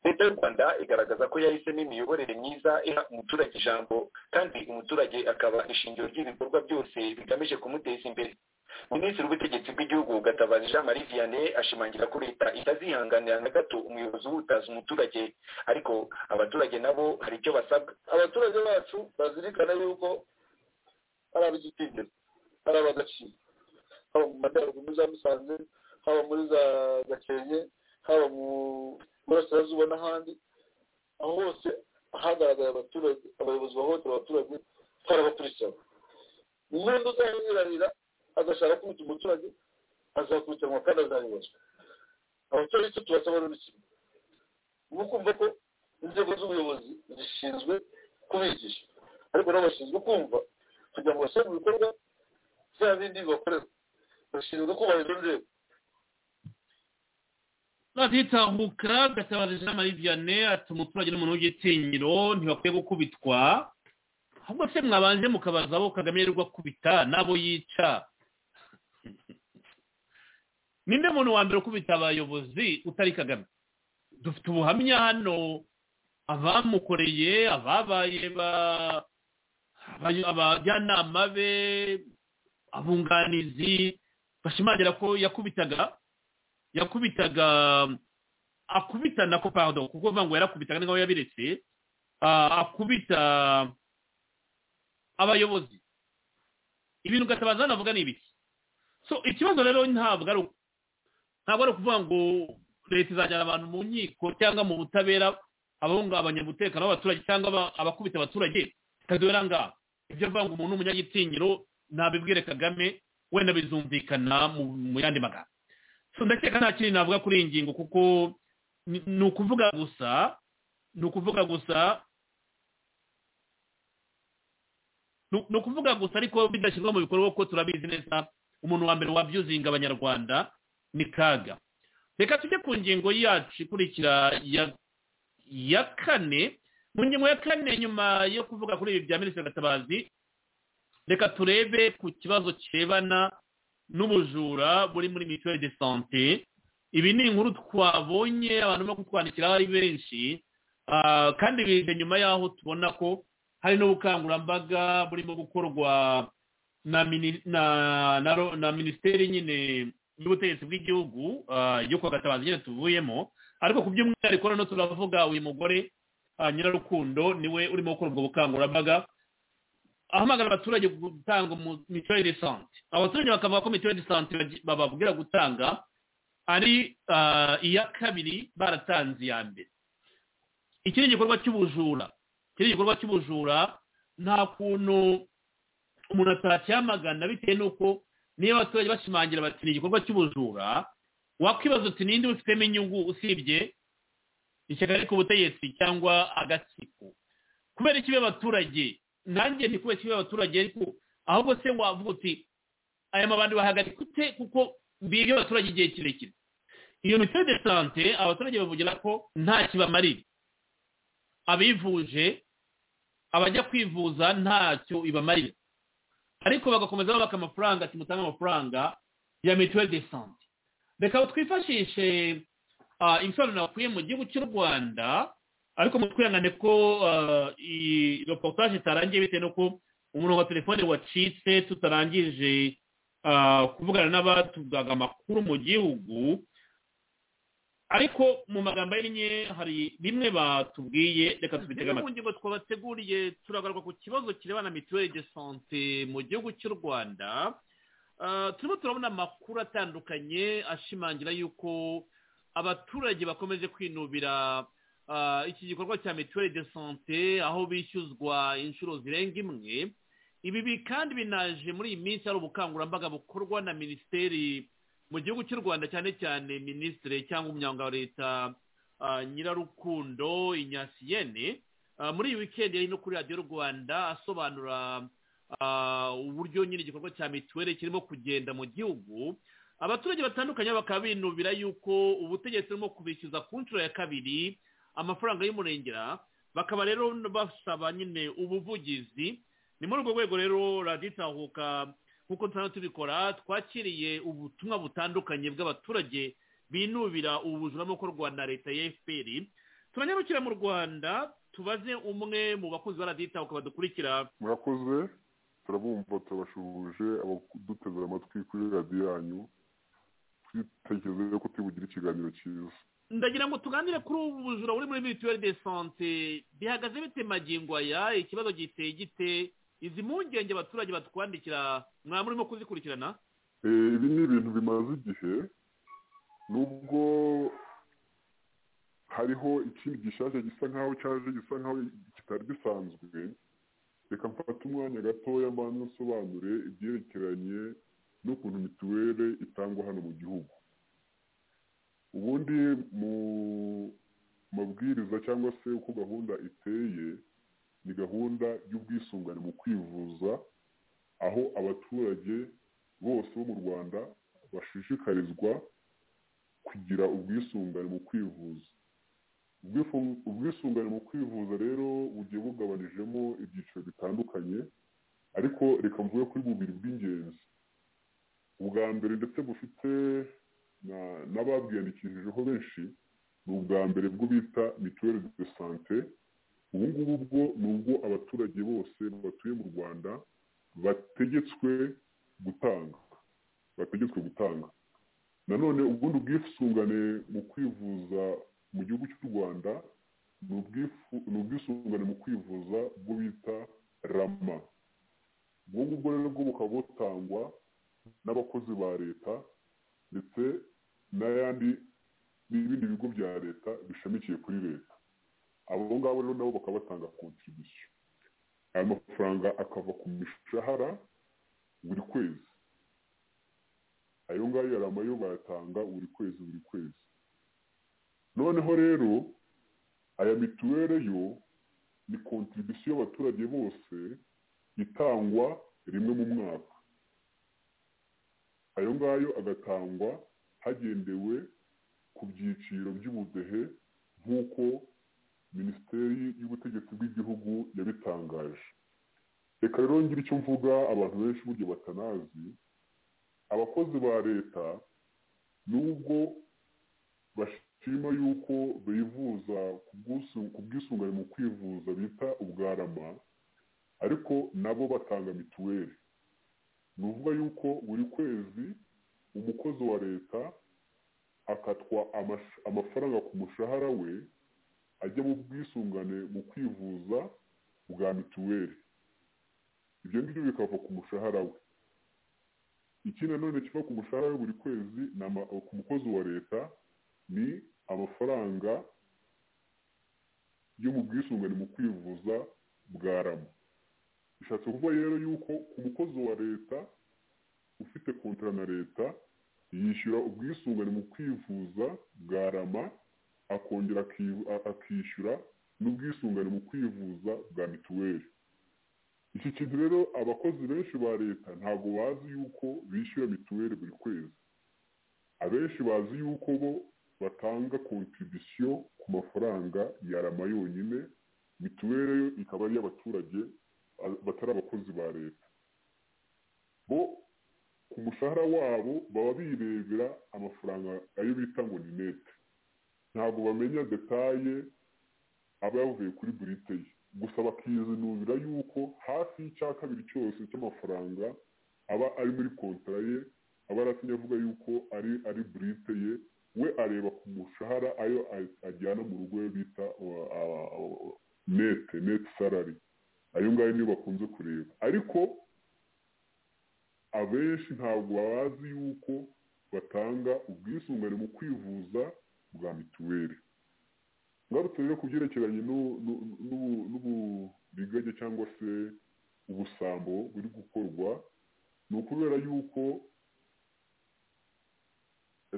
[SPEAKER 10] leta y'u rwanda igaragaza ko yahisemo imiyoborere myiza iha umuturage ijambo kandi umuturage akaba ishingiro ry'ibikorwa byose bigamije kumuteza imbere minisitiri w'ubutegetsi bw'igihugu gatabazi jean marie vianney ashimangira ko leta itazihanganira na gato umuyobozi uhutaza umuturage ariko abaturage nabo hari icyo basabwa
[SPEAKER 14] abaturage bacu bazirikana yuko ari ab'igitinyiro ari ab'agaciro haba mu majyaruguru muri za musanze haba muri za gakenke haba mu burasirazuba n'ahandi aho hose hagaragaye abaturage abayobozi bahohotera abaturage twarabakurikirana umuntu uzayirarira agashaka kubita umuturage azakurikiranwa kandi azabibazwa abaturage cyo tubasaba rero iki ni ukumva ko inzego z'ubuyobozi zishinzwe kubigisha ariko nabo bashinzwe kumva kugira ngo bashyire mu bikorwa bya bindi bakorera bashinzwe kubahiriza inzego
[SPEAKER 3] raditahuka gatabazi jean marie vianney ati umuturage n'umuntu w'igitinyiro ntibakwiye gukubitwa ahubwo se mwabanje mukabaza abo kagame yirirwa akubita n'abo yica ninde muntu wa mbere ukubita abayobozi utari kagame dufite ubuhamya hano abamukoreye ababaye abajyanama be abunganizi bashimangira ko yakubitaga yakubitaga akubita nako pardon kuko uvuga ngo yarakubitaga n'aho yabiretse akubita abayobozi ibintu gatabaza navuga ni ibiki so ikibazo rero ntabwo ari ntabwo ari ukuvuga ngo leta izajyana abantu mu nkiko cyangwa mu butabera abahungabanya umutekano w'abaturage cyangwa abakubita abaturage ikazobera ngaha ibyo avuga ngo umuntu w'umunyagitinyiro ntabibwire kagame wenda bizumvikana mu yandi magambo so ndakeka nta kintu navuga kuri iyi ngingo kuko ni ukuvuga gusa ni ukuvuga gusa ni ukuvuga gusa ariko bidashyirwa mu bikorwa kuko turabizi neza umuntu wa mbere wabyuzinga abanyarwanda ni kaga reka tujye ku ngingo yacu ikurikira ya kane mu ngingo ya kane nyuma yo kuvuga kuri ibi bya minisitiri gatabazi reka turebe ku kibazo kirebana n'ubujura buri muri mituweli de sante ibi ni inkuru twabonye abantu barimo kutwandikira ari benshi kandi bije nyuma y'aho tubona ko hari n'ubukangurambaga burimo gukorwa na minisiteri nyine y'ubutegetsi bw'igihugu yo kwa gatabazi nyine tuvuyemo ariko ku by'umwihariko noneho turavuga uyu mugore nyirarukundo niwe urimo gukora ubwo bukangurambaga ahamagara abaturage gutanga mituweli de sante abaturage bakavuga ko mituweli de sante bababwira gutanga ari iya kabiri baratanze iya mbere iki ni igikorwa cy'ubujura iki ni igikorwa cy'ubujura nta kuntu umuntu atacyamagana bitewe n'uko niba abaturage bashimangira bati ni igikorwa cy'ubujura wakwibaza uti ninde ubifitemo inyungu usibye ishyaka riri ku butegetsi cyangwa agatsiko kubera ikibi abaturage nanjye ni kubera ikibi abaturage ariko ahubwo se wavuga uti aya mabandi bahagarika ute kuko mbibye abaturage igihe kirekire iyo mituweli de sante abaturage bavugira ko nta kibamarira abivuje abajya kwivuza ntacyo ibamarira ariko bagakomeza babaka amafaranga ati mutange amafaranga ya mituweli de sante reka twifashishe ibisobanuro nakuye mu gihugu cy'u rwanda ariko mu twihangane ko iyi reportage itarangiye bitewe n'uko umurongo wa telefone wacitse tutarangije kuvugana n'abatugaga amakuru mu gihugu ariko mu magambo ahinnye hari bimwe batubwiye reka tubitega amatwi mu ngingo twabateguriye turagaruka ku kibazo kirebana na mituweli de sante mu gihugu cy'u rwanda turimo turabona amakuru atandukanye ashimangira yuko abaturage bakomeje kwinubira iki gikorwa cya mituweli de sante aho bishyuzwa inshuro zirenga imwe ibi kandi binaje muri iyi minsi hari ubukangurambaga bukorwa na minisiteri mu gihugu cy'u rwanda cyane cyane minisitiri cyangwa umunyamwuga wa leta nyirarukundo inyasiyene muri iyi wikendi yari no kuri radiyo rwanda asobanura uburyo nyine igikorwa cya mituweli kirimo kugenda mu gihugu abaturage batandukanye bakaba binubira yuko ubutegetsi burimo kubishyuza ku nshuro ya kabiri amafaranga y'umurengera bakaba rero basaba nyine ubuvugizi ni muri urwo rwego rero raditahuka nk'uko dusanzwe tubikora twakiriye ubutumwa butandukanye bw'abaturage binubira ubujura no gukorwa na leta ya fpr turanyarukira mu rwanda tubaze umwe mu bakozi ba radita ukaba dukurikira
[SPEAKER 15] murakoze turabumva turabashuhuje abadutezera amatwi kuri radiyo yanyu twitekereze yuko tubugira ikiganiro cyiza
[SPEAKER 3] ndagira ngo tuganire kuri ubu bujura buri muri mituweli de sante bihagaze bite magingo aya ikibazo giteye gite izi mpungenge abaturage batwandikira mwaba murimo kuzikurikirana
[SPEAKER 15] ibi ni ibintu bimaze igihe nubwo hariho ikindi gishaje gisa nkaho cyaje gisa nkaho kitari gisanzwe reka mfate umwanya gatoya mbanza nsobanure ibyerekeranye n'ukuntu mituweli itangwa hano mu gihugu ubundi mu mabwiriza cyangwa se uko gahunda iteye ni gahunda y'ubwisungane mu kwivuza aho abaturage bose bo mu rwanda bashishikarizwa kugira ubwisungane mu kwivuza ubwisungane mu kwivuza rero bugiye bugabanijemo ibyiciro bitandukanye ariko reka mvuge kuri bubiri bw'ingenzi ubwa mbere ndetse bufite n'ababwiyandikishijeho benshi ni ubwa mbere bwo bita mituweli de sante ubu ngubu bwo ni ubwo abaturage bose batuye mu rwanda bategetswe gutanga bategetswe gutanga nanone ubundi ubwisungane mu kwivuza mu gihugu cy'u rwanda ni ubwisungane mu kwivuza bwo bita rama ubwo ngubwo rero bwo bukaba butangwa n'abakozi ba leta ndetse n'ayandi n'ibindi bigo bya leta bishamikiye kuri leta abo ngabo rero nabo bakaba batanga kontribusiyo aya mafaranga akava ku mishahara buri kwezi ayo ngayo yari amayo bayatanga buri kwezi buri kwezi noneho rero aya mituweli yo ni kontribusiyo y'abaturage bose itangwa rimwe mu mwaka ayo ngayo agatangwa hagendewe ku byiciro by'ubudehe nk'uko minisiteri y'ubutegetsi bw'igihugu yabitangaje reka rero ngire icyo mvuga abantu benshi burya batanazi abakozi ba leta nubwo bashima yuko bivuza ku bwisungane mu kwivuza bita ubwarama ariko nabo batanga mituweli ni ukuvuga yuko buri kwezi umukozi wa leta akatwa amafaranga ku mushahara we ajya mu bwisungane mu kwivuza bwa mituweli ibyo ngibyo bikava ku mushahara we iki nanone kiva ku mushahara we buri kwezi ku mukozi wa leta ni amafaranga yo mu bwisungane mu kwivuza bwa rama bishatse kuvuga rero yuko ku mukozi wa leta ufite kontara na leta yishyura ubwisungane mu kwivuza bwa rama akongera akishyura n'ubwisungane mu kwivuza bwa mituweli iki kintu rero abakozi benshi ba leta ntabwo bazi yuko bishyura mituweli buri kwezi abenshi bazi yuko bo batanga kontribisiyo ku mafaranga ya rama yonyine mituweli yo ikaba ari iy'abaturage batari abakozi ba leta bo ku mushahara wabo baba birebera amafaranga ayo bita ngo ni nete ntabwo bamenya detaye aba yavuye kuri burite ye gusa bakizinubira yuko hafi y'icya kabiri cyose cy'amafaranga aba ari muri kontara ye aba aratumye avuga yuko ari ari burite ye we areba ku mushahara ayo ajyana mu rugo bita nete nete salari ayo ngayo niyo bakunze kureba ariko abenshi ntabwo bazi yuko batanga ubwisungane mu kwivuza bwa mituweli ngarutse rero ku byerekeranye n'uburiganya cyangwa se ubusambo buri gukorwa ni ukubera yuko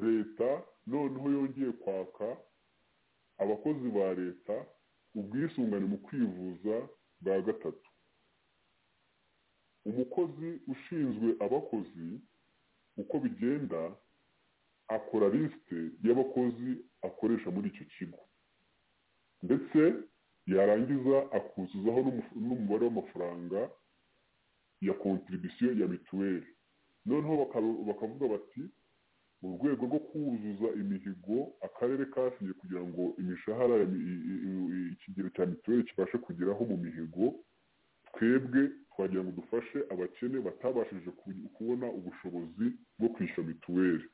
[SPEAKER 15] leta noneho yongeye kwaka abakozi ba leta ubwisungane mu kwivuza bwa gatatu umukozi ushinzwe abakozi uko bigenda akora lisite y'abakozi akoresha muri icyo kigo ndetse yarangiza akuzuzaho n'umubare w'amafaranga ya kontribisiyo ya mituweli noneho bakavuga bati mu rwego rwo kuzuza imihigo akarere kasinye kugira ngo imishahara ikigero cya mituweli kibashe kugeraho mu mihigo twebwe twagira ngo dufashe abakene batabashije kubona ubushobozi bwo kwishyura mituweli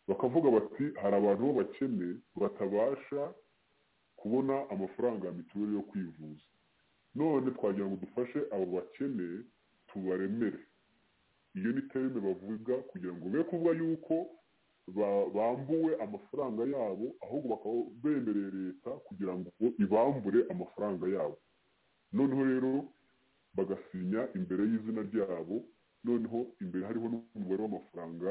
[SPEAKER 15] bakavuga bati hari abantu b'abakene batabasha kubona amafaranga ya mituweli yo kwivuza none twagira ngo dufashe abo bakene tubaremere iyo ni terime bavuga kugira ngo be kuvuga yuko bambuwe amafaranga yabo ahubwo bakaba bemereye leta kugira ngo ibambure amafaranga yabo noneho rero bagasinya imbere y'izina ryabo noneho imbere hariho n'umubare w'amafaranga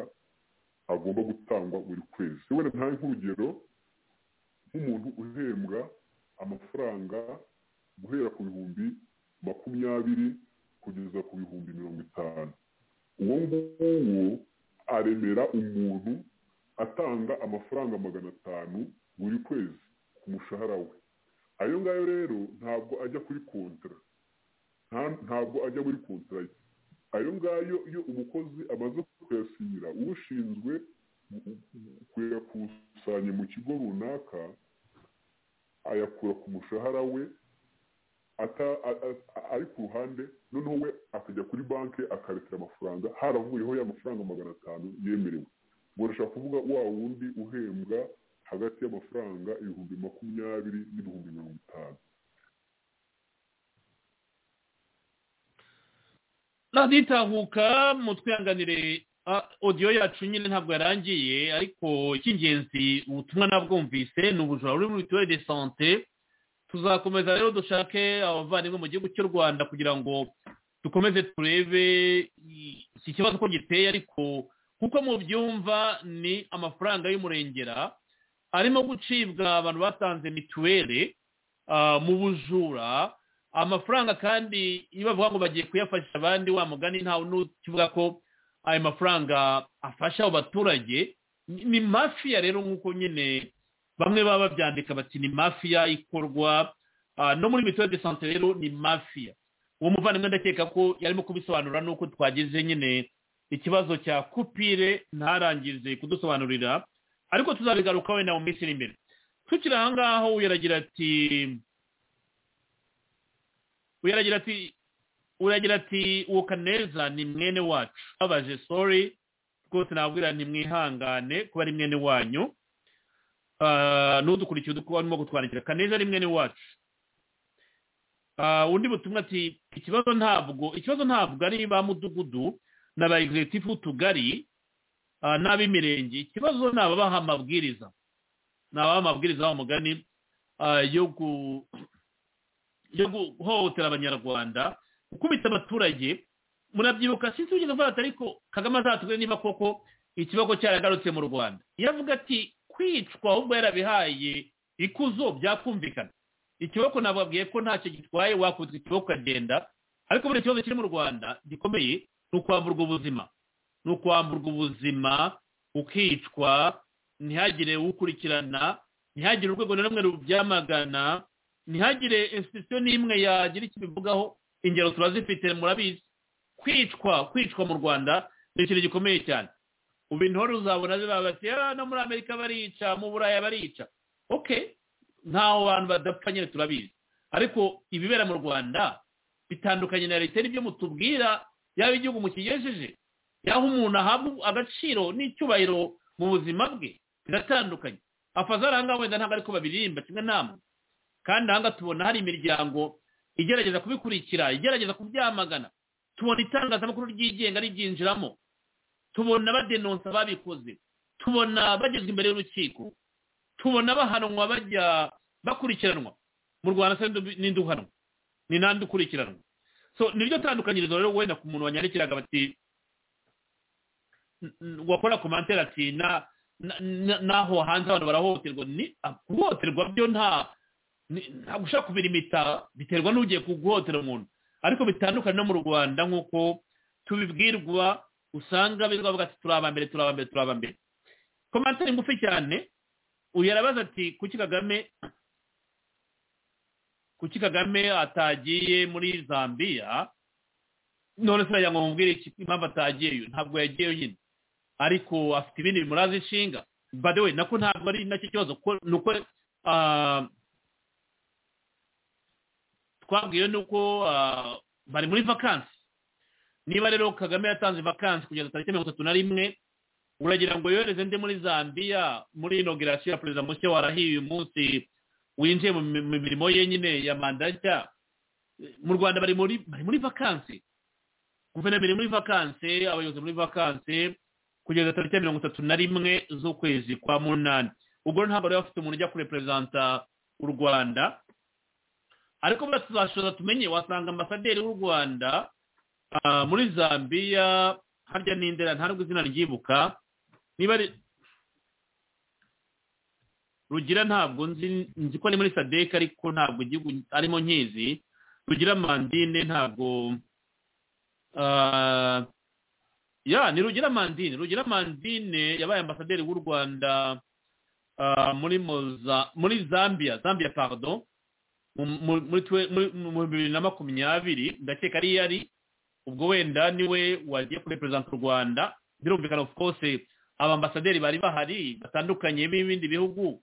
[SPEAKER 15] agomba gutangwa buri kwezi wenda ntabe nk'urugero nk'umuntu uhembwa amafaranga guhera ku bihumbi makumyabiri kugeza ku bihumbi mirongo itanu uwo nguwo aremera umuntu atanga amafaranga magana atanu buri kwezi ku umushahara we ayo ngayo rero ntabwo ajya kuri kontara nta- ntabwo ajya muri kontara ye ayo ngayo iyo umukozi amaze kuyasinyira ushinzwe kuyakusanya mu kigo runaka ayakura ku mushahara we ata- a- a- ari ku ruhande noneho we akajya kuri banki akabikira amafaranga haravuyeho ya mafaranga magana atanu yemerewe ngo urashaka kuvuga wa wundi uhembwa hagati y'amafaranga ibihumbi makumyabiri n'ibihumbi mirongo itanu
[SPEAKER 3] raditahuka mutwihanganire ah, odiyo yacu nyine ntabwo yarangiye ariko icy'ingenzi ubutumwa nabwumvise ni ubujura buri muri mituweli de sante tuzakomeza rero dushake abavandimwe mu gihugu cy'u rwanda kugira ngo dukomeze turebe i- iki kibazo uko giteye ariko kuko mu byumva ni amafaranga y'umurengera arimo gucibwa abantu batanze mituweli ah, mu bujura amafaranga kandi iyo bavuga ngo bagiye kuyafasha abandi wa mugani ntawe n'ukivuga ko ayo mafaranga afasha abo baturage ni ni mafiya rero nk'uko nyine bamwe baba babyandika bati ni mafiya ikorwa ah, no muri mituweli de sante rero ni mafiya uwo muvandimwe ndakeka ko yarimo kubisobanura nuko twagize nyine ikibazo cya kupire ntarangize kudusobanurira ariko tuzabigaruka wenda mu minsi iri imbere tukiri aha ngaho uyaragira ati uyaragira ati uragira ati uwo kaneza ni mwene wacu babaje sori rwose nabwira ntimwihangane kuba ari mwene wanyu Ah, n'udukurikiye udukuba arimo kutwandikira kaneza ari mwene wacu Ah, undi butumwa ati ikibazo ntabwo ikibazo ntabwo ari ba mudugudu na ba egizegitifu b'utugari ah, n'ab'imirenge ikibazo ni ababaha amabwiriza ni ababaha amabwiriza b'umugani yo gu- yo guhohotera abanyarwanda gukubita abaturage murabyibuka sinzi wigeze mfata ariko kagame azatubwire niba koko ikibazo cyaragarutse mu rwanda yavuga ati kwicwa ahubwo yarabihaye ikuzo byakumvikana ikiboko nababwiye ko ntacyo gitwaye wakubitwa ikiboko ukagenda ariko buriya ikibazo kiri mu rwanda gikomeye ni ukwamburwa ubuzima ni ukwamburwa ubuzima ukicwa ntihagire ukurikirana ntihagire urwego na rumwe rubyamagana ntihagire institusiyo n'imwe yagira icyo ibivugaho ingero turazifite murabizi kwicwa kwicwa mu rwanda ni ikintu gikomeye cyane ubu intore uzabona ziba bati "Ah, no muri amerika barica mu buraya barica ok ntaho bantu badapfa nyine turabizi ariko ibibera mu rwanda bitandukanye na leta n'ibyo mutubwira yaba igihugu mukigejeje yaho umuntu ahabwa agaciro n'icyubahiro mu buzima bwe biratandukanye afaza ahangaha wenda ntabwo ariko babiririmba kimwe namwe kandi ahangaha tubona hari imiryango igerageza kubikurikira igerageza kubyamagana tubona itangazamakuru ryigenga ribyinjiramo tubona badenonsa babikoze tubona bagezwa imbere y'urukiko tubona bahanwa bajya bakurikiranwa mu rwanda se ndu- ni nduhanwa ni nande ukurikiranwa so niryo tandukanyirizo rero wenda ku muntu wanyandikiraga bati "N- n- wakora komantere ati na na- na- naho hanze abantu barahohoterwa ni ah, guhohoterwa byo nta ni- ntabwo ushaka kubira imita biterwa n'ugiye guhohotera umuntu ariko bitandukanye no mu rwanda nk'uko tubibwirwa usanga birirwa bavuga ati turi abambere turi abambere turi abambere komantere ngufi cyane uyu arabaza ati kuki kagame kuki kagame atagiye muri zambiya none se ngo mubwire iki- impamvu atagiyeyo ntabwo yagiyeyo nyine ariko afite ibindi bimuraza inshinga by the way nako ntabwo ari nacyo kibazo ko- ni uko ah, twabwiwe ni uko ah, bari muri vakansi niba rero kagame yatanze vakansi kugeza tariki mirongo itatu na rimwe uragira ngo yohereze ndi muri zambiya muri inogirasiyo ya perezida mushya warahiye uyu munsi winjiye mu mi- mu mirimo ye nyine ya manda nshya mu rwanda bari muri bari muri vakansi guverinoma iri muri vakansi abayobozi muri vakansi kugeza tariki ya mirongo itatu na rimwe z'ukwezi kwa munani ubwo rero ntabwo bari bafite umuntu ujya kurepurezanta u rwanda ariko buriya tuzashoza tumenye wasanga ambasaderi w'u rwanda ah, muri zambiya harya n'indera ntabwo izina ryibuka niba ari rugira ntabwo nzi nzi ko ari muri sadeka ariko ntabwo igihugu arimo nkizi rugira mandine ntabwo ah, ya ni rugira mandine rugira mandine yabaye ambasaderi w'u rwanda muri Moza- muri zambia zambia pardon mu- mu- muri twe- muri- mu bibiri na makumyabiri ndakeka ari yari ubwo wenda niwe wagiye kureperezanta u rwanda birumvikana of course abambasaderi bari bahari batandukanye b'ibindi bihugu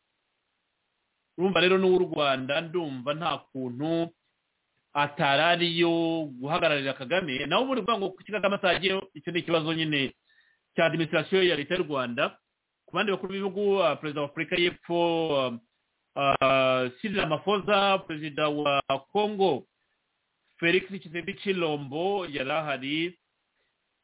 [SPEAKER 3] urumva rero n'uw'u rwanda ndumva nta kuntu atari ariyo guhagararira kagame nawe ubundi kuvuga ngo kuki kagame atagiyeho icyo ni ikibazo nyine cya adiminisitirasiyo ya leta y'u rwanda ku bandi bakuru b'ibihugu ah, perezida wa afurika y'epfo sirira amafoza perezida wa kongo felix kisembi cilombo yari ahari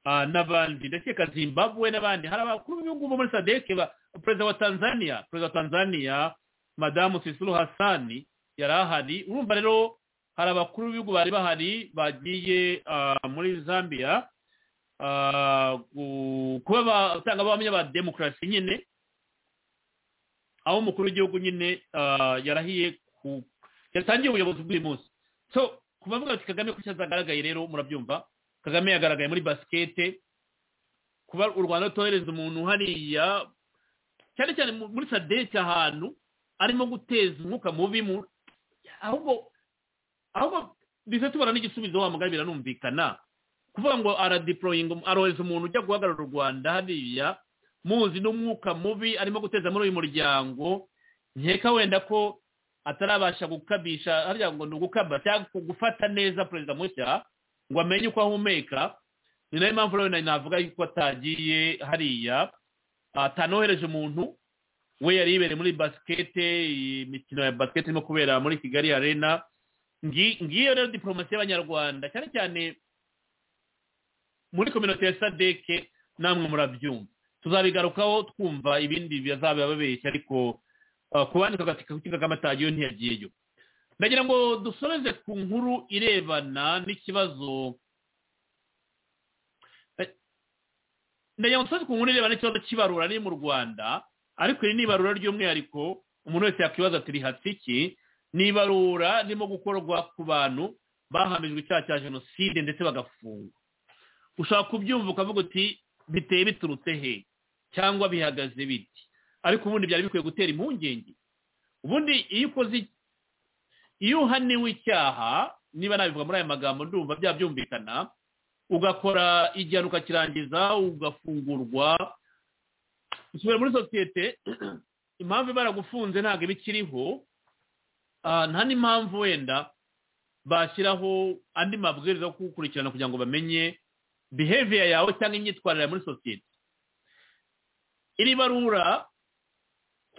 [SPEAKER 3] ah, n'abandi ndakeka zimbabwe n'abandi hari abakuru b'ibihugu bo muri sadeke ba- perezida wa tanzania perezida wa tanzania madamu sisuru hasani yari ahari urumva rero hari abakuru b'ibihugu bari bahari bagiye ah, muri zambia ah, gu- kuba abatangabuhamya ba demokarasi nyine aho umukuru w'igihugu nyine ah, yarahiye ku- yatangiye ubuyobozi bw'uyu munsi so kubavuga ati kagame kuki atagaragaye rero murabyumva kagame yagaragaye muri basikete kuba u rwanda rutohereza umuntu hariya cyane cyane mu- muri sadete ahantu arimo guteza umwuka mubi mu ahubwo ahubwo ndetse tubona n'igisubizo wa mugari biranumvikana kuvuga ngo aradiporoyinga arohereza umuntu ujya guhagarara u rwanda hariya muzi n'umwuka mubi arimo guteza muri uyu muryango nkeka wenda ko atarabasha gukabisha hariya ngo ni ugukaba cyangwa gufata neza perezida mushya ngo amenye uko ahumeka ni nayo mpamvu rero nari navuga yuko atagiye hariya atanohereje umuntu we yari yibereye muri basikete imikino ya basikete irimo kubera muri kigali arena ngi- ngiyo rero diporomasi y'abanyarwanda cyane cyane muri kominote ya sadeke namwe murabyumva tuzabigarukaho twumva ibindi bizaba babeshya ariko ah, ku bandi kagatika kuki kagame atagiyeyo ntiyagiyeyo ndagira ngo dusoreze ku nkuru irebana n'ikibazo Eh, ndagira ngo dusoreze ku nkuru irebana n'ikibazo cy'ibarura riri mu rwanda ariko iri ni ibarura ry'umwihariko umuntu wese yakwibaza ati rihatse iki ni ibarura ririmo gukorwa ku bantu bahamijwe icyaha cya jenoside ndetse bagafungwa ushobora kubyumva ukavuga uti biteye biturutse he cyangwa bihagaze bite ariko ubundi byari bikwiye gutera impungenge ubundi iyo ukoze iki- iyo uhaniwe icyaha niba nabivuga muri aya magambo ndumva byabyumvikana ugakora igihano ukakirangiza ugafungurwa usubira muri sosiyete impamvu baragufunze ntabwo iba ikiriho Ah, nta n'impamvu wenda bashyiraho andi mabwiriza yo kugukurikirana kugira ngo bamenye behavior yawe cyangwa imyitwarire yawe muri sosiyete iri barura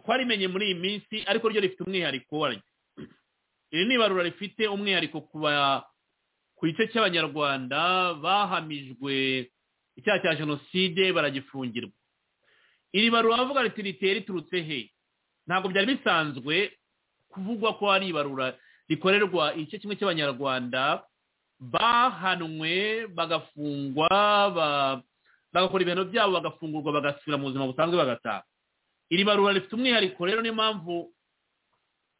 [SPEAKER 3] twarimenye muri iyi minsi ariko ryo rifite umwihariko waryo iri ni ibarura rifite umwihariko ku ba- ku gice cy'abanyarwanda bahamijwe icyaha cya jenoside baragifungirwa iri barura bavuga riti riteye riturutse he ntabwo byari bisanzwe kuvugwa ko ari ibarura rikorerwa igice kimwe cy'abanyarwanda bahanwe bagafungwa ba- bagakora ibintu byabo bagafungurwa bagasubira mu buzima busanzwe bagataha iri barura rifite umwihariko rero niyo mpamvu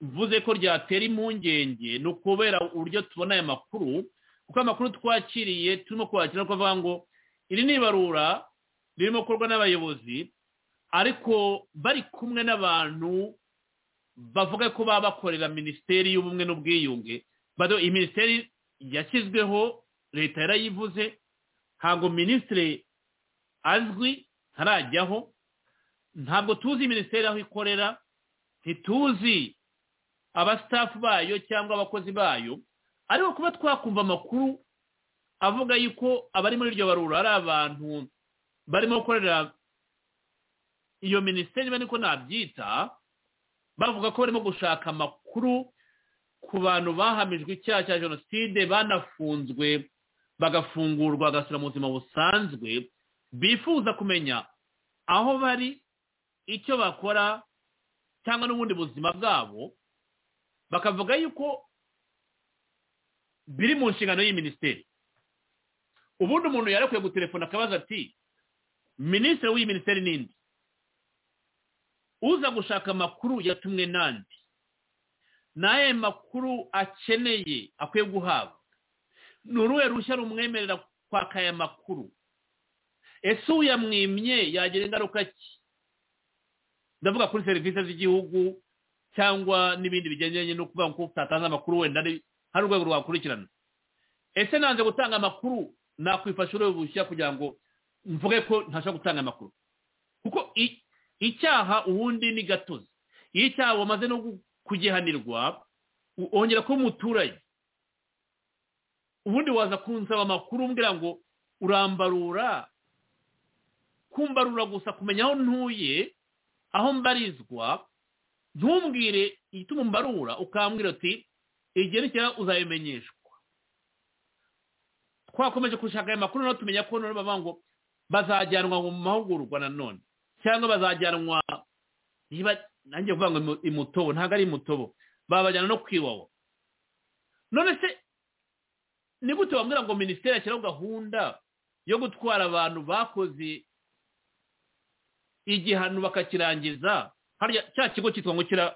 [SPEAKER 3] mvuze ko ryatera impungenge ni ukubera uburyo tubona aya makuru kuko amakuru twakiriye turimo kwakira ko avuga ngo iri ni ibarura ririmo gukorwa n'abayobozi ariko bari kumwe n'abantu bavuga ko baba bakorera minisiteri y'ubumwe n'ubwiyunge bado iyi minisiteri yashyizweho leta yarayivuze ntabwo minisitiri azwi ntarajyaho ntabwo tuzi minisiteri aho ikorera ntituzi abasitafu bayo cyangwa abakozi bayo ariko kuba twakumva amakuru avuga yuko abari muri iryo barura ari abantu barimo gukorera iyo minisiteri niba niko nabyita bavuga ko barimo gushaka amakuru ku bantu bahamijwe icyaha cya jenoside banafunzwe bagafungurwa bagasubira mu buzima busanzwe bifuza kumenya aho bari icyo bakora cyangwa n'ubundi buzima bwabo bakavuga yuko biri mu nshingano y'iyi minisiteri ubundi umuntu yari akwiye gutelefona akabaza ati minisitiri w'iyi minisiteri ninde uza gushaka amakuru yatumwe nande n'ayo makuru akeneye akwiye guhabwa ni uruhe ruhushya rumwemerera kwaka aya makuru ese uyamwimye yagira ingaruka ki ndavuga kuri serivisi z'igihugu cyangwa n'ibindi bigendanye no kuvuga ko utatanze amakuru wenda ari hari urwego rwakurikirana ese nanze gutanga amakuru nakwifasha urwego bushya kugira ngo mvuge ko ntashobora gutanga amakuru kuko icyaha ubundi ni gatozi iyo icyaha wamaze no kugihanirwa wongera kuba umuturage ubundi waza kunsaba amakuru umbwira ngo urambarura kumbarura gusa kumenya aho ntuye aho mbarizwa ntumbwire igituma mbarura ukambwira uti igerekera uzabimenyeshwa twakomeje gushaka aya makuru nawe tumenya ko none bavuga ngo bazajyanwa mu mahugurwa nanone cyangwa bazajyanwa nanjye kuvuga ngo imutobo ntabwo ari imutobo babajyana no kwiwawa none se ni gute bambwira ngo minisiteri yashyiraho gahunda yo gutwara abantu bakoze igihano bakakirangiza hariya cya kigo cyitwa ngo kira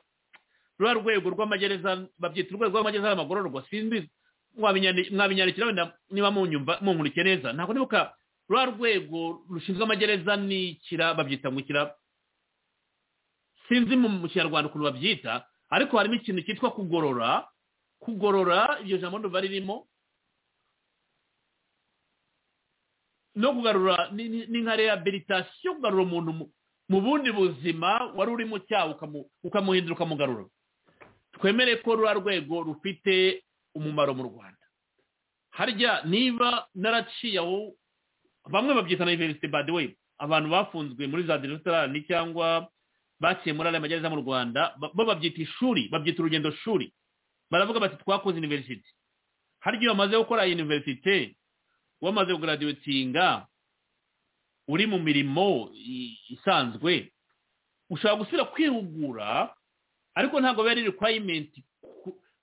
[SPEAKER 3] ruba rwego rw'amagereza babyita urwego rw'amagereza y'amagororwa sinzi mwabinyandikira niba munkurike neza ntabwo nibuka ruba rwego rushinzwe amagereza n'ikira babyita ngo ikira sinzi mu kinyarwanda ukuntu babyita ariko harimo ikintu cyitwa kugorora kugorora iryo jambo nduva ririmo no kugarura ni nka rehabilitasiyo kugarura umuntu mu bundi buzima wari uri mu cyaha ukamuhindura ukamugarura twemere ko rura rwego rufite umumaro mu rwanda harya niba naraciye aho bamwe babyita na university by the way abantu bafunzwe muri za derestorani cyangwa baciye muri ariya magereza mu rwanda bo babyita ishuri babyita urugendo shuri baravuga bati twakoze university harya iyo bamaze gukora university wamaze kugaraduwetinga uri mu mirimo isanzwe ushobora gusubira kwihugura ariko ntabwo biba ari rekwayimenti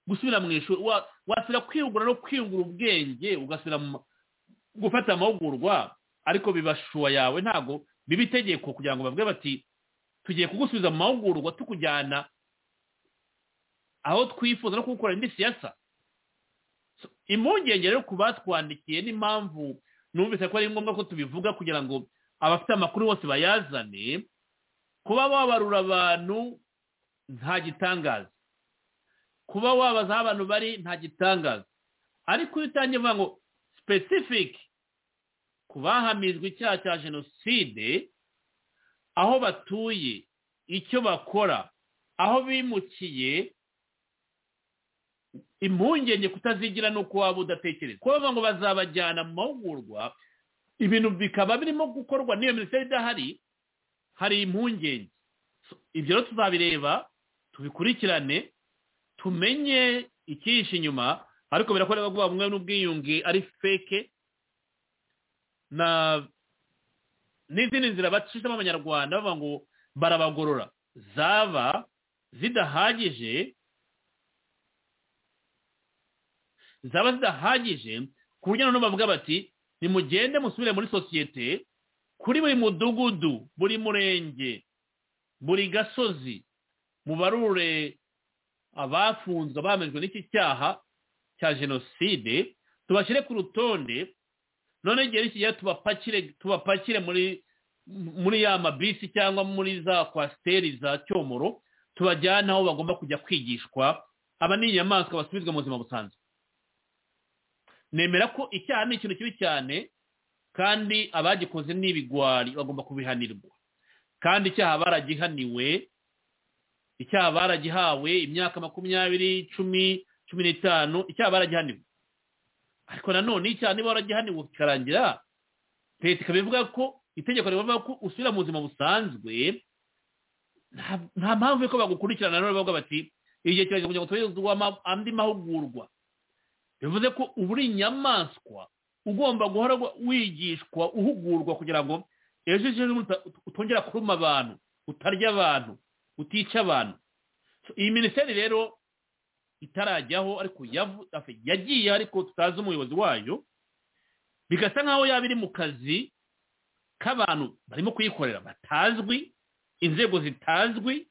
[SPEAKER 3] gusubira mu ishuri wasubira kwihugura no kwiyungura ubwenge ugasubira gufata amahugurwa ariko bibashuwa yawe ntabwo biba itegeko kugira ngo bavuge bati tugiye kugusubiza mu mahugurwa tukujyana aho twifuza no kugukorera indi siyasa impungenge rero ku batwandikiye n'impamvu numvise ko ari ngombwa ko tubivuga kugira ngo abafite amakuru bose bayazane kuba wabarura abantu nta gitangaza kuba wabaza aho abantu bari nta gitangaza ariko iyo utangiye uvuga ngo specific ku bahamijwe icyaha cya jenoside aho batuye icyo bakora aho bimukiye impungenge kutazigira ni uko waba udatekereza kuko bavuga ngo bazabajyana mu mahugurwa ibintu bikaba birimo gukorwa n'iyo minisiteri idahari hari impungenge ibyo rero tuzabireba tubikurikirane tumenye ikihishe inyuma ariko birakorerwa ko bamwe n'ubwiyunge ari feke na n'izindi nzira bacishamo abanyarwanda bavuga ngo barabagorora zaba zidahagije zaba zidahagije ku buryo noneho bavuga bati nimugende musubire muri sosiyete kuri buri mudugudu buri murenge buri gasozi mubarure abafunzwe bamejwe n'iki cyaha cya jenoside tubashyire ku rutonde none igihe n'ikigihe tubapakire tubapakire muri muri ya mabisi cyangwa muri za kwasiteri za cyomoro tubajyane aho bagomba kujya kwigishwa aba ni inyamaswa basubizwa mu buzima busanzwe nemera ko icyaha ni ikintu kibi cyane kandi abagikoze n'ibigwari bagomba kubihanirwa kandi icyaha baragihaniwe icyaha baragihawe imyaka makumyabiri cumi cumi n'itanu icyaha baragihaniwe ariko nanone icyaha niba waragihaniwe kikarangira leta ikaba ivuga ko itegeko rivuga ko usubira mu buzima busanzwe nta mpamvu y'uko bagukurikirana none bavuga bati igihe kirageze kugira ngo tubone andi mahugurwa bivuze ko uba uri inyamaswa ugomba guhora wigishwa uhugurwa kugira ngo ejo ejo utongera kuruma abantu utarya abantu utica abantu iyi minisiteri rero itarajyaho ariko yagiye ariko tutazi umuyobozi wayo bigasa nkaho yaba iri mu kazi k'abantu barimo kuyikorera batazwi inzego zitazwi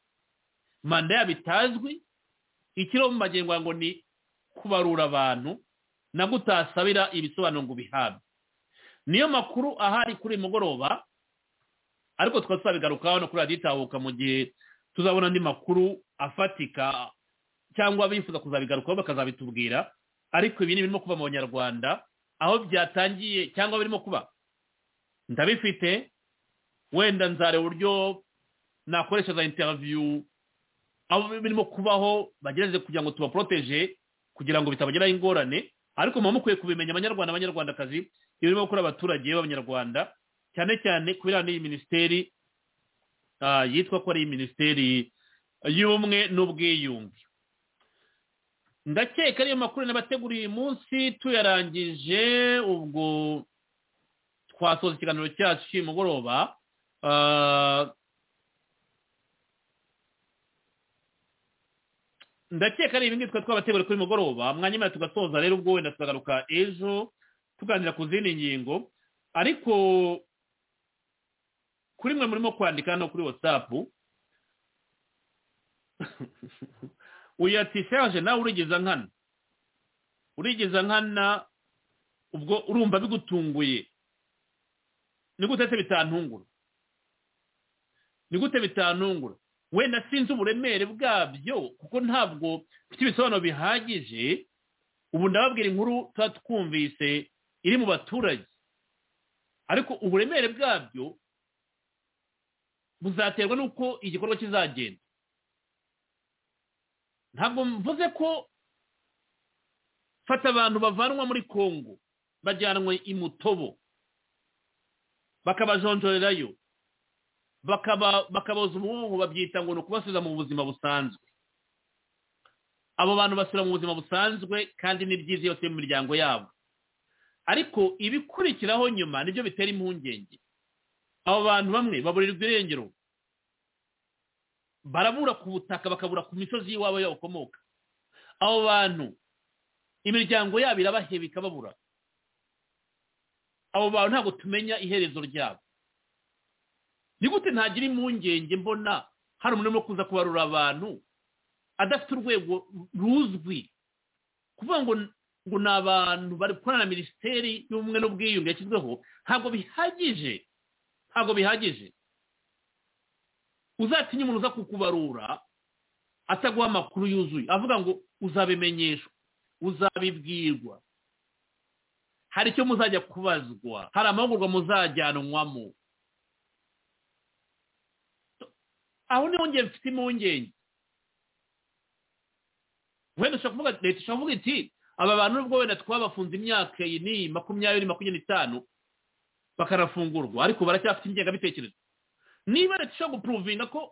[SPEAKER 3] manda yabo itazwi ikiro mu magengo ngo ni kubarura abantu nabwo utasabira ibisobanuro ngo ubihabwe niyo makuru ahari kuri uyu mugoroba ariko tukaba tuzabigarukaho no kuri radiyo itahuka mu gihe tuzabona andi makuru afatika cyangwa bifuza kuzabigarukaho bakazabitubwira ariko ibi ni ibirimo kuba mu banyarwanda aho byatangiye cyangwa birimo kuba ndabifite wenda nzareba uburyo nakoresha za interiviyu aho birimo kubaho bagerageze kugira ngo tubaporoteje kugira ngo bitabageraho ingorane ariko muba mukwiye kubimenya abanyarwanda abanyarwandakazi ibirimo gukora abaturage b'abanyarwanda cyane cyane kubera n'iyi minisiteri yitwa ko ari minisiteri y'ubumwe n'ubwiyunge ndakeka ariyo makuru nabateguriye uyu munsi tuyarangije ubwo twasoza ikiganiro cyacu cy'uyu mugoroba ndakeka ari ibingibi twari twabateguriye kuri mugoroba mwanyuma tugasoza rero ubwo wenda tukagaruka ejo tuganira ku zindi ngingo ariko kuri mwe murimo kwandika hano kuri watsapu uyu ati serge nawe urigeza nkana urigeza nkana ubwo urumva bigutunguye ni gute se bitantungura ni gute bitantungura wenda sinzi uburemere bwabyo kuko ntabwo mfite ibisobanuro bihagije ubu ndababwira inkuru tuba twumvise iri mu baturage ariko uburemere bwabyo buzaterwa n'uko igikorwa kizagenda ntabwo mvuze ko fata abantu bavanwa muri congo bajyanwe i mutobo bakabajonjorerayo bakaboza umuhungu babyita ngo ni ukubasubiza mu buzima busanzwe abo bantu basubira mu buzima busanzwe kandi ni byiza iyo mu miryango yabo ariko ibikurikiraho nyuma nibyo bitera impungenge abo bantu bamwe baburirwa irengero barabura ku butaka bakabura ku misozi y'iwabo y'abakomoka abo bantu imiryango yabo irabaheba ikababura abo bantu ntabwo tumenya iherezo ryabo ni gute ntagira impungenge mbona hari umuntu urimo kuza kubarura abantu adafite urwego ruzwi kuvuga ngo ngo ni abantu bari gukorana na minisiteri y'ubumwe n'ubwiyunge yashyizweho ntabwo bihagije ntabwo bihagije uzatinya umuntu uza kukubarura ataguha amakuru yuzuye avuga ngo uzabimenyeshwa uzabibwirwa hari icyo muzajya kubazwa hari amahugurwa muzajyanwamo aho niho ngiye mfite impungenge wenda ushobora kuvuga leta ishobora kuvuga iti aba bantu nubwo wenda twabafunze imyaka iyi n'iyi makumyabiri makumyabiri n'itanu bakanafungurwa ariko baracyafite ingengabitekerezo niba leta ishobora gupuruvinga ko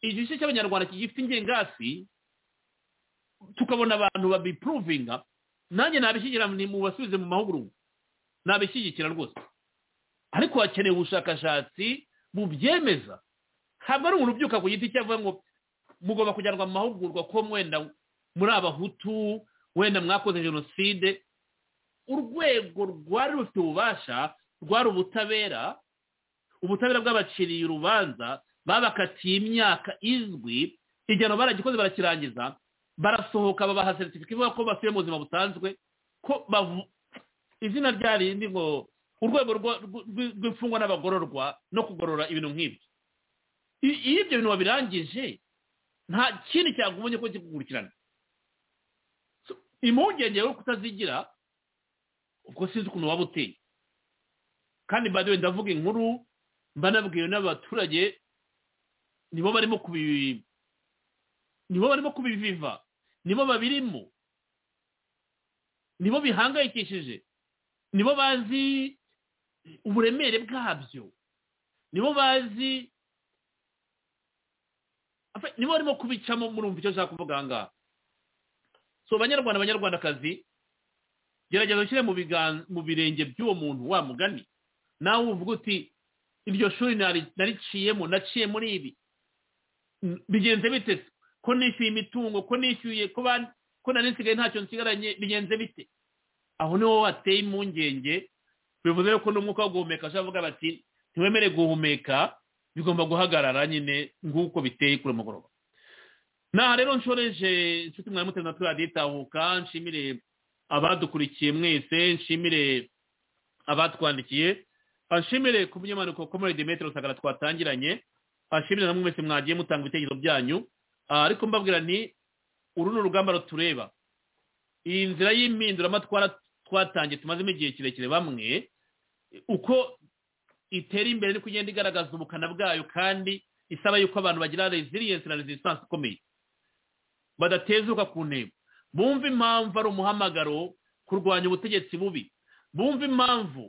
[SPEAKER 3] igice cy'abanyarwanda kigifite ingengasi tukabona abantu babipuruvinga nanjye nabishyigikira mu basubize mu mahugurwa nabishyigikira rwose ariko hakenewe ubushakashatsi bubyemeza ntabwo ari umuntu ubyuka ku giti cye avuga ngo mugomba kujyanwa mu mahugurwa ko mwenda muri abahutu wenda mwakoze jenoside urwego rwari rufite ububasha rwari ubutabera ubutabera bw'abaciriye urubanza babakatiye imyaka izwi igihano baragikoze barakirangiza barasohoka babaha seritifika ivuga ko basubiye mu buzima busanzwe ko izina ryarindi ngo urwego rw'imfungwa n'abagororwa no kugorora ibintu nk'ibyo iyo ibyo bintu wabirangije nta kindi cyagumye ko kikukurikirana impungenge yo kutazigira ubwo sinzi ukuntu waba uteye kandi badewe ndavuga inkuru mbanabwiwe n'abaturage nibo barimo kubi nibo barimo kubiviva nibo babirimo nibo bihangayikishije nibo bazi uburemere bwabyo nibo bazi nibo barimo kubicamo murumva icyo nshaka kuvuga aha ngaha so abanyarwanda abanyarwandakazi gerageza ushyire mu birenge by'uwo muntu wa mugani nawe uvuga uti iryo shuri nariciyemo naciye muri ibi bigenze bite ko nishyuye imitungo ko nishyuye ko nari nsigaye ntacyo nsigaranye bigenze bite aho niho wateye impungenge bivuze ko n'umwuka wo guhumeka ashobora bati ntiwemere guhumeka bigomba guhagarara nyine nguko biteye kuri mugoroba naha rero nshoreje inshuti mwari muteze na turadiyo itahuka nshimire abadukurikiye mwese nshimire abatwandikiye ashimire ku by'amanuko komore demetero sagara twatangiranye ashimire namwe mwese mwagiye mutanga ibitekerezo byanyu Ah, ariko mbabwira nti uru ni urugamba rutureba iyi nzira y'impinduramatwara twatangiye tumazemo igihe kirekire bamwe uko itera imbere niko igenda igaragaza ubukana bwayo kandi isaba yuko abantu bagira resilience na resistance ikomeye badatezuka ku ntego bumve impamvu ari umuhamagaro kurwanya ubutegetsi bubi bumve impamvu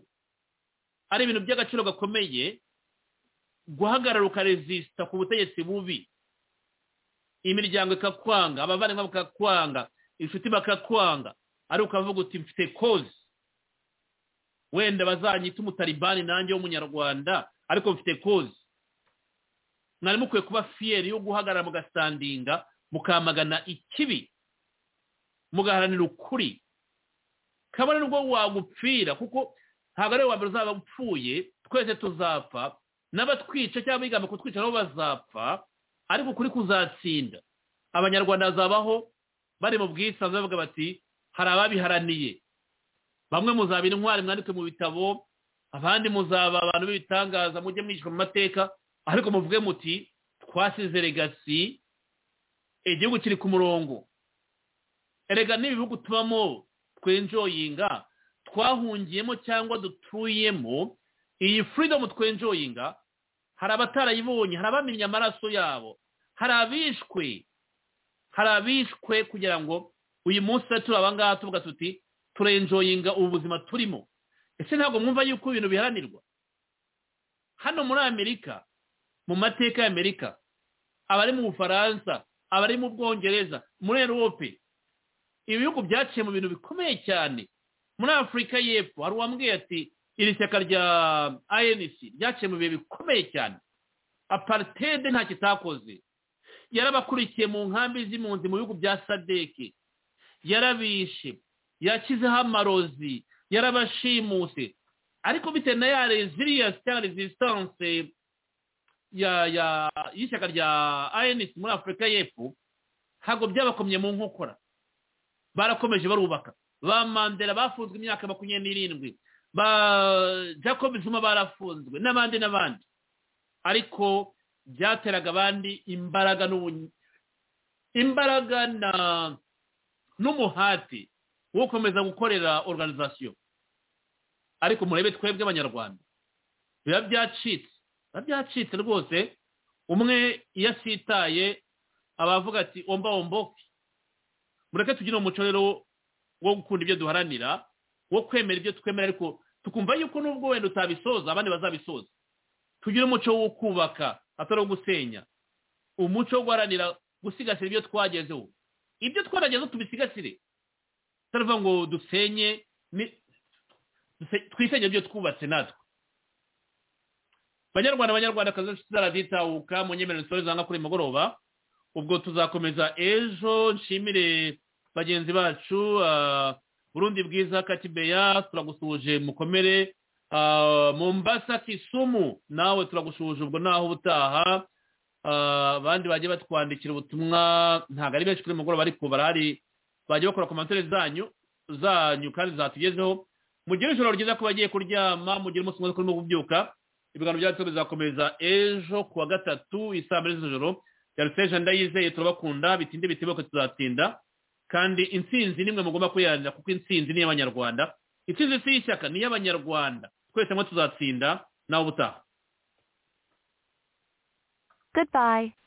[SPEAKER 3] ari ibintu by'agaciro gakomeye guhagarara ukaresisita ku butegetsi bubi imiryango ikakwanga abavandimwe bakakwanga inshuti bakakwanga ari ukavuga uti mfite kozi wenda bazanyita umutaribani nanjye w'umunyarwanda ariko mfite kozi mwari mukwiye kuba fiyeri yo guhagarara mugasandinga mukamagana ikibi mugaharanira ukuri kabone nubwo wagupfira kuko ntabwo ari wowe mbere uzaba upfuye twese tuzapfa n'abatwica cyangwa abigamba kutwica nabo bazapfa ariko ukuri kuzatsinda abanyarwanda bazabaho bari mu bwisanzure bavuga bati hari ababiharaniye bamwe muzabira intwari mwandike mu bitabo abandi muzaba abantu b'ibitangaza mujye mwishyura mu mateka ariko muvuge muti twasize regasi igihugu kiri ku murongo erega n'ibihugu tubamo twenjoyinga twahungiyemo cyangwa dutuyemo iyi furidomu twenjoyinga hari abatarayibonye hari abamenye amaraso yabo hari abishwe hari abishwe kugira ngo uyu munsi turi abangaha tuvuga tuti turenjoyinga ubu buzima turimo ese ntabwo mwumva yuko ibintu biharanirwa hano muri amerika mu mateka y'amerika abari mu bufaransa abari mu bwongereza muri erope ibihugu byaciye mu bintu bikomeye cyane muri afurika y'epfo hari uwambwiye ati iri shyaka rya anc ryaciye mu bihe bikomeye cyane aparitede nta kitakoze yarabakurikiye mu nkambi z'impunzi mu bihugu bya sadeke yarabishe yakizeho amarozi yarabashimuse ariko bitewe na ya reziliyasi cyangwa rezisitanse y'ishyaka rya anc muri afurika y'epfo ntabwo byabakomye mu nkokora barakomeje barubaka ba mandela bafunzwe imyaka makumyabiri n'irindwi ba jacob zuma barafunzwe n'abandi n'abandi ariko byateraga abandi imbaraga imbaraga na n'umuhati wo gukomeza gukorera organizasiyo ariko murebe twebwe abanyarwanda biba byacitse biba byacitse rwose umwe iyo asitaye abavuga ati omba omboke mureke tugire umuco rero wo gukunda ibyo duharanira wo kwemera ibyo twemera ariko tukumva yuko nubwo wenda utabisoza abandi bazabisoza tugire umuco wo kubaka atari uwo gusenya umuco wo guharanira gusigasira ibyo twagezeho ibyo twaragezeho tubisigasire tutavuga ngo dusenye twisenye ibyo twubatse natwe banyarwanda abanyarwanda kazi zaraditahuka mu nyemerero zitore zanga kuri mugoroba ubwo tuzakomeza ejo nshimire bagenzi bacu burundi bwiza katibeya turagusuhuje mukomere mombasa kisumu nawe turagusuhuje ubwo naho ubutaha abandi bagiye batwandikira ubutumwa ntabwo ari benshi kuri mugoroba ariko barahari bagiye bakora komantere zanyu zanyu kandi zatugezeho mugire ijoro ryiza ko bagiye kuryama mugire umunsi mwiza kurimo kubyuka ibiganiro byacu bizakomeza ejo ku wa gatatu isaa mbiri z'ijoro yaruseje ndayizeye turabakunda bitinde bitibuke tuzatinda kandi intsinzi nimwe mugomba kuyiharanira kuko intsinzi ni iy'abanyarwanda intsinzi si iy'ishyaka ni iy'abanyarwanda twese hamwe tuzatsinda nawe ubutaha
[SPEAKER 16] goodbye